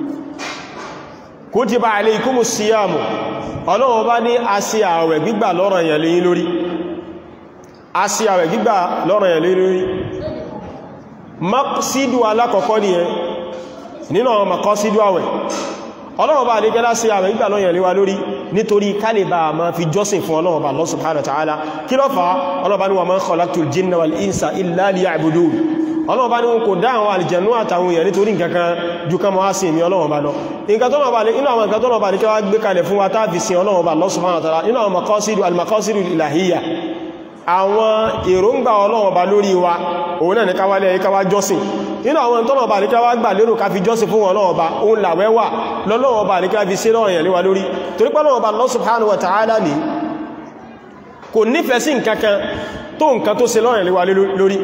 kutiba alaykumus siyamu ọlọ́wọ́ bá ní a sí ààwẹ̀ gbígbà lọ́rọ̀ èèyàn lẹ́yìn lórí a sí ààwẹ̀ gbígbà lọ́rọ̀ èèyàn lẹ́yìn lórí maqsidu alákọ̀ọ́kọ́ ni ẹ nínú àwọn maqasidu àwẹ̀ ọlọ́run bá àdíkẹ́lá sí àwẹ̀ ìgbà lọ́yẹ̀ léwa lórí nítorí kálìbà ma fi jọ́sìn fún ọlọ́run bá Allah subhanahu wa ta'ala kí ló fà ọlọ́run bá ní wa ma khalaqtul jinna wal insa illa liya'budun ọlọ́run bá ní wọn kò dá àwọn àlìjẹ̀nú àtàwọn èèyàn nítorí nǹkankan ju ká máa sin ìmì ọlọ́run bá lọ nǹkan tó bá inú àwọn nǹkan tó bá ní kẹwàá gbé kalẹ̀ fún wa táàfi sin ọlọ́run bá Allah subhanahu wa ta'ala inú àwọn maqasidu al-maqasidu ilahiyya àwọn èròǹgbà ọlọ́run bá lórí wa òun náà ní káwálẹ̀ káwá jọ́sìn nínú àwọn tọ́nà bá ní káwá gbà lérò ká fi jọ́sìn fún ọlọ́run bá òun làwẹ́ wà lọ́lọ́run bá ní ká fi sílọ̀ èèyàn léwa lórí torí pé ọlọ́run bá Allah subhanahu wa ta'ala ní kò nífẹ̀ẹ́ sí nǹkankan tó nǹkan tó ṣe lọ́rìn léwa lórí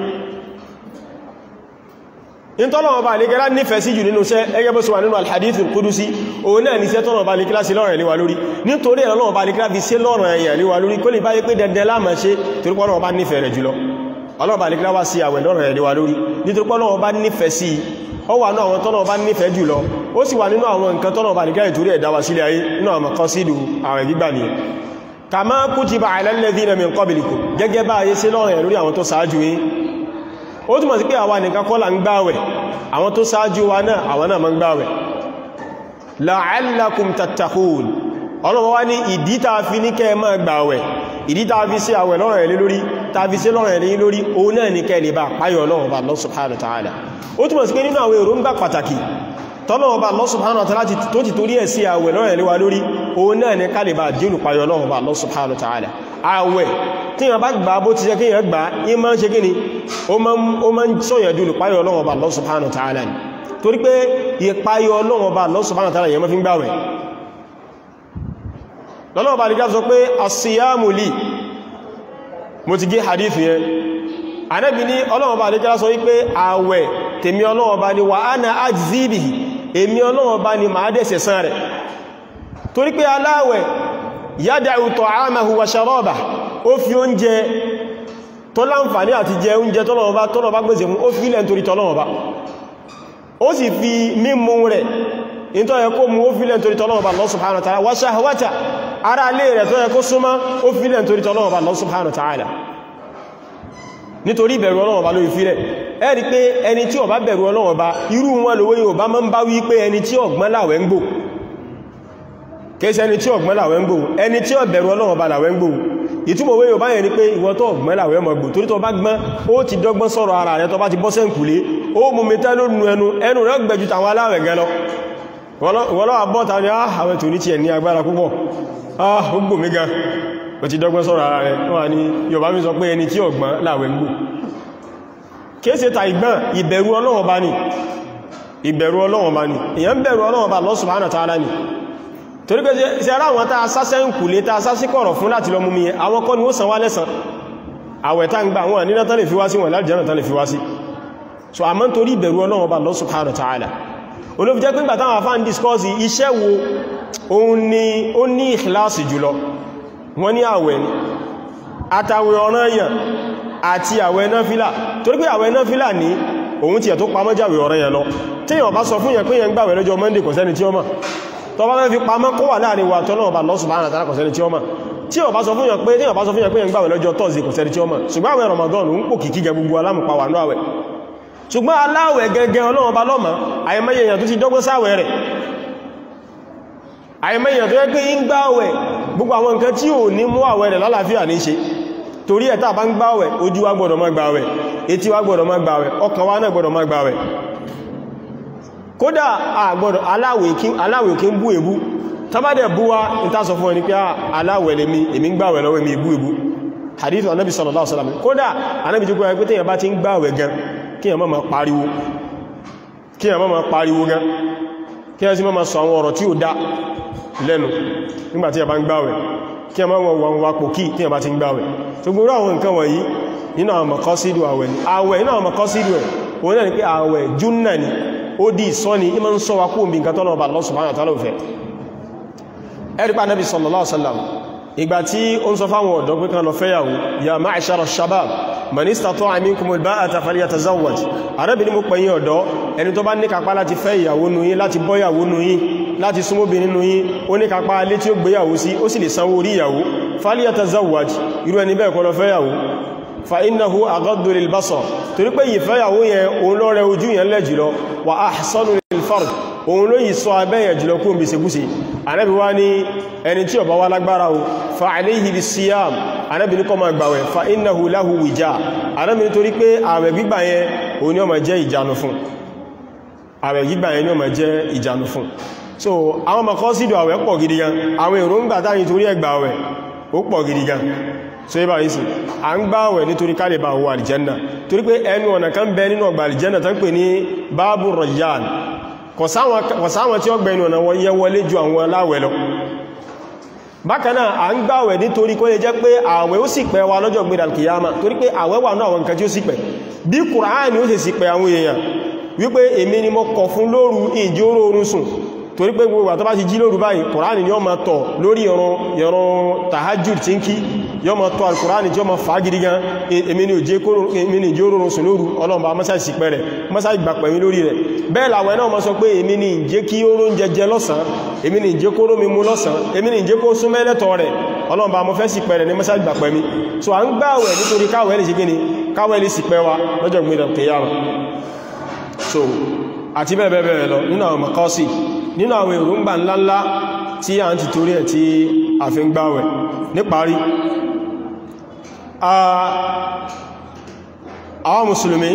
ìtọ́lọ̀wọ̀ bá nígẹ́lá nífẹ̀ẹ́ sí jù nínú iṣẹ́ ẹgẹ́ bó ṣe wà nínú alhadithu kudusi òun náà ní iṣẹ́ tọ́lọ̀wọ̀ bá nígẹ́lá sí lọ́rọ̀ ẹ̀lẹ́wà lórí nítorí ẹ̀lọ́wọ̀ bá nígẹ́lá fi sí lọ́rọ̀ ẹ̀yà lẹ́wà lórí kó lè báyé pé dẹ̀dẹ̀ láàmà ṣe torípọ́lọ́wọ̀ bá nífẹ̀ẹ́ rẹ̀ jùlọ ọlọ́wọ̀ bá nígẹ́lá wá sí àwẹ̀ lọ́rọ̀ ẹ̀lẹ́wà lórí nítorípọ́lọ́wọ̀ bá nífẹ̀ẹ́ sí ó wà náà àwọn tọ́lọ̀wọ̀ bá nífẹ̀ẹ́ jùlọ ó sì wà nínú àwọn nǹkan tọ́lọ̀wọ̀ bá nígẹ́lá ìtorí ẹ̀dá wa sílẹ̀ ayé nínú àwọn maqasidu àwẹ̀ gbígbà nìyẹn kama kutiba ala alladhina min qablikum gẹ́gẹ́ bá ayé sí lọ́rọ̀ ẹ̀ lórí àwọn tó ṣáájú yín ó túnmọ̀ sí pé àwa nìkan kọ́ là ń gbáwẹ̀ àwọn tó sáájú wa náà àwọn náà ma ń gbáwẹ̀ la'allakum tattaqun ọlọ́wọ́ wá ní ìdí tàà fi ní kẹ́ máa gbàwẹ̀ ìdí tàà fi sí àwẹ̀ lọ́rọ̀ ẹ̀lẹ́ lórí tàà fi sí lọ́rọ̀ ẹ̀lẹ́ lórí òun náà ní kẹ́ lè bá páyọ̀ Ọlọ́run bá Allah subhanahu wa ta'ala ó túnmọ̀ sí pé nínú àwọn èròǹgbà pàtàkì tọ́lọ́wọ́ bá Allah subhanahu wa ta'ala tó ti torí ẹ̀ sí àwẹ̀ lọ́rọ̀ ẹ̀lẹ́ wa lórí òun náà ní ká lè bá dínú páyọ̀ Ọlọ́run bá Allah subhanahu wa ta'ala àwẹ̀ tí wọ́n bá gbà bó ti jẹ́ kí yẹn gbà ní máa ń ṣe kí ni ó máa ń sọ́yẹ̀ dúnù páyọ̀ Ọlọ́run Ọba Allah subhanahu wa ta'ala ni torí pé ìpáyọ̀ Ọlọ́run Ọba Allah subhanahu wa ta'ala yẹn máa fi ń gbàwẹ̀ lọ́lọ́wọ́ bá dìgá sọ pé as-siyamu li mo ti gé hadith yẹn Ànábì ní Ọlọ́run Ọba dìgá sọ wípé àwẹ̀ tèmi Ọlọ́run Ọba ni wa ana ajzi bihi èmi Ọlọ́run Ọba ni máa dẹ̀ sẹ̀san rẹ̀ torí pé aláwẹ̀ yádàú ta'amahu wa sharabahu ó fi oúnjẹ tó láǹfàní àti jẹ oúnjẹ tọ́lọ̀ọba tọ́lọ̀ọba gbèsè fún ó fi ilẹ̀ nítorí tọ́lọ̀ọba ó sì fi mímú rẹ̀ in tó yẹ kó mú ó fi ilẹ̀ nítorí tọ́lọ̀ọba Allah subhanahu wa ta'ala wa shahwata ara lè rẹ̀ tó yẹ kó súnmọ́ ó fi ilẹ̀ nítorí tọ́lọ̀ọba Allah subhanahu wa ta'ala nítorí ìbẹ̀rù Ọlọ́run ló fi rẹ̀ ẹ rí pé ẹni tí ó bá bẹ̀rù Ọlọ́run irú wọn lówó yóò bá mọ́ ń bá wí pé ẹni tí ọ̀gbọ́n láwẹ̀ ń gbò kéèsẹ́ ẹni tí ọ̀gbọ́n láwẹ̀ ń gbò ẹni tí ó bẹ̀rù Ọlọ́run bá láwẹ̀ ń gbò ìtumọ̀ wé yóò báyẹ̀ ní pé ìwọ tó ọ̀gbọ́n láwẹ̀ ọmọ gbò torí tó bá gbọ́n ó ti dọ́gbọ́n sọ̀rọ̀ ara rẹ̀ tó bá ti bọ́ sẹ́ǹkùlé ó mú mẹ́ta lónú ẹnu ẹnu rẹ̀ gbẹ̀jù tàwọn aláwẹ̀ gan lọ wọ́lọ́wà bọ́ta ní àwẹ̀ tó ní ti ẹ̀ ní agbára púpọ̀ ah ó gbò mí gan ó ti dọ́gbọ́n sọ̀rọ̀ ara rẹ̀ wọ́n ní Yorùbá mi sọ pé ẹni tí ọ̀gbọ́n láwẹ̀ ń gbò kéèsè ta ìgbọ́n ìbẹ̀rù Ọlọ́run bá ní ìbẹ̀rù Ọlọ́run bá ní èyàn bẹ̀rù Ọlọ́run bá Allah subhanahu wa ta'ala ní torí pé ṣe ara àwọn tàà sásẹ́ ń kù lé tàà sásí kọ̀rọ̀ fún láti lọ mú mi àwọn kọ́ ni ó san wá lẹ́san àwẹ̀ tá ń gbà wọn nínú tán lè fi wá sí wọn láti jẹ́nà tán lè fi wá sí so a mọ́ torí ìbẹ̀rù Ọlọ́run Ọba Allah subhanahu wa ta'ala olófi jẹ́ pé ìgbà táwọn afá ń discourse iṣẹ́ wo òun ni ó ní ìkìláàsì jùlọ wọ́n ní àwẹ̀ ni àtàwẹ̀ ọ̀ranyàn àti àwẹ̀ náfílà torí pé àwẹ̀ náfílà ní òun ti ẹ̀ tó pamọ́ jàwẹ̀ ọ̀ranyàn lọ tí èèyàn bá sọ fún yẹn pé yẹn gbàwẹ̀ lọ́jọ́ Monday kò sẹ́ni tí ó mọ̀ tó bá fẹ́ fi pamọ́ kó wà láàrin wa tọ́lọ́wọ́ bá Allah subhanahu wa ta'ala kò sẹ́ni tí ó mọ̀ tí ó bá sọ fún yàn pé tí ó bá sọ fún yàn pé yàn gbàwẹ̀ lọ́jọ́ Thursday kò sẹ́ni tí ó mọ̀ ṣùgbọ́n àwẹ̀ Ramadan ń pò kìkí gẹ gbogbo alámùpa wà náà wẹ̀ ṣùgbọ́n aláwẹ̀ gẹ́gẹ́ Ọlọ́run bá lọ́mọ àìmọye èèyàn tó ti dọ́gbọ́n sáwẹ̀ rẹ̀ àìmọye èèyàn tó yẹ pé ń gbàwẹ̀ gbogbo àwọn nǹkan tí ò ní mú àwẹ̀ rẹ̀ lálàáfíà ní ṣe torí ẹ̀ tá bá ń gbàwẹ̀ ojú wa gbọ́dọ̀ má gbàwẹ̀ etí wa gbọ́dọ̀ má gbàwẹ̀ ọkàn wa náà gbọ́dọ̀ má gbàwẹ̀ kódà àgbọ́dọ̀ aláwẹ̀ kí ń bú èbú tàbádẹ̀ bú wá ní tàṣọ fún ẹni pé aláwẹ̀ lè mi èmi ń gbàwẹ̀ lọ́wọ́ mi ìbú ìbú hadith anábi sallallahu alaihi wasallam kódà anábi tó gbáyẹ pé tíyàn bá ti ń gbàwẹ̀ gan kí yàn máa pariwo kí yàn máa pariwo gan kí yàn sí máa sọ àwọn ọ̀rọ̀ tí ó dá lẹ́nu nígbàtí yàn bá ń gbàwẹ̀ kí yàn máa wọ́n wà pò kí tíyàn bá ti ń gbàwẹ̀ tó gbóró àwọn nǹkan wọ̀nyí nínú àwọn maqasidu àwẹ̀ ni àwẹ̀ nínú àwọn maqasidu ẹ̀ òun náà ni pé àwẹ̀ júnnà ni ó dí ìsọ́ni ìmọ̀ ń sọ wa kó bí nǹkan tọ́lọ̀ ọba Allah subhanahu wa ta'ala fẹ́ ẹ̀rípa nabi sallallahu alaihi wasallam ìgbà tí ó ń sọ fáwọn ọ̀dọ́ pé kan lọ fẹ́yàwó ya ma'ashara shabab man istata'a minkumul ba'ata falyatazawwaj arábìnrin mú pẹ̀yìn ọ̀dọ́ ẹni tó bá ní kápá láti fẹ́ ìyàwó nù yín láti bọ́ ìyàwó nù yín láti súnmọ́bìnrin nù yín ó ní kápá alé tí ó gbéyàwó sí ó sì lè sanwó orí ìyàwó falyatazawwaj irú ẹni bẹ́ẹ̀ kọ́ lọ fẹ́yàwó fa innahu aghaddu lil basar torí pé ìfẹ́yàwó yẹn òun ló rẹ ojú yẹn lẹ́ jùlọ wà ahsanu lil farj òun ló yìí sọ abẹ́yẹn jùlọ kó bí segúse Ànábì wá ní ẹni tí ó bá wá lágbára o fa alayhi bis siyam Ànábì ní kó máa gbàwẹ̀ fa innahu lahu wija Ànábì ní torí pé àwẹ̀ gbígbà yẹn òun ni ó máa jẹ́ ìjánu fún àwẹ̀ gbígbà yẹn ni ó máa jẹ́ ìjánu fún so àwọn makọ́sídò àwẹ̀ pọ̀ gidi gan àwọn èròǹgbà táyìn torí ẹgbà àwẹ̀ ó pọ̀ gidi gan so ibá yìí sí a ń gbá àwẹ̀ nítorí ká lè bá wọ àlìjẹ́nà torí pé ẹnu ọ̀nà kan bẹ nínú ọgbà àlìjẹ́nà tán pè ní báàbù rọ̀yàn kọ̀sáwọn tí ó gbẹ̀ inú ọ̀nà wọ́n yẹ wọlé ju àwọn aláwẹ̀ lọ bákanáà a ń gbá àwẹ̀ nítorí kó lè jẹ́ pé àwẹ̀ ó sì pẹ́ wa lọ́jọ́ gbé dàlkìyàmá torí pé àwẹ̀ wà náà àwọn nǹkan tí ó sì pẹ́ bí Kùránì ó sì sì pẹ́ àwọn èèyàn wípé èmi ni mo kọ̀ fún lóru ìjí oró orun sùn torí pé gbogbo àtọ́bá ti jí lóru báyìí kùránì ni ó ma tọ̀ lórí ìran tahajjud tí ń kí yọ ma tọ̀ alkùránì tí ó ma fà gidi gan èmi ni ìjí oró orun sùn lóru ọlọ́mbà mọ́sáì sí pẹ́rẹ̀ mọ́sáì gbà pẹ̀mí lórí rẹ̀ bẹ́ẹ̀ làwẹ̀ náà ma sọ pé èmi ni ìjẹ́ kí oró ń jẹjẹ lọ́sàn èmi ni ìjẹ́ kóró mi mú lọ́sàn èmi ni ìjẹ́ kó sún mẹ́lẹ́tọ̀ rẹ̀ ọlọ́mbà mọ́ fẹ́ sí pẹ́rẹ̀ ní mọ́sáì gbà pẹ̀mí so à ń gbààwẹ̀ nítorí káwẹ̀ lè ṣe gíní káwẹ̀ lè sì pẹ́ wa lọ́jọ́ gbìyànjú kìyàmà so àti bẹ́ẹ̀bẹ́ẹ̀ lọ nínú àwọn makọ́sí nínú àwọn èròǹgbà ńláńlá tí a ń ti torí ẹ̀ tí a fi ń gbáwẹ̀ níparí àwọn mùsùlùmí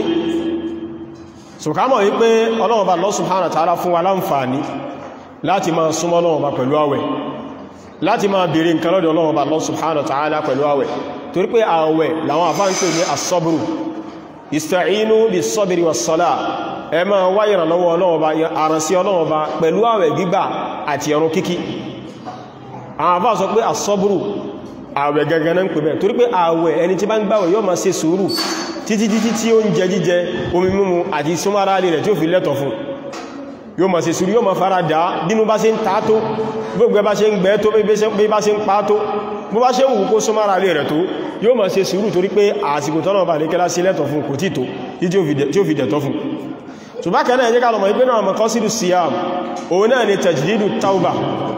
sùkámọ̀ wípé Ọlọ́run bá Allah subhanahu wa ta'ala fún wa láǹfààní láti máa súnmọ́ Ọlọ́run bá pẹ̀lú àwẹ̀ láti máa bèèrè nǹkan lọ́dọ̀ Ọlọ́run bá Allah subhanahu wa ta'ala pẹ̀lú àwẹ̀ torí pé àwẹ̀ làwọn àfáà ń pè ní as-sabru ista'inu bis-sabri was-salah ẹ máa wá ìrànlọ́wọ́ ọlọ́ọ̀bá àrànsí ọlọ́ọ̀bá pẹ̀lú àwẹ̀ gbígbà àti ẹ̀rùn kíkí àwọn àbá sọ pé àsọ́bùrù àwẹ̀ gẹ́gẹ́ náà ń pè bẹ́ẹ̀ torí pé àwẹ̀ ẹni tí bá ń gbàwẹ̀ yóò máa ṣe sùúrù títí títí tí ó ń jẹ jíjẹ omi mímu àti súnmọ́ra rẹ̀ tí ó fi lẹ́tọ̀ fún yóò máa ṣe sùúrù yóò máa fara dá bínú bá ṣe ń ta tó gbogbo bá ṣe ń gbẹ́ tó bí bá ṣe ń pa tó bó bá ṣe ń wù kó súnmọ́ra rẹ̀ tó yóò máa ṣe sùúrù torí pé àsìkò tọ́nà bà ní kẹ́lá sí lẹ́tọ̀ fún kò tí tó tí ó fi dẹ̀tọ́ fún ṣùgbákan náà jẹ́ ká lọ́mọ̀ ìpínà ọmọ kọ́sílù siyam òun náà ni tajdidu tauba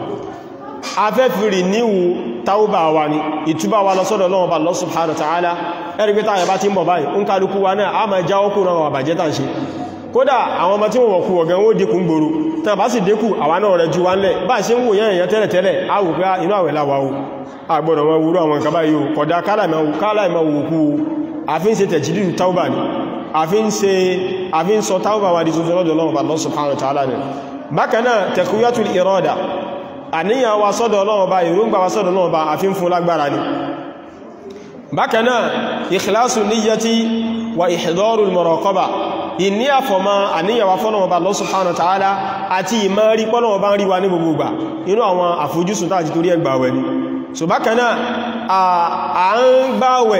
afẹ́fìrì níwú tauba wa ni ìtúbà wa lọ́sọ́dọ̀ Ọlọ́run Allah subhanahu wa ta'ala ẹ̀rí pé táyẹ̀ bá ti ń bọ̀ báyìí ń kálukú wa náà a máa já ọkù náà wà bàjẹ́ tàn ṣe kódà àwọn ọmọ tí wọ́n wọ̀kú ọ̀gán ó dínkù gbòrò tàn bá sì dínkù àwa náà rẹ̀ ju wá ń lẹ̀ bá ṣe ń wò yẹn èèyàn tẹ́lẹ̀ tẹ́lẹ̀ a wò pé inú àwẹ̀ láwá o àgbọ̀dọ̀ wọn wúrú àwọn nǹkan báyìí o kódà kálàìmọ̀ wòkú àfi ń ṣe tajdidu tauba ni àfi ń ṣe àfi ń sọ táwọ́bà wà di tuntun lọ́dọ̀ Ọlọ́run Allah subhanahu wa ta'ala ni bákanáà taqwiyatul irada àníyàn wa sọ́dọ̀ Ọlọ́run bá ìrúngbà wa sọ́dọ̀ Ọlọ́run bá àfi ń fún lágbára ni bákanáà ikhlasu niyyati wa ihdarul muraqaba ìní àfọ̀mọ́ àníyàn wa fọ́lọ́run bá Allah subhanahu wa ta'ala àti ìmọ̀ rí pọ́lọ́run bá ń rí wa ní gbogbo gbà inú àwọn àfojúsùn tàà ti torí ẹgbà wẹ̀ ni so bákanáà à ń gbáwẹ̀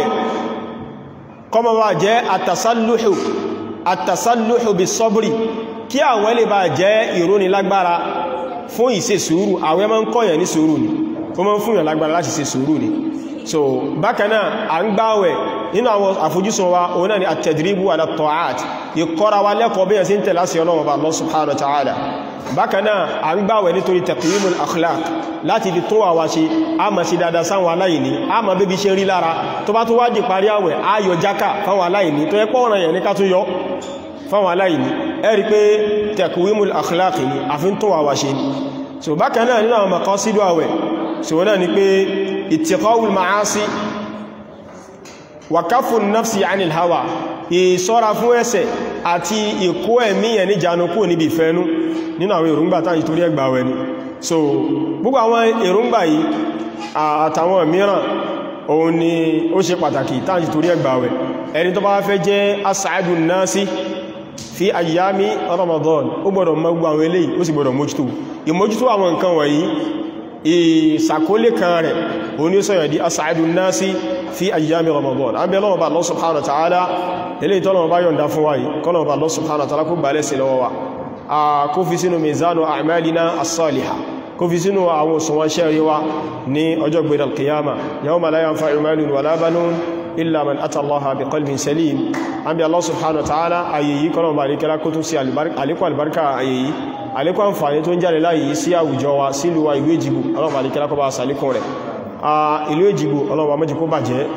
kọmọ bá jẹ́ àtàsálùhù àtàsálùhù bí sọ́bùrì kí àwọn lè bá jẹ́ ìróni lágbára fún ìṣe sùúrù àwẹ́ máa ń kọ́yàn ní sùúrù ni ó máa ń fún ìyàn lágbára láti ṣe sùúrù ni so bákanáà à ń gbáwẹ̀ nínú àwọn àfojúsùn wa òun náà ni àtẹ̀dìríbù ala ta'at ìkọ́ra wa lẹ́kọ̀ọ́ bí ẹ̀sìn tẹ̀lá sí ọlọ́run bá Allah subhanahu wa ta'ala bákanáà à ń gbáwẹ̀ nítorí taqyimul akhlaq láti fi tó àwà ṣe a ma ṣe dada sáwọn aláìní a ma bébí ṣe rí lára tó bá tó wá di parí àwẹ̀ a yọ jákà fáwọn aláìní tó yẹ pọ́ ọ̀rọ̀ yẹn ní ká tó yọ fáwọn aláìní ẹ rí pé taqwimul akhlaq ni a fi ń tó àwà ṣe ni so bákanáà nínú àwọn maqasidu àwẹ̀ so wọ́n náà ni pé ittiqa'ul ma'asi wa kaffun nafsi 'anil hawa ìṣọ́ra fún ẹ̀ṣẹ̀ àti ìkó ẹ̀mí ẹ̀ ní janukú níbi ìfẹ́nú nínú àwọn èròǹgbà tàbí torí ẹgbà wẹ̀ ni so gbogbo àwọn èròǹgbà yìí àtàwọn mìíràn òun ni ó ṣe pàtàkì tàbí torí ẹgbà wẹ̀ ẹni tó bá fẹ́ jẹ́ as'adun nasi fi ayyami Ramadan ó gbọ́dọ̀ mọ̀ gbogbo àwọn eléyìí ó sì gbọ́dọ̀ mójútó ìmójútó àwọn nǹkan wọ̀nyí ìsàkólé kan rẹ̀ òun ni ó sọ̀yọ̀ di as'adun nasi fi ayyami Ramadan an bẹ lọ́wọ́ bá Allah subhanahu wa ta'ala eléyìí tọ́lọ́wọ́ bá yọ̀nda fún wáyìí kọ́lọ́wọ́ bá Allah subhanahu wa ta'ala kó gbà lẹ́sẹ̀ lọ́wọ́ wa a kó fi sínú mizanu a'malina as-salihah kó fi sínú àwọn òṣùwọ̀n ṣẹ́rí wa ní ọjọ́ gbé al-qiyama yawma la yanfa'u malun wala banun illa man ata Allaha bi qalbin salim an bí Allah subhanahu wa ta'ala ayeyi kọ́lọ̀ bá ríkẹ́lá kó tún sí àlékún albarka ayeyi àlékún àǹfààní tó ń jáde láyìí sí àwùjọ wa sílùú wa ìlú Èjìgbò Allah bá ríkẹ́lá kó bá sàlékún rẹ̀ ìlú Èjìgbò Allah bá mẹ́jì kó bàjẹ́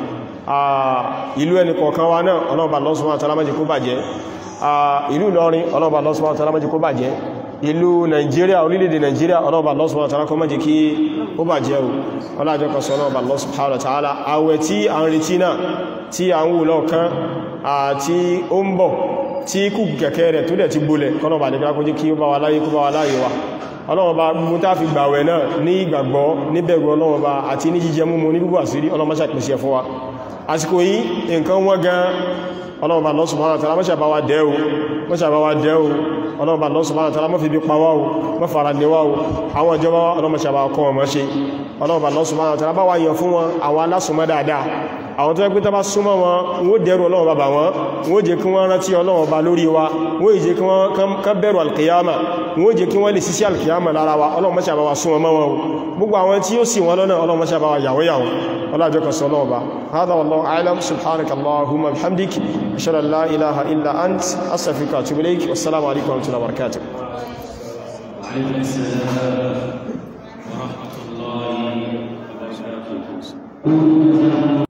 ìlú ẹni kọ̀ọ̀kan wa náà ọlọ́ọ̀bà Allah subhanahu wa ta'ala má jẹ́ kó bàjẹ́ ìlú Ìlọrin ọlọ́ọ̀bà Allah subhanahu wa ta'ala má jẹ́ kó bàjẹ́ ìlú Nàìjíríà orílẹ̀-èdè Nàìjíríà ọlọ́ọ̀bà Allah subhanahu wa ta'ala kó má jẹ́ kí ó bàjẹ́ o ọlájọ́ kan sọ ọlọ́ọ̀bà Allah subhanahu wa ta'ala àwẹ̀ tí a ń retí náà tí a ń wù lọ́ọ̀kan àti ó ń bọ̀ tí kù kẹ̀kẹ́ rẹ̀ tó dẹ̀ ti bolẹ̀ kọ́nàbà ní kílákó jí kí ó bá wa láyé kó bá wa láyé wa ọlọ́wọ́ bá mú tá fi gbàwẹ̀ náà ní ìgbàgbọ́ níbẹ̀rù ọlọ́wọ́ bá àti ní jíjẹ múmu ní gbogbo àsírí ọlọ́mọ́sà pèsè fún wa àsìkò yìí nǹkan wọ́n gan ọlọ́wọ́ bá Allah subhanahu wa ta'ala mọ́sà bá wa dẹ́ o mọ́sà bá wa dẹ́ o ọlọ́wọ́ bá Allah subhanahu wa ta'ala mọ́ fi bí pa wá o mọ́ fara ní wá o àwọn ìjọba ọlọ́mọ́sà bá kọ́ wọn mọ́ ṣe ọlọ́wọ́ bá Allah subhanahu wa ta'ala bá wá yàn fún wọn àwọn alásùnmọ́ dáadáa àwọn tó ẹgbẹ́ tó bá súnmọ́ wọn wọ́n dẹ̀rù ọlọ́run bàbá wọn wọ́n jẹ́ kí wọ́n rántí ọlọ́run bá lórí wa wọ́n jẹ́ kí wọ́n ká bẹ̀rù alkiyama wọ́n jẹ́ kí wọ́n lè sísí alkiyama lára wa ọlọ́run mọ́ṣà bá wa súnmọ́ mọ́ wọn gbogbo àwọn tí ó sì wọn lọ́nà ọlọ́run mọ́ṣà bá wa yàwó yàwó ọlọ́jọ́ kan sọ ọlọ́run bá hádà wallahu a'lam subhanaka allahumma bihamdik ashhadu an la ilaha illa ant astaghfiruka wa atubu ilayk wassalamu alaikum wa rahmatullahi wa barakatuh ورحمة الله وبركاته